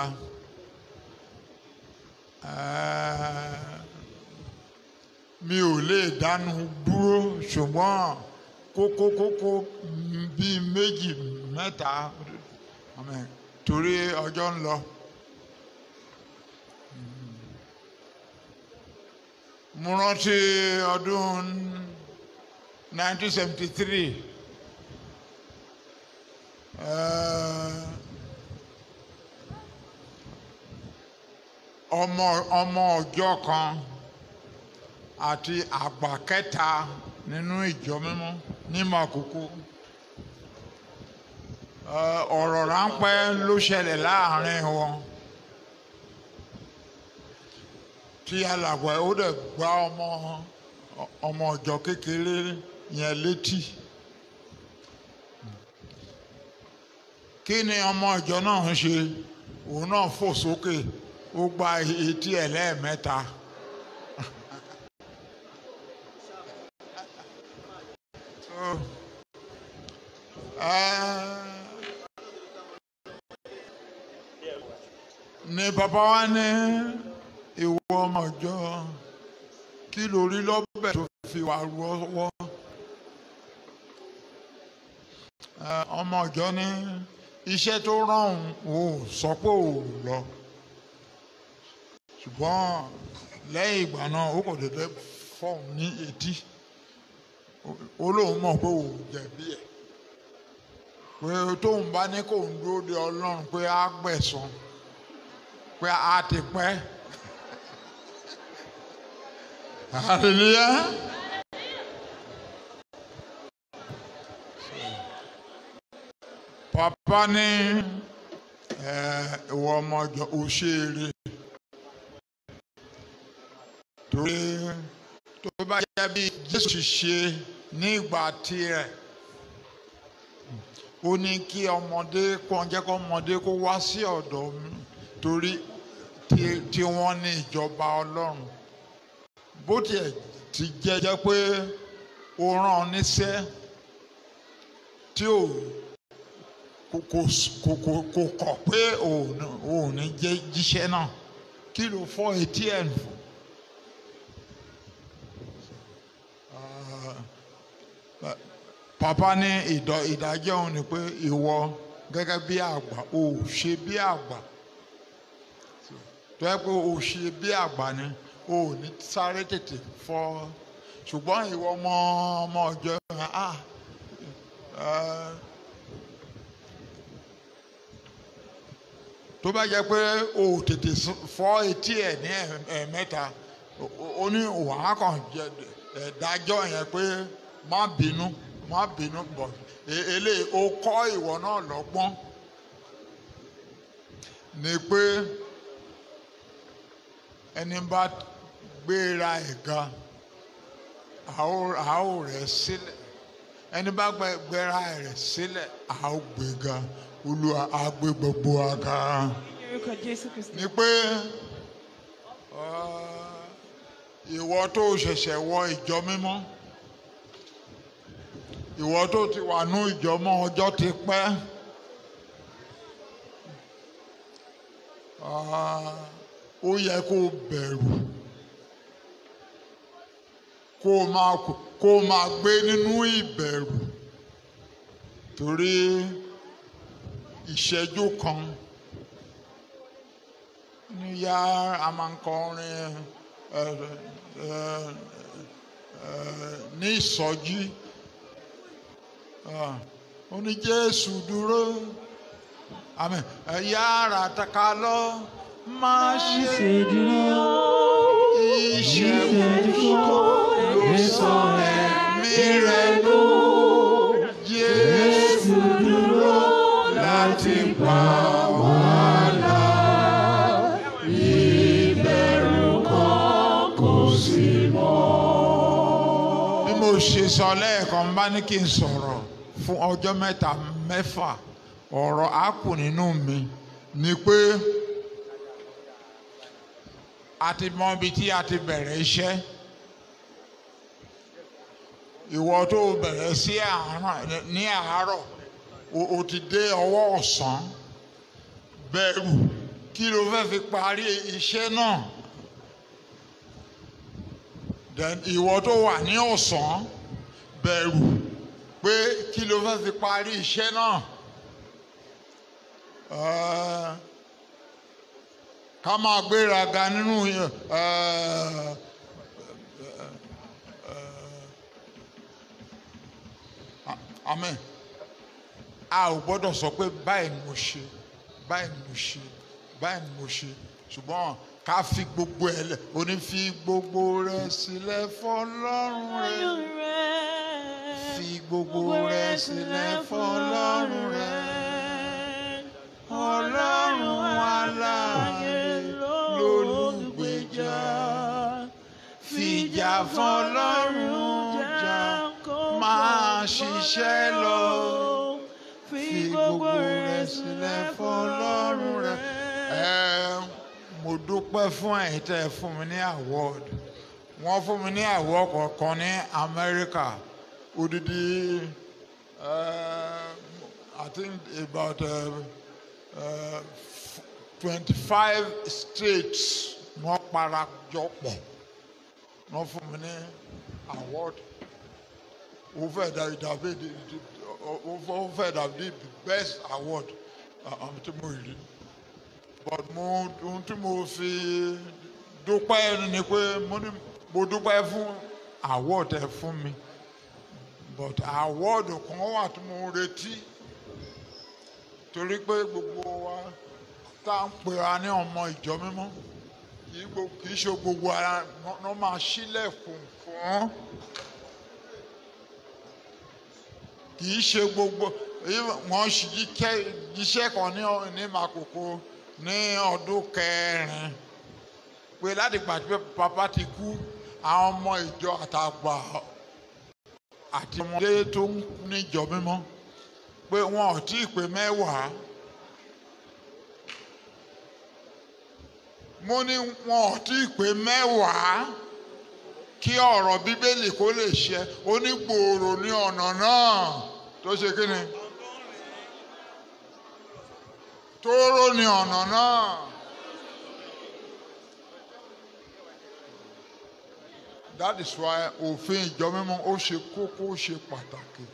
eh, mi ò lè dánu dúró ṣùgbọ́n kókó kókó bíi méjì mẹ́ta amen, torí ọjọ́ ń lọ. mo rántí ọdún 1973 eh, ọmọ ọmọ ọjọ́ kan àti àgbà kẹta nínú ìjọ mímọ́ ní Màkókó Eh, ọ̀rọ̀ ráńpẹ́ ló ṣẹlẹ̀ láàrin wọn tí alàgbà ó dẹ̀ gbá ọmọ ọmọ ọjọ́ kékeré yẹn létí. kí ni ọmọ ìjọ náà ń ṣe òun náà fò sókè ó gba etí ẹ̀ lẹ́ẹ̀mẹ́ta. So, eh, ni bàbá wa ní ìwọ ọmọ ìjọ kí lórí lọ́bẹ̀ tó fi wà rọ́wọ́ Eh, ọmọ ìjọ ní iṣẹ́ tó rán òun ò sọ pé ò lọ ṣùgbọ́n lẹ́yìn ìgbà náà ó kò dédé fọ́ọ̀n ní etí ó lóun mọ̀ pé òun jẹ̀bi ẹ̀ pé tóun bá ní kóun dúró de ọlọ́run pé á gbẹ̀san pé a ti pẹ́ hallelujah. papa ní ẹ ìwọ ọmọ ọjọ òṣèré torí tó bá yẹ bí Jésù ṣe ní ìgbà tirẹ̀ ó ní kí ọmọdé kó jẹ́ kó ọmọdé kó wá sí ọ̀dọ̀ mi torí tí- tí wọ́n ní ìjọba Ọlọ́run bó tiẹ̀ ti jẹ́ jẹ́ pé ó rán ọ níṣẹ́ tí ò kò kò kò kò kò kọ̀ pé òun òun ní jẹ́ jíṣẹ́ náà kí ló fọ́ etí ẹ̀ nù. Ah, papa ní ìdọ̀ ìdájọ́ òun ni pé ìwọ gẹ́gẹ́ bí àgbà ò ṣe bí àgbà tó yẹ pé ò ṣe bí àgbà ni ò ní sáré tètè fọ́ ṣùgbọ́n ìwọ ọmọ ọmọ ọjọ́ ah ah, tó bá jẹ́ pé o ò tètè s- fọ́ etí ẹ̀ ní ẹ̀- ẹ̀ẹ̀mẹ́ta o- o- ó ní wàá kàn jẹ ẹ̀dájọ́ yẹn pé má bínú má bínú bọ̀ e- eléyìí ó kọ́ ìwọ náà lọ́gbọ́n ni pé ẹni bá gbéra ẹ̀ ga a ó rẹ̀ sílẹ̀ ẹni bá gbẹ- gbéra rẹ̀ sílẹ̀ a ó gbéga olúwa á gbé gbogbo wa ga orúkọ jésù kristi. ni pé ah, ìwọ tó ṣẹ̀ṣẹ̀ wọ ìjọ mímọ́ ìwọ tó ti wà ní ìjọ mọ́ ọjọ́ ti pẹ́ ah, ó yẹ kó o bẹ̀rù kó o máa kó o máa gbé nínú ìbẹ̀rù torí ìṣẹ́jú kan ní yá a máa ń kọrin ẹ, ẹ, ẹ, ní ìsọjí Ah, ó ní Jésù dúró àmín ẹ yára taka lọ má ṣe dúró ìṣẹ́jú kan ló sọ ẹ̀mí rẹ̀ lò Jésù dúró láti pa wá là ìbẹ̀rù kan kò sí mọ́. bí mo ṣe sọ lẹ́ẹ̀kan bá ní kí n sọ̀rọ̀ fún ọjọ́ mẹ́ta mẹ́fà ọ̀rọ̀ á kù nínú mi ni pé a ti mọ ibi tí a ti bẹ̀rẹ̀ iṣẹ́ ìwọ tó bẹ̀rẹ̀ sí àárọ̀ ní àárọ̀ o- o ti dé ọwọ́ ọ̀sán bẹ̀rù kí ló fẹ́ fi parí iṣẹ́ náà then ìwọ tó wà ní ọ̀sán bẹ̀rù pé kí ló fẹ́ fi parí iṣẹ́ náà Eh, ká máa gbéraga nínú eh, eh, amen a ò gbọ́dọ̀ sọ pé báyìí ni mo ṣe báyìí ni mo ṣe báyìí ni mo ṣe ṣùgbọ́n ká fi gbogbo ẹ̀ lẹ̀ ó ní fi gbogbo rẹ̀ sílẹ̀ fọlọ́run rẹ̀ fi gbogbo rẹ̀ sílẹ̀ fọlọ́run rẹ̀ ọlọ́run aláàyè lólùgbèjà fìjà fọlọ́run jà máa ṣiṣẹ́ lọ fi gbogbo rẹ̀ sílẹ̀ fọlọ́run rẹ̀. ẹ mo dúpẹ́ fún ẹ̀yin tẹ́ ẹ fún mi ní award wọ́n fún mi ní award kọ̀ọ̀kan ní Amẹ́ríkà odidi uh, I think about twenty-five states wọ́n parajọpọ̀ wọ́n fún mi ní award ó fẹ́ dàbí dàbí ó fẹ́ dàbí the best award àwọn tí mo rí but mo ohun tí mo fi dúpẹ́ ni pé mo ní mo dúpẹ́ fún award ẹ fún mi but award kan wà tí mo retí torí pé gbogbo wa tá à ń pera ní ọmọ ìjọ mímọ́ kì í gbo- kì í ṣe gbogbo ara ló máa ṣílẹ̀kùn fún kì í ṣe gbogbo wọ́n ṣì jíṣẹ́ kan ní ní Makoko ní ọdún kẹrin pé láti gbà tí papa ti kú àwọn ọmọ ìjọ àtàgbà àti ọmọdé tó ń níjọ mímọ́ pé wọn ò tí ì pé mẹ́wàá mo ní wọn ò tí ì pé mẹ́wàá kí ọ̀rọ̀ bíbélì kó lè ṣẹ onígbòòrò ní ọ̀nà náà tó ṣe kí ni tóóró ní ọ̀nà náà. that is why òfin ìjọ mímọ́ ó ṣe kókó ó ṣe pàtàkì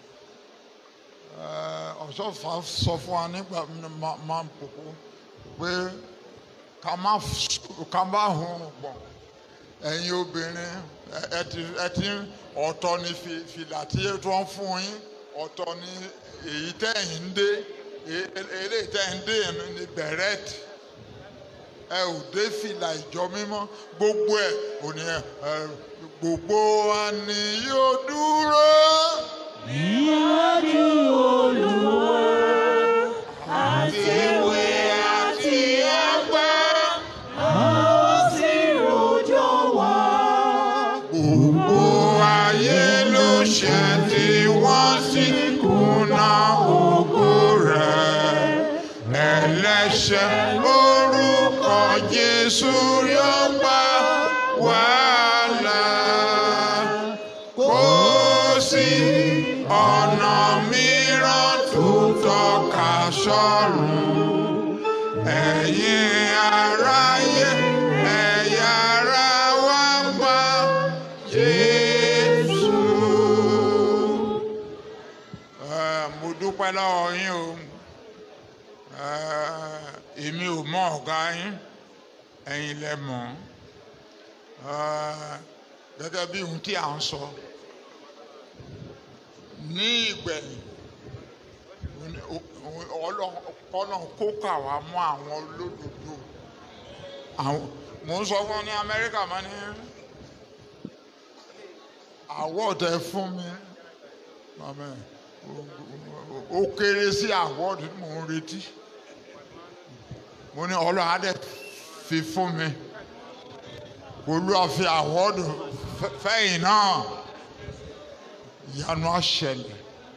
ọ̀ṣọ́fà sọ fún wa nígbà máa ń pòpò pé ká má ká má hun gbọ̀n ẹ̀yin obìnrin ẹ ti ẹ ti ọ̀tọ̀ ni fìlà tí wọ́n fún yín ọ̀tọ̀ ni èyí tẹ̀yìn ń dé eléyìí tẹ̀yìn ń dé ní bẹ̀rẹ̀tì ẹ ò dé fìlà ìjọ mímọ́ gbogbo ẹ̀ ò ní ẹ gbogbo wa ni yóò dúró. Níwájú Olúwa àti ìwé àti àgbà, a ó sì rojọ́ wá. Gbogbo ayé ló ṣẹ̀ tí wọ́n sì kùnà ògo rẹ̀. Ẹlẹ́ṣẹ̀ orúkọ Jésù yóò gbà wàhálà. Kò sí ọ̀nà mìíràn tó tọ́ka sọ́run. Ẹ̀yin aráyé, ẹ̀yà ara wa gbà Jésù. Ẹ, Mo dúpẹ́ lọ́wọ́ yín o. Ẹ, Èmi ò mọ ọ̀gá yín, ẹ̀yin lẹ mọ̀. Ẹ, Gẹ́gẹ́ bí ohun tí à ń sọ. Ní ìgbẹ̀yìn, Ọlọ́run kó kà wá mọ́ àwọn olódodo. Àwọn mò ń sọ fún ọ ní Amẹ́ríkà máa ní award ẹ fún mi màmá ẹ ó kéré sí award tí mò ń retí mo ní Ọlọ́run á dẹ̀ fi fún mi Olúwa fi award fẹ́yìn náà ìyanu á ṣẹlẹ̀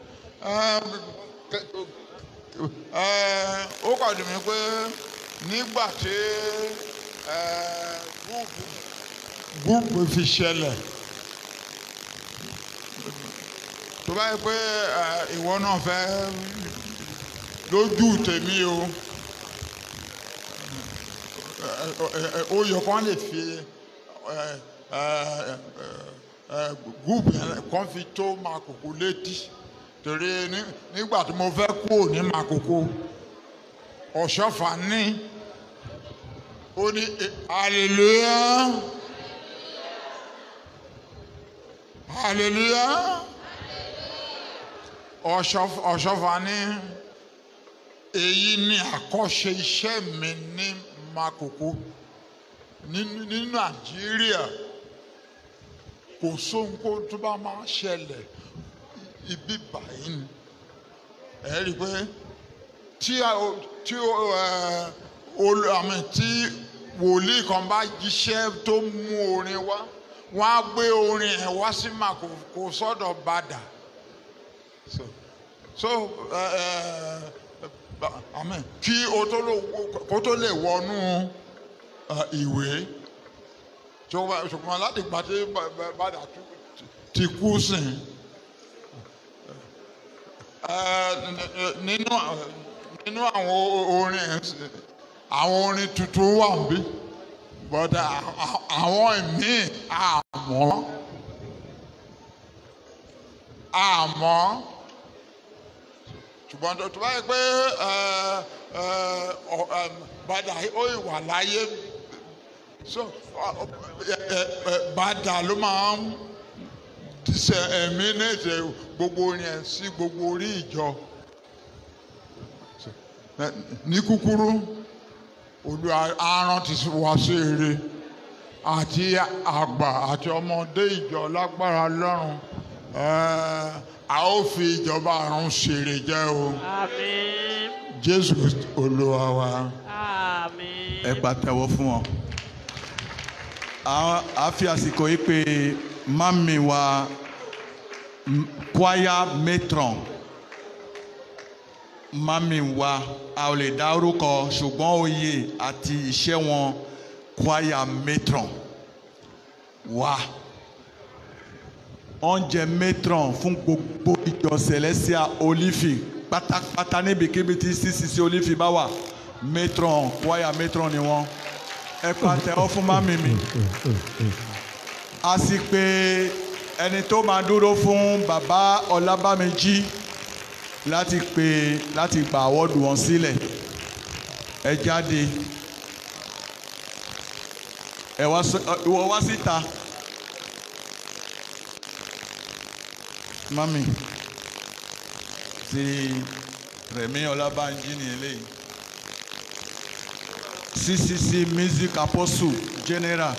ó kàn dùn mí pé nígbà tí gúúpù gúúpù fi ṣẹlẹ̀ tó bá yẹ pé ìwọ náà fẹ́ lójú tèmi o ó yẹ kán lè fi gúúpù yẹn kán fi tó Makoko létí torí nígbà tí mo fẹ́ kúrò ní Makoko ọ̀ṣọ́fà ní ó ní hallelujah hallelujah ọ̀ṣọ́fà ní èyí ni àkọ́ṣe iṣẹ́ mi ní Makoko ní Nàìjíríà kò sóhun kó tó bá máa ṣẹlẹ̀ ibi báyìí ni ẹ rí i pé tí tí àmì tí wòlíì kan bá jíṣẹ́ tó mú orin wá wọ́n á gbé orin ẹ̀ wá sí Makoko sọ́dọ̀ Bàdà so so àmì kí o tó lè kó tó lè wọnú ìwé ṣùgbọ́n láti gbà tí Bàdà ti kú sìn nínú nínú àwọn orin àwọn orin tuntun wà níbí but àwọn míì àmọ́ àmọ́ ṣùgbọ́n tó bá yẹ pé Bàdà ó ìwà láyé so Bàdà ló máa ń ṣe ẹ̀mí náà ṣe gbogbo orin ẹ̀ sí gbogbo orí ìjọ ní kúkúrú Olúwa aràn ti wá sí ire àti àgbà àti ọmọdé ìjọ lágbára lọ́rùn a ó fi ìjọba àrùn ṣèrè jẹ́ o Àmín. Jésù Olúwa wa. Àmín. ẹ pàtẹ́wọ́ fún wọn. a a fi àsìkò yìí pé mami wa m- choir matron mami wa a ò lè dá orúkọ ṣùgbọ́n oyè àti iṣẹ́ wọn choir matron wa oúnjẹ matron fún gbogbo ìjọ celestia olifi pátápátá níbikíbi tí ccc olifi bá wà matron choir matron ni wọn ẹ pàtẹ́wọ́ fún mami mi a sì pé ẹni tó máa dúró fún bàbá ọlábàmíjì láti pé láti gba àwọ́dù wọn sílẹ̀ ẹ jáde ẹ wá sí- ẹ ìwọ wá síta mami ti rẹ̀mí ọlábàmíjì ní eléyìí ccc music apostle general.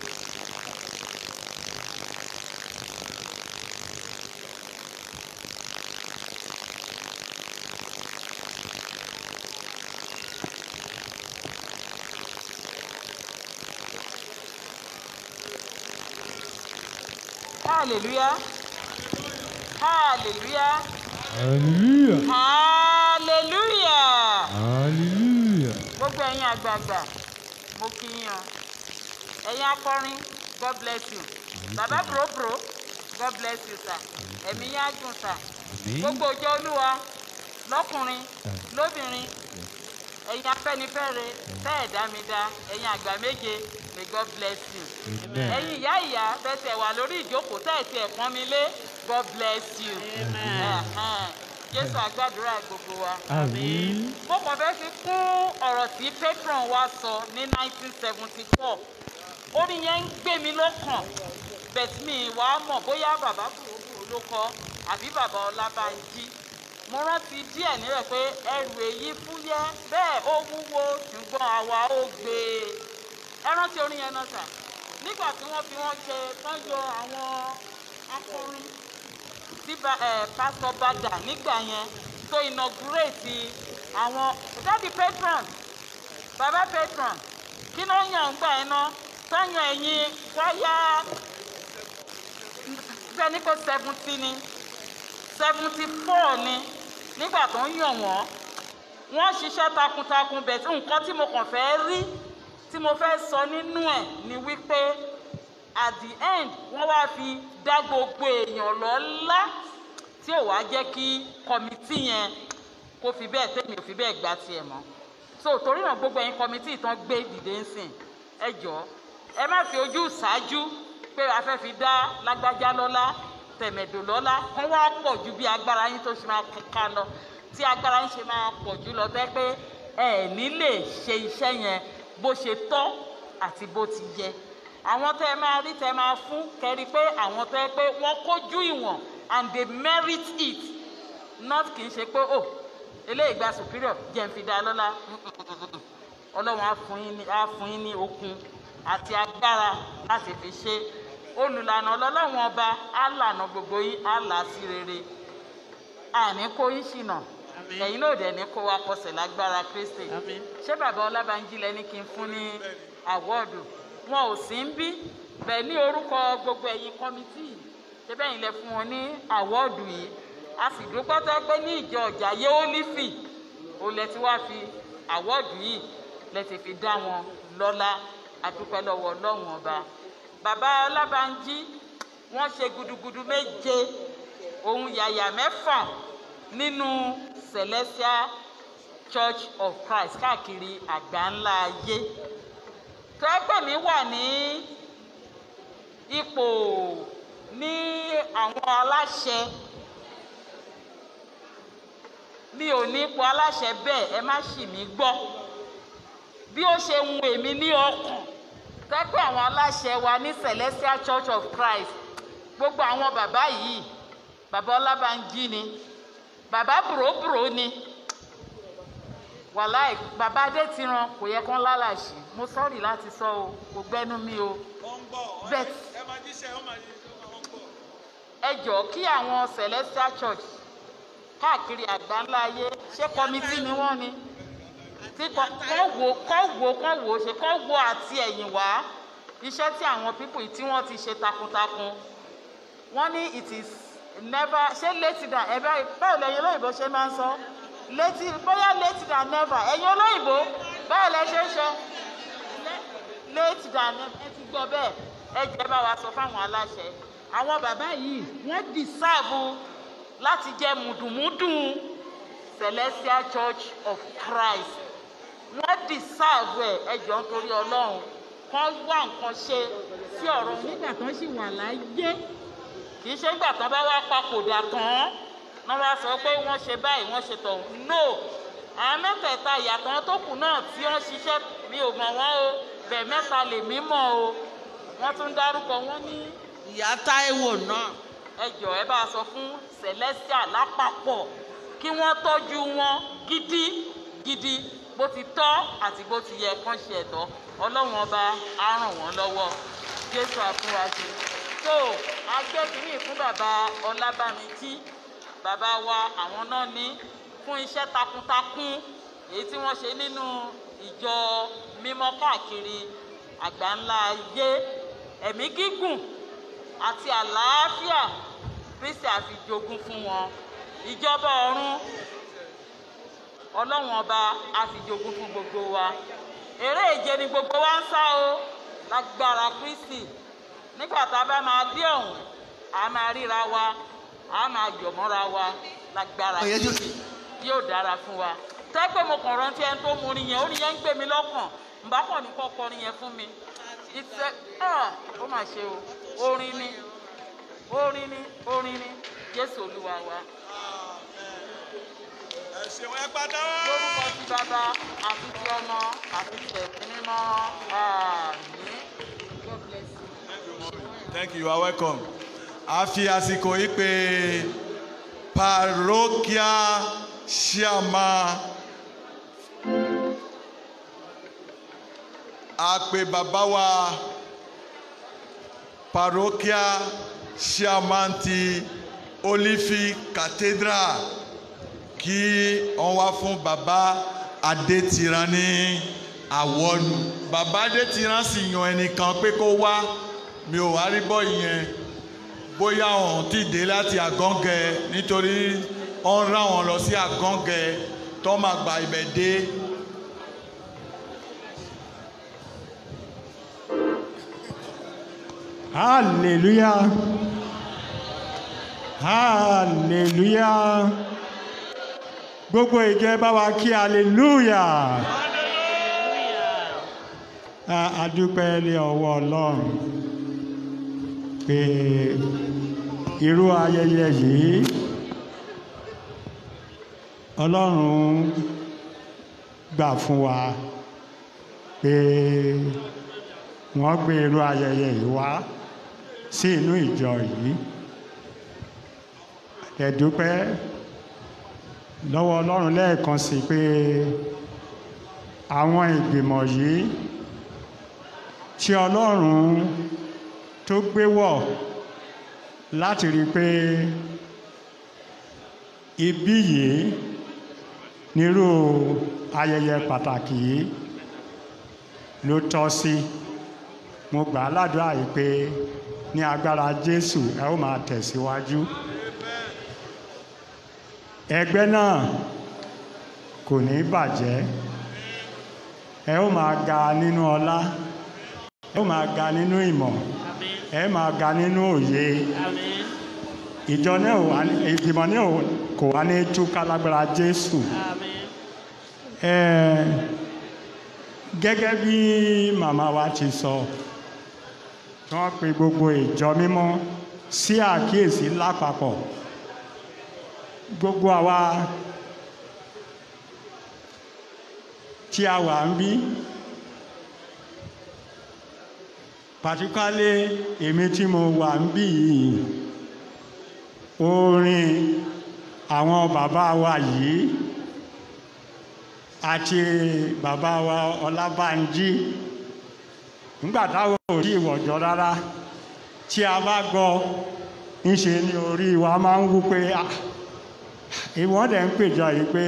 hallelujah hallelujah hallelujah hallelujah hallelujah gbogbo ẹ̀yin àgbààgbà mo kí yín o ẹ̀yin akọrin god bless you bàbá bòròbòrò god bless you sir ẹ̀mí yín á gùn sir gbogbo òjò olúwa lọ́kùnrin lóbìnrin ẹ̀yin afẹ́nifẹ́re tẹ́ ẹ̀ dá mi dá ẹ̀yin àgbà méje may god bless you Amen. ẹ̀yin ìyá ìyá fẹsẹ̀ wà lórí ìjókòó tẹ́ ẹ̀ tiẹ̀ pọ́n mi lé god bless you Ẹ̀hẹ́n. jésù àgbàdúrà gbogbo wa àmín mo kàn fẹ́ fi kún ọ̀rọ̀ tí patron wa sọ ní 1974 orin yẹn ń gbé mi lọ́kàn bẹ̀tí mi wá mọ̀ bóyá bàbá kúròkúrò ló kọ àbí bàbá ọlábànjí mo rántí díẹ̀ níbẹ̀ pé ẹrù èyí fúyẹ́ bẹ́ẹ̀ ó wúwo ṣùgbọ́n àwa ó gbé e ẹ rántí orin yẹn náà sà nígbà tí wọ́n fi wọ́n ṣe tán yọ àwọn akọrin tí ba- eh, pásítọ̀ bàdà nígbà yẹn tó inaugurate àwọn dáàdi patron bàbá patron kí ló ń yàn ń gbà yẹn náà sáyàn ẹ̀yìn wáyà bẹ́ẹ̀ni kò seventy ni seventy four ni nígbà tó ń yàn wọ́n wọ́n ṣiṣẹ́ takuntakun bẹ̀ tí nǹkan tí mo kàn fẹ́ rí tí mo fẹ́ sọ nínú ẹ̀ ni wípé at the end wọ́n wá fi dá gbogbo èèyàn lọ́lá tí ò wá jẹ́ kí kọ́mítì yẹn kó fi bẹ́ẹ̀ tẹ̀mí ò fi bẹ́ẹ̀ gbá tiẹ̀ mọ́ so torí náà gbogbo ẹ̀yin kọ́mítì tán gbé dìde ń sìn ẹ jọ̀ọ́ ẹ má fi ojú ṣáájú pé a fẹ́ fi dá lágbájá lọ́lá tẹ̀mẹ̀dò lọ́lá kán wá pọ̀ ju bí agbára yín tó ṣe máa ká lọ tí agbára yín ṣe máa pọ̀ jù lọ bẹ́ẹ̀ pé ẹ ní lè ṣe iṣẹ́ yẹn bó ṣe tọ́ àti bó ti yẹ àwọn tẹ́ ẹ máa rí tẹ́ ẹ máa fún kẹ́rí pé àwọn tẹ́ ẹ pé wọ́n kójú ìwọ̀n and they merit it not kì í ṣe pé oh eléyìí gba superior jẹ́ n fi dá lọ́lá ọlọ́run á fún yín ní á fún yín ní okun àti agbára láti fi ṣe olùlànà ọlọ́run ọba á lànà gbogbo yín á là á sí rere àní kó yín ṣìnà ẹ̀yin náà dẹ̀ ní kó wa kọsẹ̀ lágbára kristi ṣé bàbá ọlábànjí lẹni kí n fún ní àwọ́ọ̀dù wọn ò sí ń bí bẹ́ẹ̀ ní orúkọ gbogbo ẹ̀yin kọ́mítì yìí ṣé bẹ́ẹ̀ lẹ fún wọn ní àwọ́ọ̀dù yìí a sì dúpẹ́ tó pé ní ìjọ ọjà yéólífì ó lẹ ti wá fi àwọ́ọ̀dù yìí lẹ ti fi dá wọn lọ́lá adúpẹ́ lọ́wọ́ ọlọ́run ọba bàbá ọlábànjí wọ́n ṣe gudugudu méje ohun yàyà mẹ́fà nínú celestial church of christ káàkiri àgbáńlá ayé tẹ́gbẹ́ mi wà ní ipò ní àwọn aláṣẹ mi ò ní ipò aláṣẹ bẹ́ẹ̀ ẹ má ṣì mí gbọ́ bí ó ṣe ń èmi ní ọkàn tẹ́gbẹ́ àwọn aláṣẹ wa ní celestial church of christ gbogbo àwọn bàbá yìí bàbá ọlábànjí ni bàbá bùrọ̀bùrọ̀ ni wàláì bàbá adétiran kò yẹ kán lálàṣì mo sọ́ọ̀rì láti sọ o kò gbẹ́nu mi o bet ẹ jọ̀ọ́ kí àwọn celestial church káàkiri àgbáńlá ayé ṣé kọmitì ni wọ́n ni tí kọ́ wò kọ́ wò kọ́ wò ṣe kọ́ wò àti ẹ̀yìn wá iṣẹ́ tí àwọn pípù yìí tí wọ́n ti ṣe takuntakun wọ́n ní it is never ṣé later than ever báwo lẹ́yìn olóyìnbó ṣe máa ń sọ later bóyá later than never ẹ̀yin olóyìnbó báwo lẹ ṣe ń ṣe later than never ẹ ti gbọ́ bẹ́ẹ̀ ẹ jẹ́ bá wa sọ fáwọn aláṣẹ àwọn bàbá yìí wọ́n deserve láti jẹ́ mùdùmúdù celestial church of christ wọ́n deserve ẹ̀ ẹ jọ nítorí ọlọ́run kán wá nǹkan ṣe sí ọ̀rọ̀ nígbà tán sì wà láyé kì í ṣe nígbà tán bá wá papòdà tán wọ́n wá sọ pé wọ́n ṣe báyìí wọ́n ṣe tọ̀hún no àwọn mẹ́tẹ̀ẹ̀ta ìyàtọ̀ tó kù náà tí wọ́n ṣiṣẹ́ mi ò mọ̀ wọ́n o bẹ̀ mẹ́ta lè mí mọ̀ o wọ́n tún dárúkọ wọ́n ní. ìyá táíwò náà. ẹ jọ ẹ bá a sọ fún celestial lápapọ̀ kí wọ́n tọ́jú wọn gidi gidi bó ti tọ́ àti bó ti yẹ kán ṣe ẹ̀tọ́ ọlọ́run ọba á ràn wọ́n lọ́wọ́ jésù àfúrásì tó agbẹ́kìnní fún bàbá ọlábàmíjì bàbá wa àwọn náà ní fún iṣẹ́ takuntakun èyí tí wọ́n ṣe nínú ìjọ mímọ́ káàkiri àgbáńlá ayé ẹ̀mí gígùn àti àlàáfíà kristi àfijogún fún wọn ìjọba ọ̀run ọlọ́run ọba àfijogún fún gbogbo wa eré ìje ni gbogbo wa ń sá o lágbára kristi nígbà tá a bá máa dé ọ̀hún a máa ríra wa a máa yọ̀mọ́ra wa lágbára kristi yóò dára fún wa tẹ́pẹ́ mo kàn rántí ẹni tó mú orin yẹn orin yẹn ń gbé mi lọ́kàn ǹbá kàn ní kọ́ kọrin yẹn fún mi ìtẹ́ ó mà ṣe o orin ni orin ni orin ni jésù olúwa wa. ẹ ṣeun ẹ pàtàkì. lórúkọ ti bàbá àti ti ọmọ àti ti ẹ̀mí mímọ́ àmì. God bless you. thank you you are welcome. a fi àsìkò yìí pé parochial chairman a pè bàbá wa parochial chairman ti olifi cathedral kí wọ́n wá fún bàbá adétiran ní àwọ̀lù bàbá adétiran sì yan ẹnìkan pé kó wá mi ò wá rí bọ́ ìyẹn bóyá òun ti dé láti àgọ́ngẹ nítorí wọ́n rán wọn lọ sí àgọ́ngẹ tó máa gba ibẹ̀ dé. hallelujah hallelujah gbogbo ìjọ ẹ bá wa kí hallelujah a a dúpẹ́ lé ọwọ́ ọlọ́run pé irú ayẹyẹ yìí ọlọ́run gbà fún wa pé wọ́n gbé irú ayẹyẹ yìí wá sí inú ìjọ yìí ẹ̀dúpẹ́ lọ́wọ́ ọlọ́run lẹ́ẹ̀kan sí pé àwọn ìgbìmọ̀ yìí tí ọlọ́run tó gbé wọ̀ láti rí i pé ibí yìí nírú ayẹyẹ pàtàkì yìí ló tọ́ sí mo gbà á ládùúrà yìí pé ní agbára jésù ẹ ó máa tẹ̀síwájú ẹgbẹ́ náà kò ní bàjẹ́ ẹ ó máa ga nínú ọlá ẹ ó máa ga nínú ìmọ̀ ẹ máa ga nínú òye ìjọ náà wà ìgbìmọ̀ náà kò wá ní túká lágbára jésù ẹ gẹ́gẹ́ bí màmá wa ti sọ tí wọ́n pe gbogbo ìjọ mímọ́ sí àkíyèsí lápapọ̀ gbogbo àwa tí a wà ń bí particularly èmi tí mo wà ń bí yìí orin àwọn bàbá wa yìí àti bàbá wa ọlábànjí nígbà táwọn ò rí ìwọ̀jọ́ rárá tí a bá gbọ́ ńṣe ni orí wa máa ń wú pé ah ìwọ́n dẹ̀ ń pèjọ yìí pé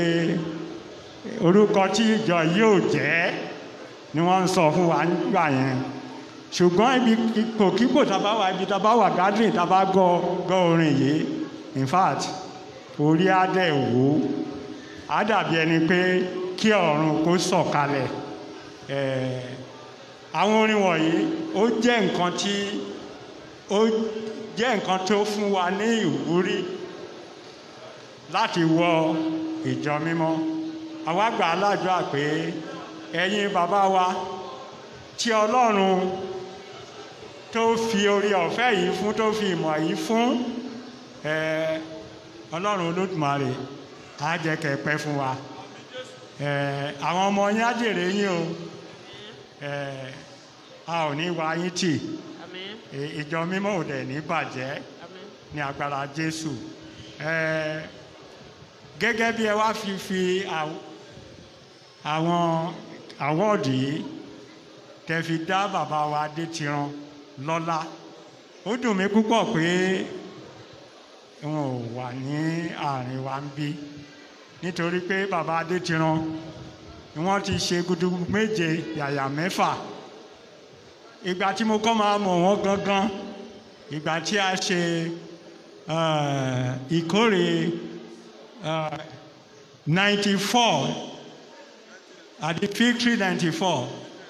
orúkọ tí ìjọ yóò jẹ́ ni wọ́n ń sọ fún wa nígbà yẹn ṣùgbọ́n ibi ipòkípò tá a bá wà ibi tá a bá wà gathering tá a bá gbọ́ gbọ́ orin yìí in fact orí á dẹ̀ wò ó á dàbí ẹni pé kí ọ̀run kó sọ̀kalẹ̀ Eh, àwọn orin wọ̀nyí ó jẹ́ nǹkan tí ó jẹ́ nǹkan tó fún wa ní ìwúrí láti wọ ìjọ mímọ́ àwa gbà á ládùúrà pé ẹ̀yin bàbá wa tí ọlọ́run tó fi orí ọ̀fẹ́ yìí fún tó fi ìmọ̀ yìí fún eh, ọlọ́run olódùmarè á jẹ́ kẹ́ ẹ pẹ́ fún wa Eh, àwọn ọmọ yín á jèrè yín o Eh, a ò ní wá yín tì Eh, ìjọ mímọ́ ò dẹ̀ ní bàjẹ́ ní agbára jésù Eh, gẹ́gẹ́ bí ẹ wá fi fi àw- àwọn àwọ́ọ̀dù yìí tẹ́ fi dá bàbá wa Adétiran lọ́lá ó dùn mí púpọ̀ pé wọn ò wà ní àárín wa ń bí nítorí pé bàbá Adétiran wọ́n ti ṣe gudugudu méje yàyà mẹ́fà ìgbà tí mo kọ́ máa mọ̀ wọ́n gangan ìgbà tí a ṣe eh, ìkórè ninety four àti victory ninety four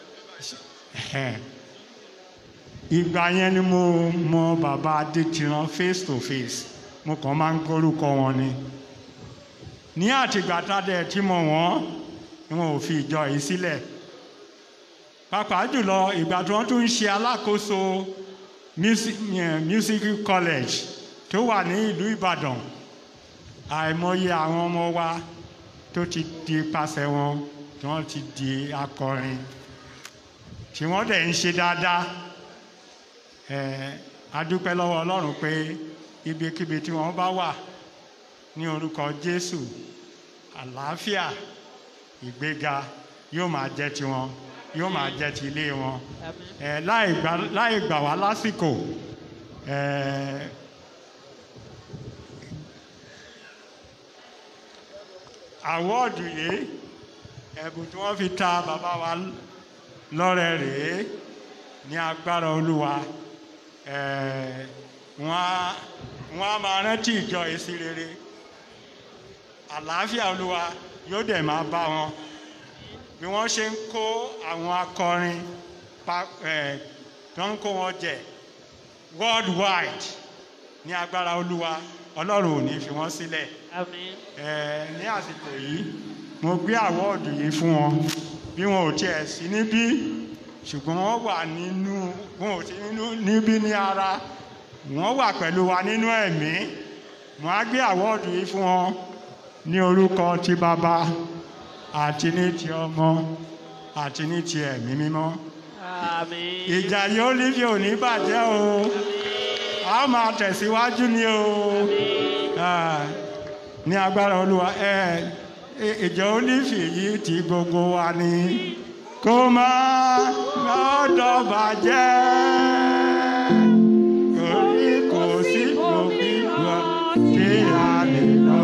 ìgbà yẹn ni mo mọ bàbá Adétiran face to face mo kàn máa ń gbórúkọ wọn ni ní àtìgbà tá a dẹ̀ tí mo wọ́n ni wọn ò fi ìjọ yìí sílẹ̀ pàápàá jùlọ ìgbà tí wọ́n tún ń ṣe alákòóso music, eh, music college tó wà ní ìlú Ìbàdàn àìmọye àwọn ọmọ wa tó ti di pasẹ̀ wọn tí wọ́n ti di akọrin tí wọ́n dẹ̀ ń ṣe dáadáa ẹ̀ adúpẹ́ lọ́wọ́ Ọlọ́run pé ibikíbi tí wọ́n bá wà ní orúkọ Jésù àlàáfíà ìgbéga yóò máa jẹ́ tiwọn yóò máa jẹ́ ti ilé wọn ẹ̀ láì gbà- láì gbà wá lásìkò ẹ̀ àwọ́ọ̀dù yìí ẹ̀bùn tí wọ́n fi ta bàbá wa lọ́rẹ rèé ní agbára olúwa Eh, wọ́n á wọ́n á máa rántí ìjọ yìí sí rere àlàáfíà olúwa yóò dẹ̀ máa bá wọn bí wọ́n ṣe ń kó àwọn akọrin pa- eh, tó ń kó wọn jẹ worldwide ní agbára olúwa ọlọ́run ò ní fi wọ́n sílẹ̀ Eh, ní àsìkò yìí mo gbé àwọ́ọ̀dù yìí fún wọn bí wọn ò tiẹ̀ sí níbí ṣùgbọ́n wọ́n wà nínú wọn ò sí nínú níbí ní ara wọ́n wà pẹ̀lú wa nínú ẹ̀mí mo á gbé àwọ́ọ̀dù yìí fún wọn ní orúkọ ti bàbá àti ní ti ọmọ àti ní ti ẹ̀mí mímọ́ ìjà yóò lífi òní bàjẹ́ o a ó máa tẹ̀síwájú ni o Ah, ní agbára olúwa ẹ ẹ- ìjọ olífì yìí ti gbogbo wa ni kó má lọ́dọ̀ bàjẹ́ torí kò sí òbí wa tí a lè lọ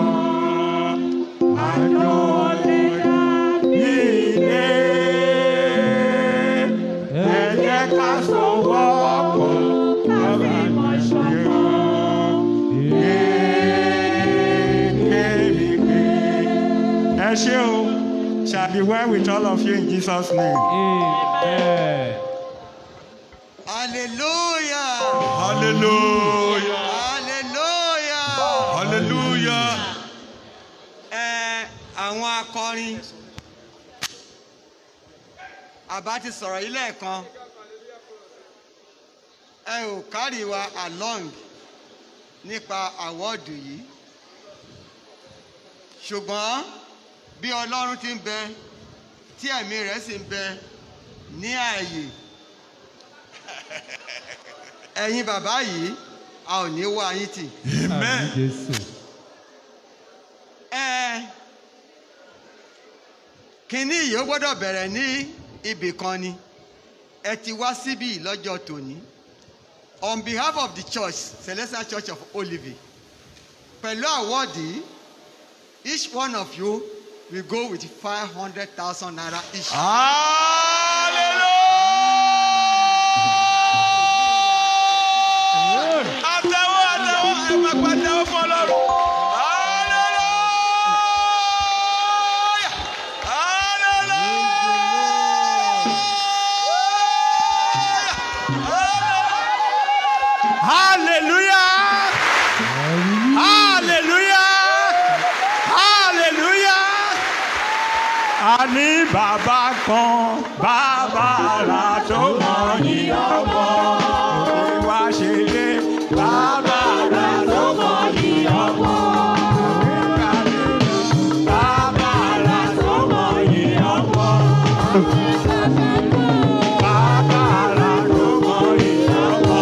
àjọ lè ní ilé ẹ jẹ́ ká sọ̀wọ́ pọ̀ lọ́ba máa ṣe ọ́. Ẹ ṣé o, shall be well with all of you in Jesus' name. Amen. hallelujah. hallelujah. hallelujah. hallelujah. ẹ àwọn akọrin àbá ti sọ̀rọ̀ yìí lẹ́ẹ̀kan ẹ ò kárì wa along nípa àwọ́ọ̀dù yìí ṣùgbọ́n bí ọlọ́run ti ń bẹ tí ẹ̀mí rẹ̀ sì ń bẹ ní ààyè ẹ̀yin bàbá yìí a ò ní wá yín tì. amen. ẹ kínní yìí ó gbọ́dọ̀ bẹ̀rẹ̀ ní ibì kan ni ẹ ti wá síbí lọ́jọ́ tòní on behalf of the church celestial church of olive pẹ̀lú àwọ́ọ̀dì each one of you will go with five hundred thousand naira each. hallelujah. hallelujah hallelujah hallelujah a ní bàbá kan bàbá àrà tó mọ̀ ní ọmọ òwe wá ṣe lé bàbá àrà tó mọ̀ ní ọmọ. Bàbá àrà tó mọ̀ ní ọmọ. Bàbá àrà tó mọ̀ ní ọmọ.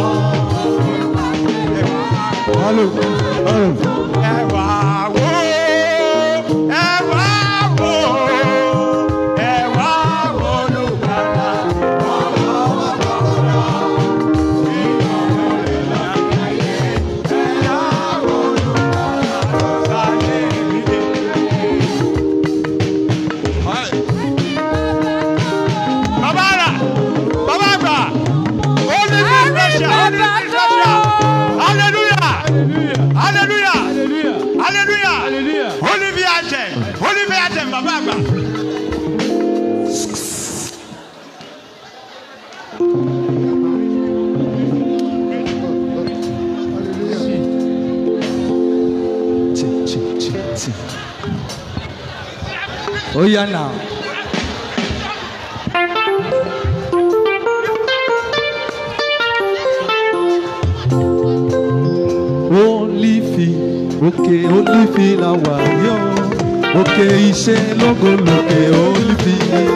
Ẹ wá wò ó, ẹ wá wò ó, ẹ wá wò ó lùgbàlà. Bàbá àrà, bàbá àgbà, ó ní bí special, ó ní bí special. Hallelujah. Hallelujah. Hallelujah. Holy be anthem. Holy be anthem, bàbá àgbà. ó yá náà. Olífì òkè olífì la wà yó òkè iṣẹ́ lógo lókè olífì.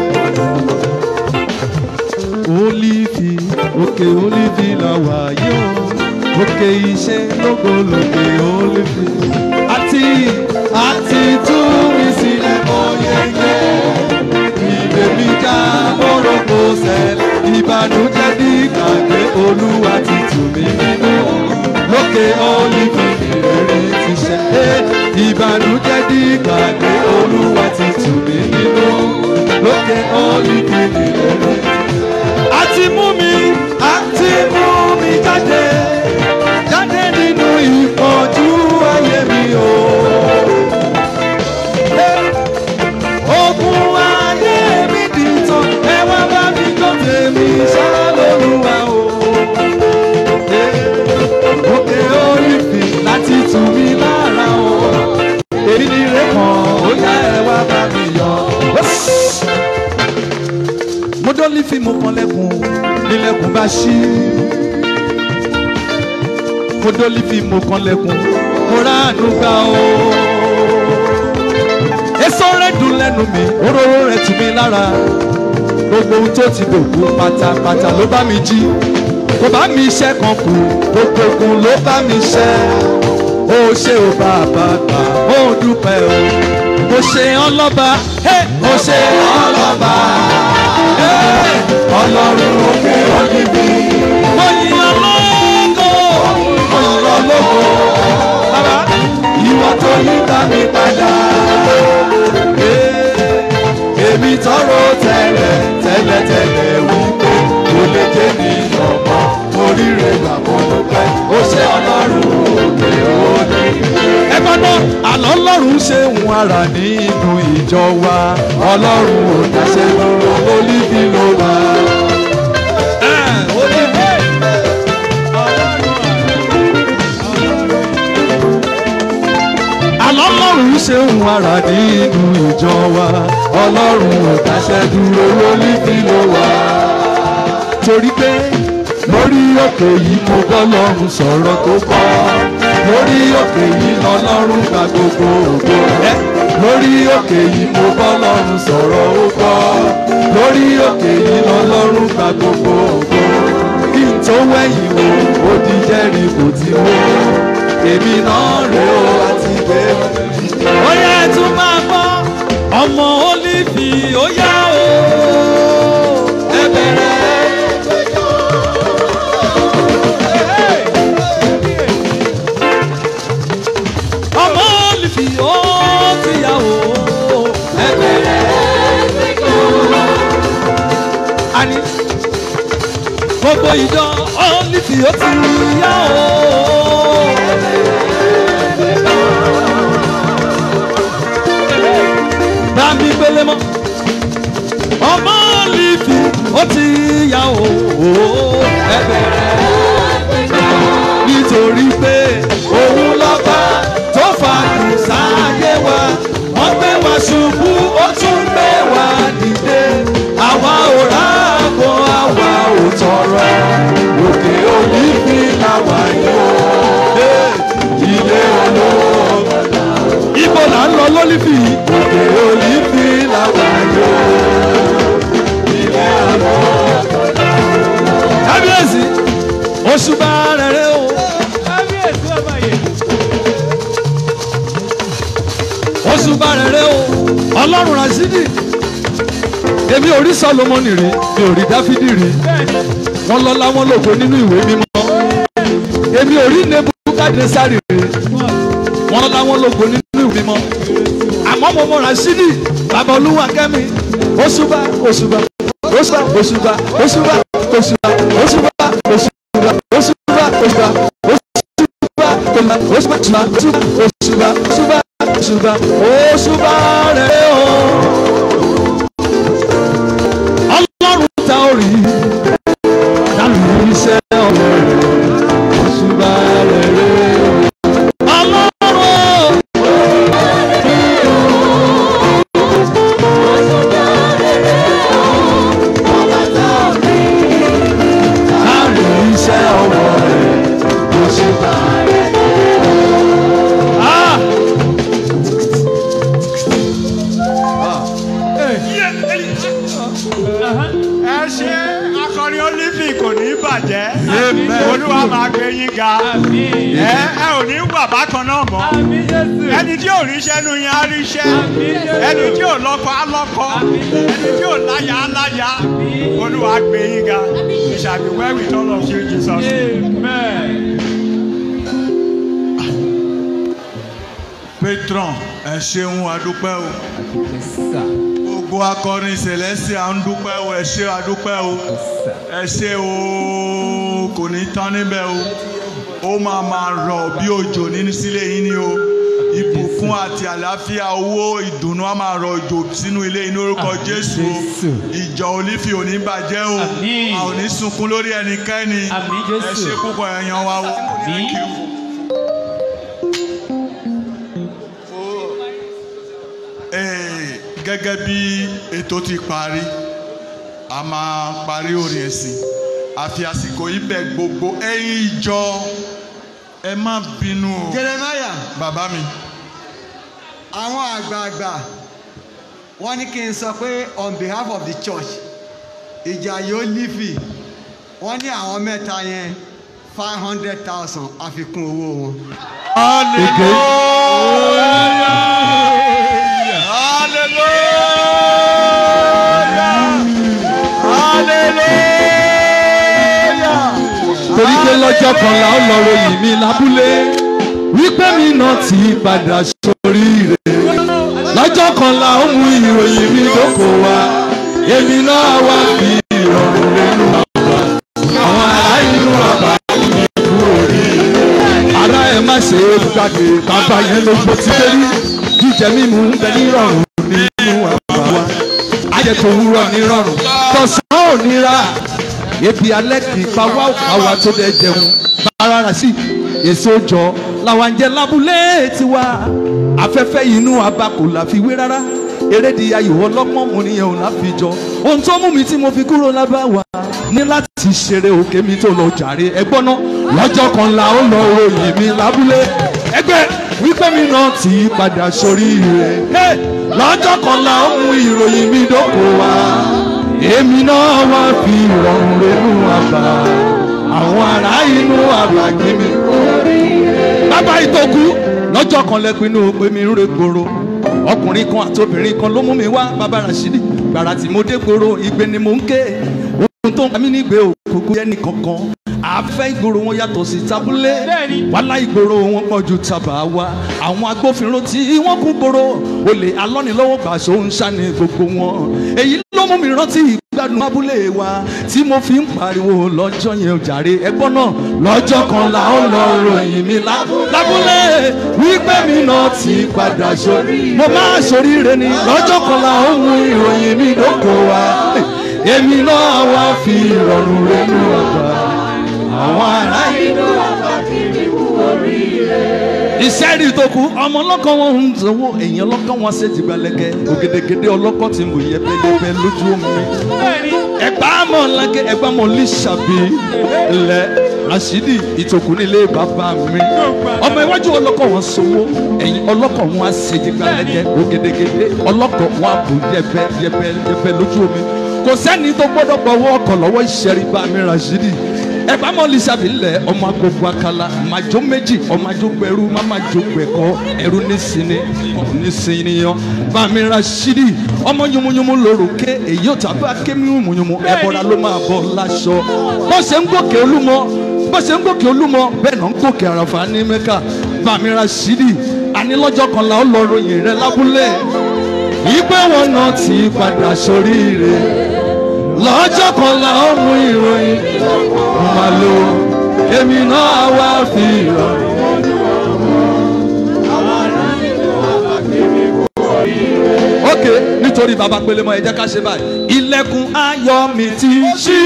Olífì òkè olífì la wà yó òkè iṣẹ́ lógo lókè olífì. Àti àti tú mi sílẹ̀ mọ́ yẹ́yẹ́ ìbèmí já lórúkọ sẹ́lẹ̀ ìbànújẹ́ ní gbàgbé olúwa ti tù mí nínú lókè olífì ìrírí ti ṣe é ìbànújẹ́ ní gbàgbé olúwa ti tù mí nínú lókè olífì ìrírí ti ṣe é. a ti mú mi a ti mú mi jáde jáde nínú ìpọ́njú ayé mi o. Ogun ayé mi di tán, ẹ wá bá mi tó tèmi ṣá lóluwà o. Òkè olífì láti tù mí lára o. Èmi ni ire kan, ó yá ẹ wá bá mi yọ. Mo dólífì mo kan lẹ́kùn, nílẹ̀kùn bá ṣí. Mo dólífì mo kan lẹ́kùn, mo ráàánú gbà o èso rẹ̀ dùn lẹ́nu mi òróró rẹ̀ tù mí lára gbogbo ohun tó ti dòkú pátápátá ló bá mi jí kò bá mi iṣẹ́ kan kù gbogbo ogun ló bá mi ṣẹ́ ó ṣe ò bàbá gbà ó dúpẹ́ o mo ṣe ọlọ́ba mo ṣe ọlọ́ba ọlọ́run òkè òdìbí mo yìn ọlọ́gọ́ mo yìn ọlọ́gọ́ bàbá ìwọ tó yí ká mi padà èmi tọrọ tẹ́lẹ̀ tẹ́lẹ̀ tẹ́lẹ̀ wípé kò lè jẹ́ ní ọmọ oríire gbàgbọ́ ló pẹ́ ó ṣe ọlọ́run òkè òní. ẹ gbọ́dọ̀ àlọ́ ọlọ́run ṣe ń ara nínú ìjọ wa ọlọ́run ò dáṣẹ́ dúró olíbi ló wà. olíbi. àlọ́ ọlọ́run ṣe ń ara nínú ìjọ wa ọlọ́run ò dáṣẹ́ dúró lólíbi ló wà. torí pé lórí òkè yìí mo bọ́ lọ́run sọ̀rọ̀ tó kọ́ lórí òkè yìí lọ́lọ́run gba gbogbo ògo rẹ̀ lórí òkè yìí mo bọ́ lọ́run sọ̀rọ̀ ó kọ́ lórí òkè yìí lọ́lọ́run gba gbogbo ògo kí n tó wẹ̀yìn wò ó di jẹ́rìí kò ti wó èmi náà rè ó àti gbé. ó yẹ ẹ tún máa gbọ́ ọmọ olífì ó yá o ẹ bẹ̀rẹ̀. ọmọ olífì ó ti yá o ẹ bẹ̀rẹ̀. àní gbogbo ìjọ olífì ó ti yá o. bá mi gbélé mọ́ ọmọ olífì ó ti yá o ẹ bẹ̀rẹ̀. nítorí pé òun lọ́ba tó fàánù sáyé wa wọ́n gbé wa ṣubú ó tún gbé wa dìde àwa ò ráàbọ̀ àwa ò tọrọ òkè olífì làwa yóò dé ilé olówó ibo là ń lọ lólífì òkè olífì làwa yóò ilé olówó kábíyèsí oṣù bá rẹ̀ rẹ̀ o. kábíyèsí ọba yìí. oṣù bá rẹ̀ rẹ̀ o. ọlọ́run rasidi èmi ò rí solomoni rí mi ò rí dáfídì rí wọn lọ́lá wọn lògo nínú ìwé mímọ́ èmi ò rí nebukadnesari rí wọn lọ́lá wọn lògo nínú ìwé mímọ́ àmọ́ mo mọ rasidi bàbá olúwa kẹ́mi oṣùbà oṣùbà oṣùbà oṣùbà oṣùbà oṣùbà oṣùbà oṣùbà oṣùbà oṣùbà oṣùbà oṣùbà oṣùbà oṣùbà oṣùbà oṣùbà oṣùbà rẹ̀ o. ọlọ́run ta orí dàlú iṣẹ́ ọ̀rẹ́ rẹ̀ oṣùbà rẹ̀ rẹ̀ o. ọlọ́run. Dàlú iṣẹ́ ọwọ́ rẹ̀ oṣùbà rẹ̀ Ah! ẹ ṣe akọrin olífì kò ní bàjẹ́ olúwa máa gbé yín ga ẹ ẹ ò ní wà bákan náà mọ́ ẹni tí ò ríṣẹ́ nu yẹn á ríṣẹ́ ẹni tí ò lọ́kọ á lọ́kọ ẹni tí ò láyà á láyà olúwa gbé yín ga we shall be well with all of you in Jesus name. patron ẹ ṣeun adúpẹ́ o gbogbo akọrin celestia ń dúpẹ́ o ẹ ṣe adúpẹ́ o ẹ ṣe o kò ní tán níbẹ̀ o ó máa máa rọ̀ bí òjò nínú sílé yín ni o ìbùkún àti àlàáfíà owó ìdùnnú á máa rọ̀ òjò sínú ilé yín ní orúkọ jésù o ìjọ olífì ò ní bàjẹ́ o a ò ní sunkún lórí ẹnikẹ́ni ẹ ṣe púpọ̀ ẹ̀yàn wa o. Thank you. Ee, gẹ́gẹ́ bí ètò ti parí a máa parí orin ẹ̀sìn àfi àsìkò ibẹ̀ gbogbo ẹ̀yin ìjọ ẹ má bínú o. Jeremiah. bàbá mi. àwọn àgbààgbà wọ́n ní kí n sọ pé on behalf of the church ìjàyè olífì wọ́n ní àwọn mẹ́ta yẹn five hundred thousand àfikún owó wọn. torí pé lọ́jọ́ kan la ó lọ ròyìn mi lábúlé wípé mi náà ti padà sórí rẹ̀ lọ́jọ́ kan la ó mú ìròyìn mi lóko wa èmi náà wá fi ìrọ̀rùn lẹ́nu bàbá àwọn ará inú bàbá mi kú oríire ará ẹ̀ má ṣe é gbàgbé bàbá yẹn ló gbó ti dé rí jíjẹ mímu ń bẹ nírọ̀rùn nínú àbá wa ajẹ́ tó wúrọ̀ nírọ̀rùn tọ̀sán ò nira ebi alẹ́ kì í pa wá àwa tó dẹ̀ jẹun bára rà sí èso jọ làwọn jẹ lábúlé tiwa afẹ́fẹ́ inú abakò la fi wé rárá erédi ayò ọlọ́pọ́n mo nìyẹn ò láfi jọ ohun tó mú mi tí mo fi kúrò lábá wa ní láti ṣeré òkè mi tó lọ jàre ẹgbọ́n náà lọ́jọ́ kan la ó lọ ròyìn mi lábúlé ẹgbẹ́ wípé mi náà ti padà sórí rẹ̀ lọ́jọ́ kan la ó mú ìròyìn mi dóko wa èmi náà wá fi ìrọ̀rùn renú àbá àwọn ará inú àbá kí mi. bàbá ìtòkù lọ́jọ́ kan lẹ́pinnu pé mi ń re gbòòrò ọkùnrin kan àti obìnrin kan ló mú mi wá bàbá rasidi gbàrà tí mo dé gbòòrò ìgbé ni mo ń ké ohun tó ń pa mí nígbè òkùnkùn yẹn ní kankan àfẹ́ ìgboro wọn yàtọ̀ sí tabulé wàhálà ìgboro wọn pọ̀ ju tàbá wa àwọn agbófinró tí wọ́n kún gbòòrò olè alọ́nilọ́wọ́ gbàṣọ ń ṣàní gbogbo wọn èyí ló mú mi rántí ìgbádùn abúlé wa tí mo fi ń pariwo lọ́jọ́ yẹn ò jàre ẹgbọ́n náà lọ́jọ́ kan là ó lọ ròyìn mi lábúlé wípé mi náà ti padà sórí mo máa sóríire ni lọ́jọ́ kan là ó mú ìròyìn mi dóko wa èmi náà wá fi ìrọ̀rùn rẹ̀ nù ọ̀gbà àwọn ará inú àbákiri wò. ìṣẹ́rì tó kù ọmọ ọlọ́kọ̀ wọn ń sanwó èèyàn ọlọ́kọ̀ wọn ṣe jìgbàlẹ́gẹ́ ògèdègèdè ọlọ́kọ̀ ti mú yẹpẹyẹpẹ lójú omi ẹgbà mọ̀ lágẹ̀ ẹgbà mọ̀ lísàbí lẹ rasidi ìtòkù nílé bàbá mi ọmọ iwájú ọlọ́kọ̀ wọn sanwó èèyàn ọlọ́kọ̀ wọn ṣe jìgbàlẹ́gẹ́ ògèdègèdè ọlọ́kọ̀ wọn bù yẹpẹ yẹpẹ yẹpẹ lójú omi kò sẹ́ni tó gbọ́dọ̀ gbọ́wọ́ ọkọ̀ lọ́wọ́ ìṣẹ́rí bá mi rasidi ẹ̀bá mọ̀ lisabi lẹ̀ ọmọ agogo akala màjọ méjì ọmọ àjọgbọ̀ ẹrú mama jọgbọ̀ ẹ̀kọ́ ẹrú nísìnyí nísìnyíyan bàmí rasidi ọmọ yumunyumu lórúkẹ èyí ò tàbí akémi yumunyumu ẹ̀bọ̀ra ló máa bọ̀ láṣọ bó ṣe ń gòkè olúmọ bó ṣe ń gòkè olúmọ bẹ́ẹ̀ náà ń gòkè àràfà ní mẹ́ka bàmí rasidi ànílọ́jọ́ kan la ó lọ ròyìn rẹ lábúlé ìgbé wọn náà ti padà sóríire lọ́jọ́ kan la ó mú ìròyìn mo máa lo èmi náà wá fi ìrọ̀rùn. ok nítorí baba pélé mọ ẹ jẹ́ ká ṣe báyìí ilẹ̀kùn ayọ̀ mi ti ṣí.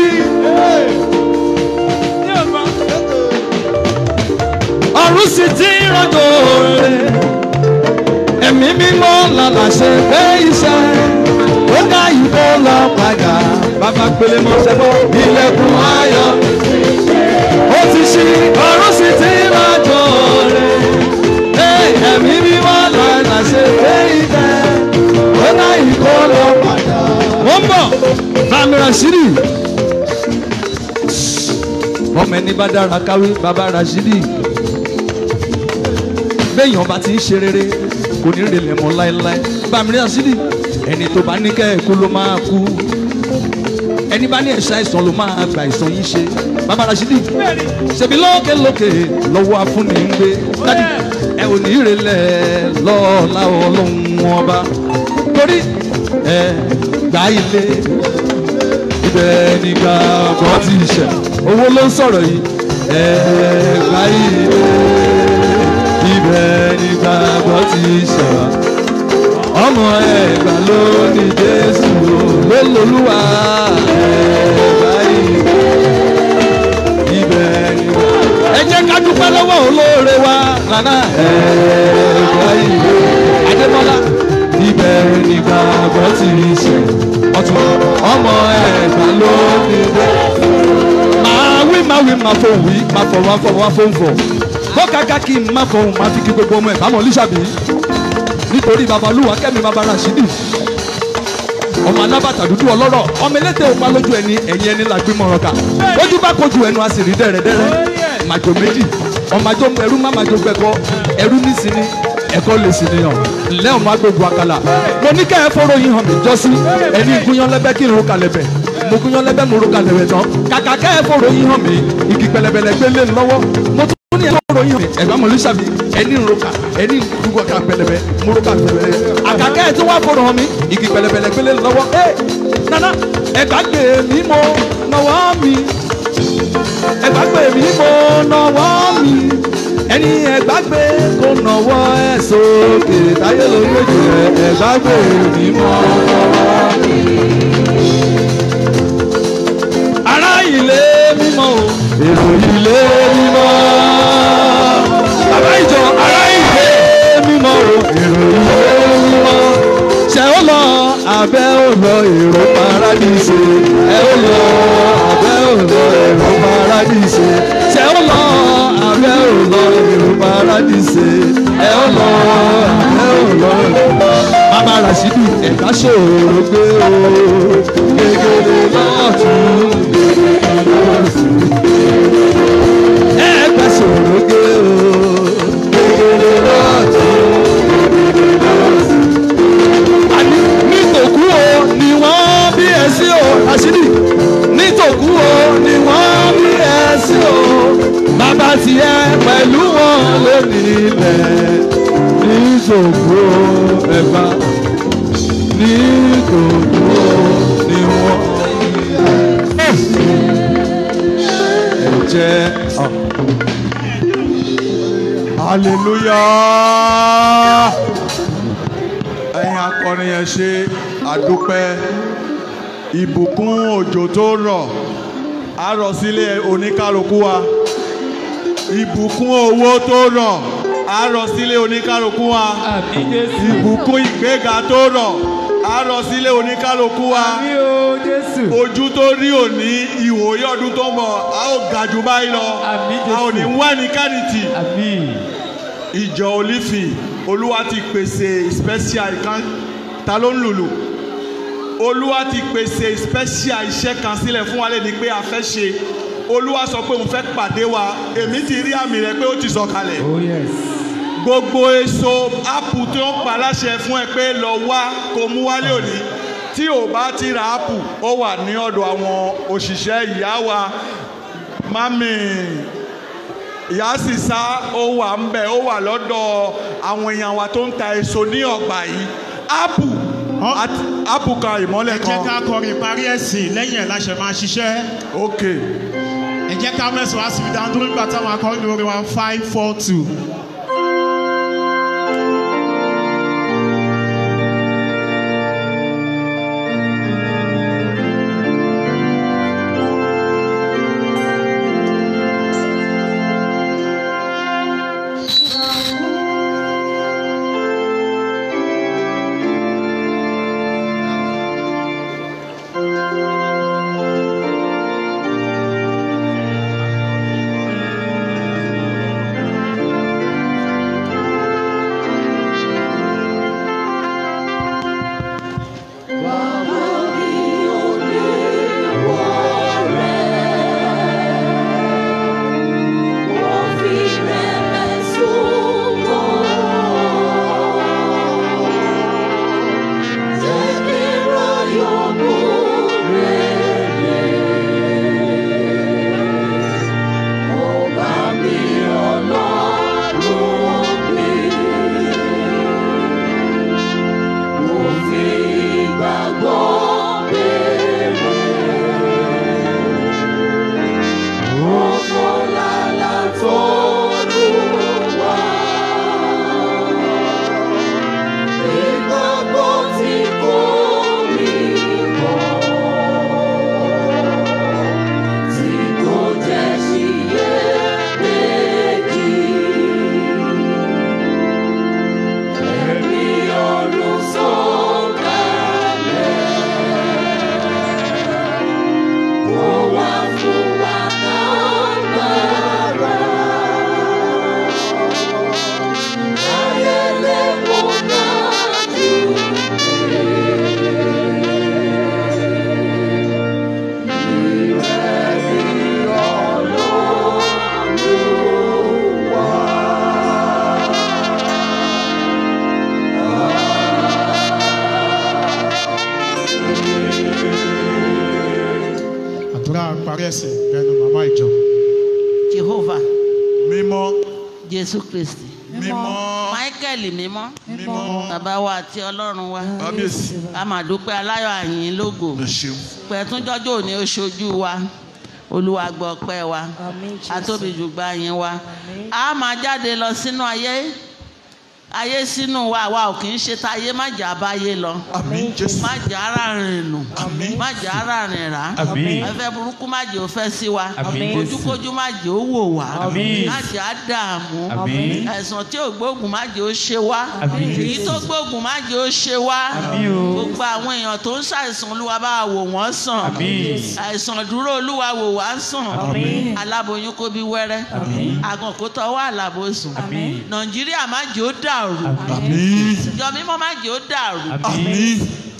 ọ̀run sì ti rọ̀jò rẹ̀ ẹ̀mí mímọ́ làlà ṣe pé iṣẹ́ ó dá ìbò lọ padà bàbá pélé mọ́ sẹ́gbọ́ ilẹ̀kùn ayọ̀ ó ti ṣí ọ̀run sì ti rọ̀jò rẹ̀ ẹ̀mí mímọ́ làlà ṣe pé iṣẹ́ ó dá ìbò lọ padà. wọ́n bọ̀ bàmí rasidi ọmọ ẹni bá dára káwé bàbá rasidi béèyàn bá ti ń ṣe rere kò ní relẹ̀ mọ́ láéláé bàmí rasidi ẹni tó bá ní kẹ́ẹ̀kú ló máa kú ẹni bá ní ẹ̀ṣá ìsàn ló máa gba ìsàn yín ṣe bàbá rasidi ṣèbí lókè lókè lọ́wọ́ afúnni ń gbé dádì ẹ ò ní relẹ̀ lọ́ọ̀lá ọlọ́run ọba torí ẹ gbá ilé ibẹ̀ nígbà bọ́ ti ṣẹ̀ owó ló ń sọ̀rọ̀ yìí ẹ gbá ilé ibẹ̀ nígbà bọ́ ti ṣẹ̀ wá ọmọ ẹgbà ló ní jésù lólùwà ẹgbà ibẹ̀ nígbà. ẹ jẹ́ ká dúpẹ́ lọ́wọ́ olóore wa nana ẹgbà ibẹ̀ adébọ́lá ibẹ̀ nígbà bọ́ ti ṣẹ̀ ọtún ọmọ ẹgbà ló ní jésù. máa wí máa wí máa fò wí máa fọ̀ wá fọ̀ wá fò ń fọ̀ kó kàkà kí n má fọhùn máa fi kí gbogbo ọmọ ẹ̀ bá mọ̀ lísàbí nítorí babalúwa kẹ́mi baba rasidi ọmọ alábàtà dúdú ọlọ́rọ̀ ọmọ elétè òpá lójú ẹni ẹ̀yìn ẹni làgbé mọ̀rọ̀kà ojú bá kojú ẹnu a sì rí dẹ́rẹ́dẹ́rẹ́ màjò méjì ọmọ àjọ ẹrú má màjò gbẹkọ ẹrú nísìnyí ẹ̀kọ́ lè sì nìyàn ńlẹ́ ọmọ agbègbè àkàlà mo ní kẹ́ ẹ fọ́rọ̀ yín hàn mí jọ́sí ẹni gúnyán lẹ́bẹ́ kí n ro kalẹ̀ bẹ̀ mo gúnyán lẹ́bẹ́ mo ro kalẹ̀ bẹ̀ tán kàkà kẹ́ ẹ fọ́rọ̀ yín hàn mí igi pẹlẹbẹlẹ gbé lé lọ́wọ́ mo tún ní ẹ fọ́rọ̀ yín hàn mí ẹ̀gbọ́n mo lè ṣàbí ẹni ń roka ẹni ń dúgbò ká pẹlẹbẹ mo ro ká pẹlẹbẹ àkàkẹ́ ẹ tí wọ́n fọ́rọ̀ hàn mí igi pẹlẹbẹlẹ gbé lé lọ́wọ́ ẹ nana ẹgbàgbé mi mo nọwọ́ mi ẹgbàgbé mi mo nọwọ́ mi ẹni ẹgbàgbé kò nọwọ́ ẹ sókè táyé lórí ojú rẹ ẹgbàgbé mi mo nọwọ́ mi. ará ilé mímọ́ o èrò ilé mímọ́ bàbá ìjọ ará ilé mímọ́ o èrò ilé mímọ́ ṣe ó lọ abẹ́ ò lọ èrò paradíṣe ẹ ó lọ abẹ́ ò lọ èrò paradíṣe ṣe ó lọ abẹ́ ò lọ èrò paradíṣe ẹ ó lọ abẹ́ ò lọ bàbá rasidi ẹ̀ka ṣòro gbé o gègèrè lọ́ọ̀tún gègèrè lọ́ọ̀tún ẹ̀ka ṣòro gbé o gègèrè lọ́ọ̀tún gègèrè lọ́ọ̀tún àní nítòkú o ni wọ́n bí ẹ sí o àṣírí nítòkú o ni wọ́n bí ẹ sí o bàbá tiẹ̀ pẹ̀lú wọn lónìí ilẹ̀ nítòkú o ẹ̀fà nítòkú o ni wọ́n bí ẹ sí ẹ̀jẹ̀ ọ̀. hallelujah ẹ̀yin akọrin yẹn ṣe àdúpẹ́ ìbùkún òjò tó rọ̀ á rọ̀ sílé oníkálukú wa ìbùkún owó tó rọ̀ á rọ̀ sílé oníkálukú wa ìbùkún ìgbéga tó rọ̀ á rọ̀ sílé oníkálukú wa ojú tó rí òní ìwòye ọdún tó ń bọ̀ a ó ga jù báyìí lọ a ò ní wá ní kánìtì ìjọ olífì olúwa ti pèsè special kan ta ló ń lùlù olúwa ti pèsè special iṣẹ́ kan sílẹ̀ fún wa lè ní pé a fẹ́ ṣe olúwa sọ pé òun fẹ́ pàdé wa èmi ti rí àmì rẹ pé ó ti sọ̀kalẹ̀ gbogbo èso ápù tí wọ́n pa láṣẹ fún ẹ pé lọ wá kó mú wálé òní tí ò bá ti ra ápù ó wà ní ọ̀dọ̀ àwọn òṣìṣẹ́ ìyá wa mami ìyá sì sá ó wà ń bẹ̀ ó wà lọ́dọ̀ àwọn èèyàn wa tó ń ta èso ní ọgbà yìí ápù ápù kan ìmọ́lẹ̀ ẹ kan. jẹ́ ká kọrin parí ẹ̀sìn lẹ́yìn ẹ̀ láṣẹ máa ṣiṣẹ́. ok. ẹ jẹ́ ká mẹ́sàn-án á sì fi dáhùn dúró nígbà táwọn akọrin lórí wa five four two. àdúrà parí ẹ̀sìn lẹ́nu màmá ìjọ. jehovah mímọ́ jésù kristi mímọ́ michael mímọ́ bàbá wa àti ọlọ́run wa kábíyèsí a máa dúpẹ́ aláyọ̀ àyìn lógo pẹ̀túnjọ́jọ́ òní oṣojú wa olúwa gbọ́ ọpẹ́ wa atóbi jùgbà yín wa a máa jáde lọ sínú ayé ayé sínú wa wa ò kì í ṣe táyé má jà báyé lọ má jà ara rìn nù má jà ara rìn rà Àmín. ẹfẹ burúkú má jẹ́ ó fẹ́ sí wa Àmín. ojúkójú má jẹ́ ó wò wá Àmín. má jẹ́ á dààmú Àmín. àìsàn tí ò gbóògùn má jẹ́ ó ṣe wá Àmín. èyí tó gbóògùn má jẹ́ ó ṣe wá Àmín o. gbogbo àwọn èèyàn tó ń ṣàìsàn olúwa bá wa wò wọ́n sàn Àmín. àìsàn dúró olúwa wò wá sàn Àmín. aláboyún kó bí wẹ́rẹ́ Àmín. àgàn kó tọwọ́ àlàbòsùn Àmín. nàìjíríà má jẹ́ ó dàrú àmín ìjọ mímọ́ má jẹ́ ó dàrú àmín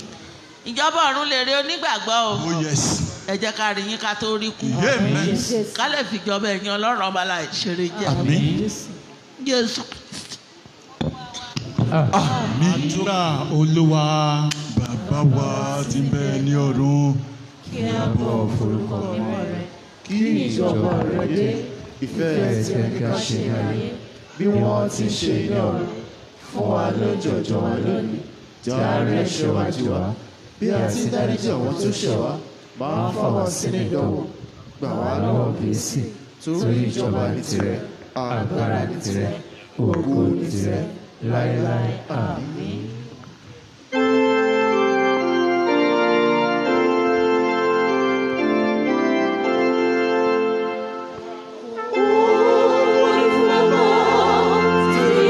ìjọba ọ̀run lè rí onígbàgbọ́ o oh yes ẹ jẹ́ ká rí yín ká tó rí kú amen ká lè fìjọba ẹ̀yin ọlọ́run ọba la ìṣeré jẹ́ àmín jésù àdúrà olúwa. bàbá wa tí ń bẹ ní ọ̀run kí a bọ̀ forúkọ mímọ́ rẹ kí ìjọba rẹ dé ìfẹ́ rẹ tí ẹ kí a ṣe ní ayé bí wọ́n ti ṣe ní ọ̀run fún wa lójoojọ́ wa lónìí dárí ẹ̀ṣẹ̀ wa jì wá bí a ti dáríjì àwọn tó ṣẹ̀ wá máa fà wá sínú ìdánwò gbà wá lọ́wọ́ bíìsì torí ìjọba ní tirẹ̀ agbára ní tirẹ̀ ògo ní tirẹ̀ láéláé àmín. Tí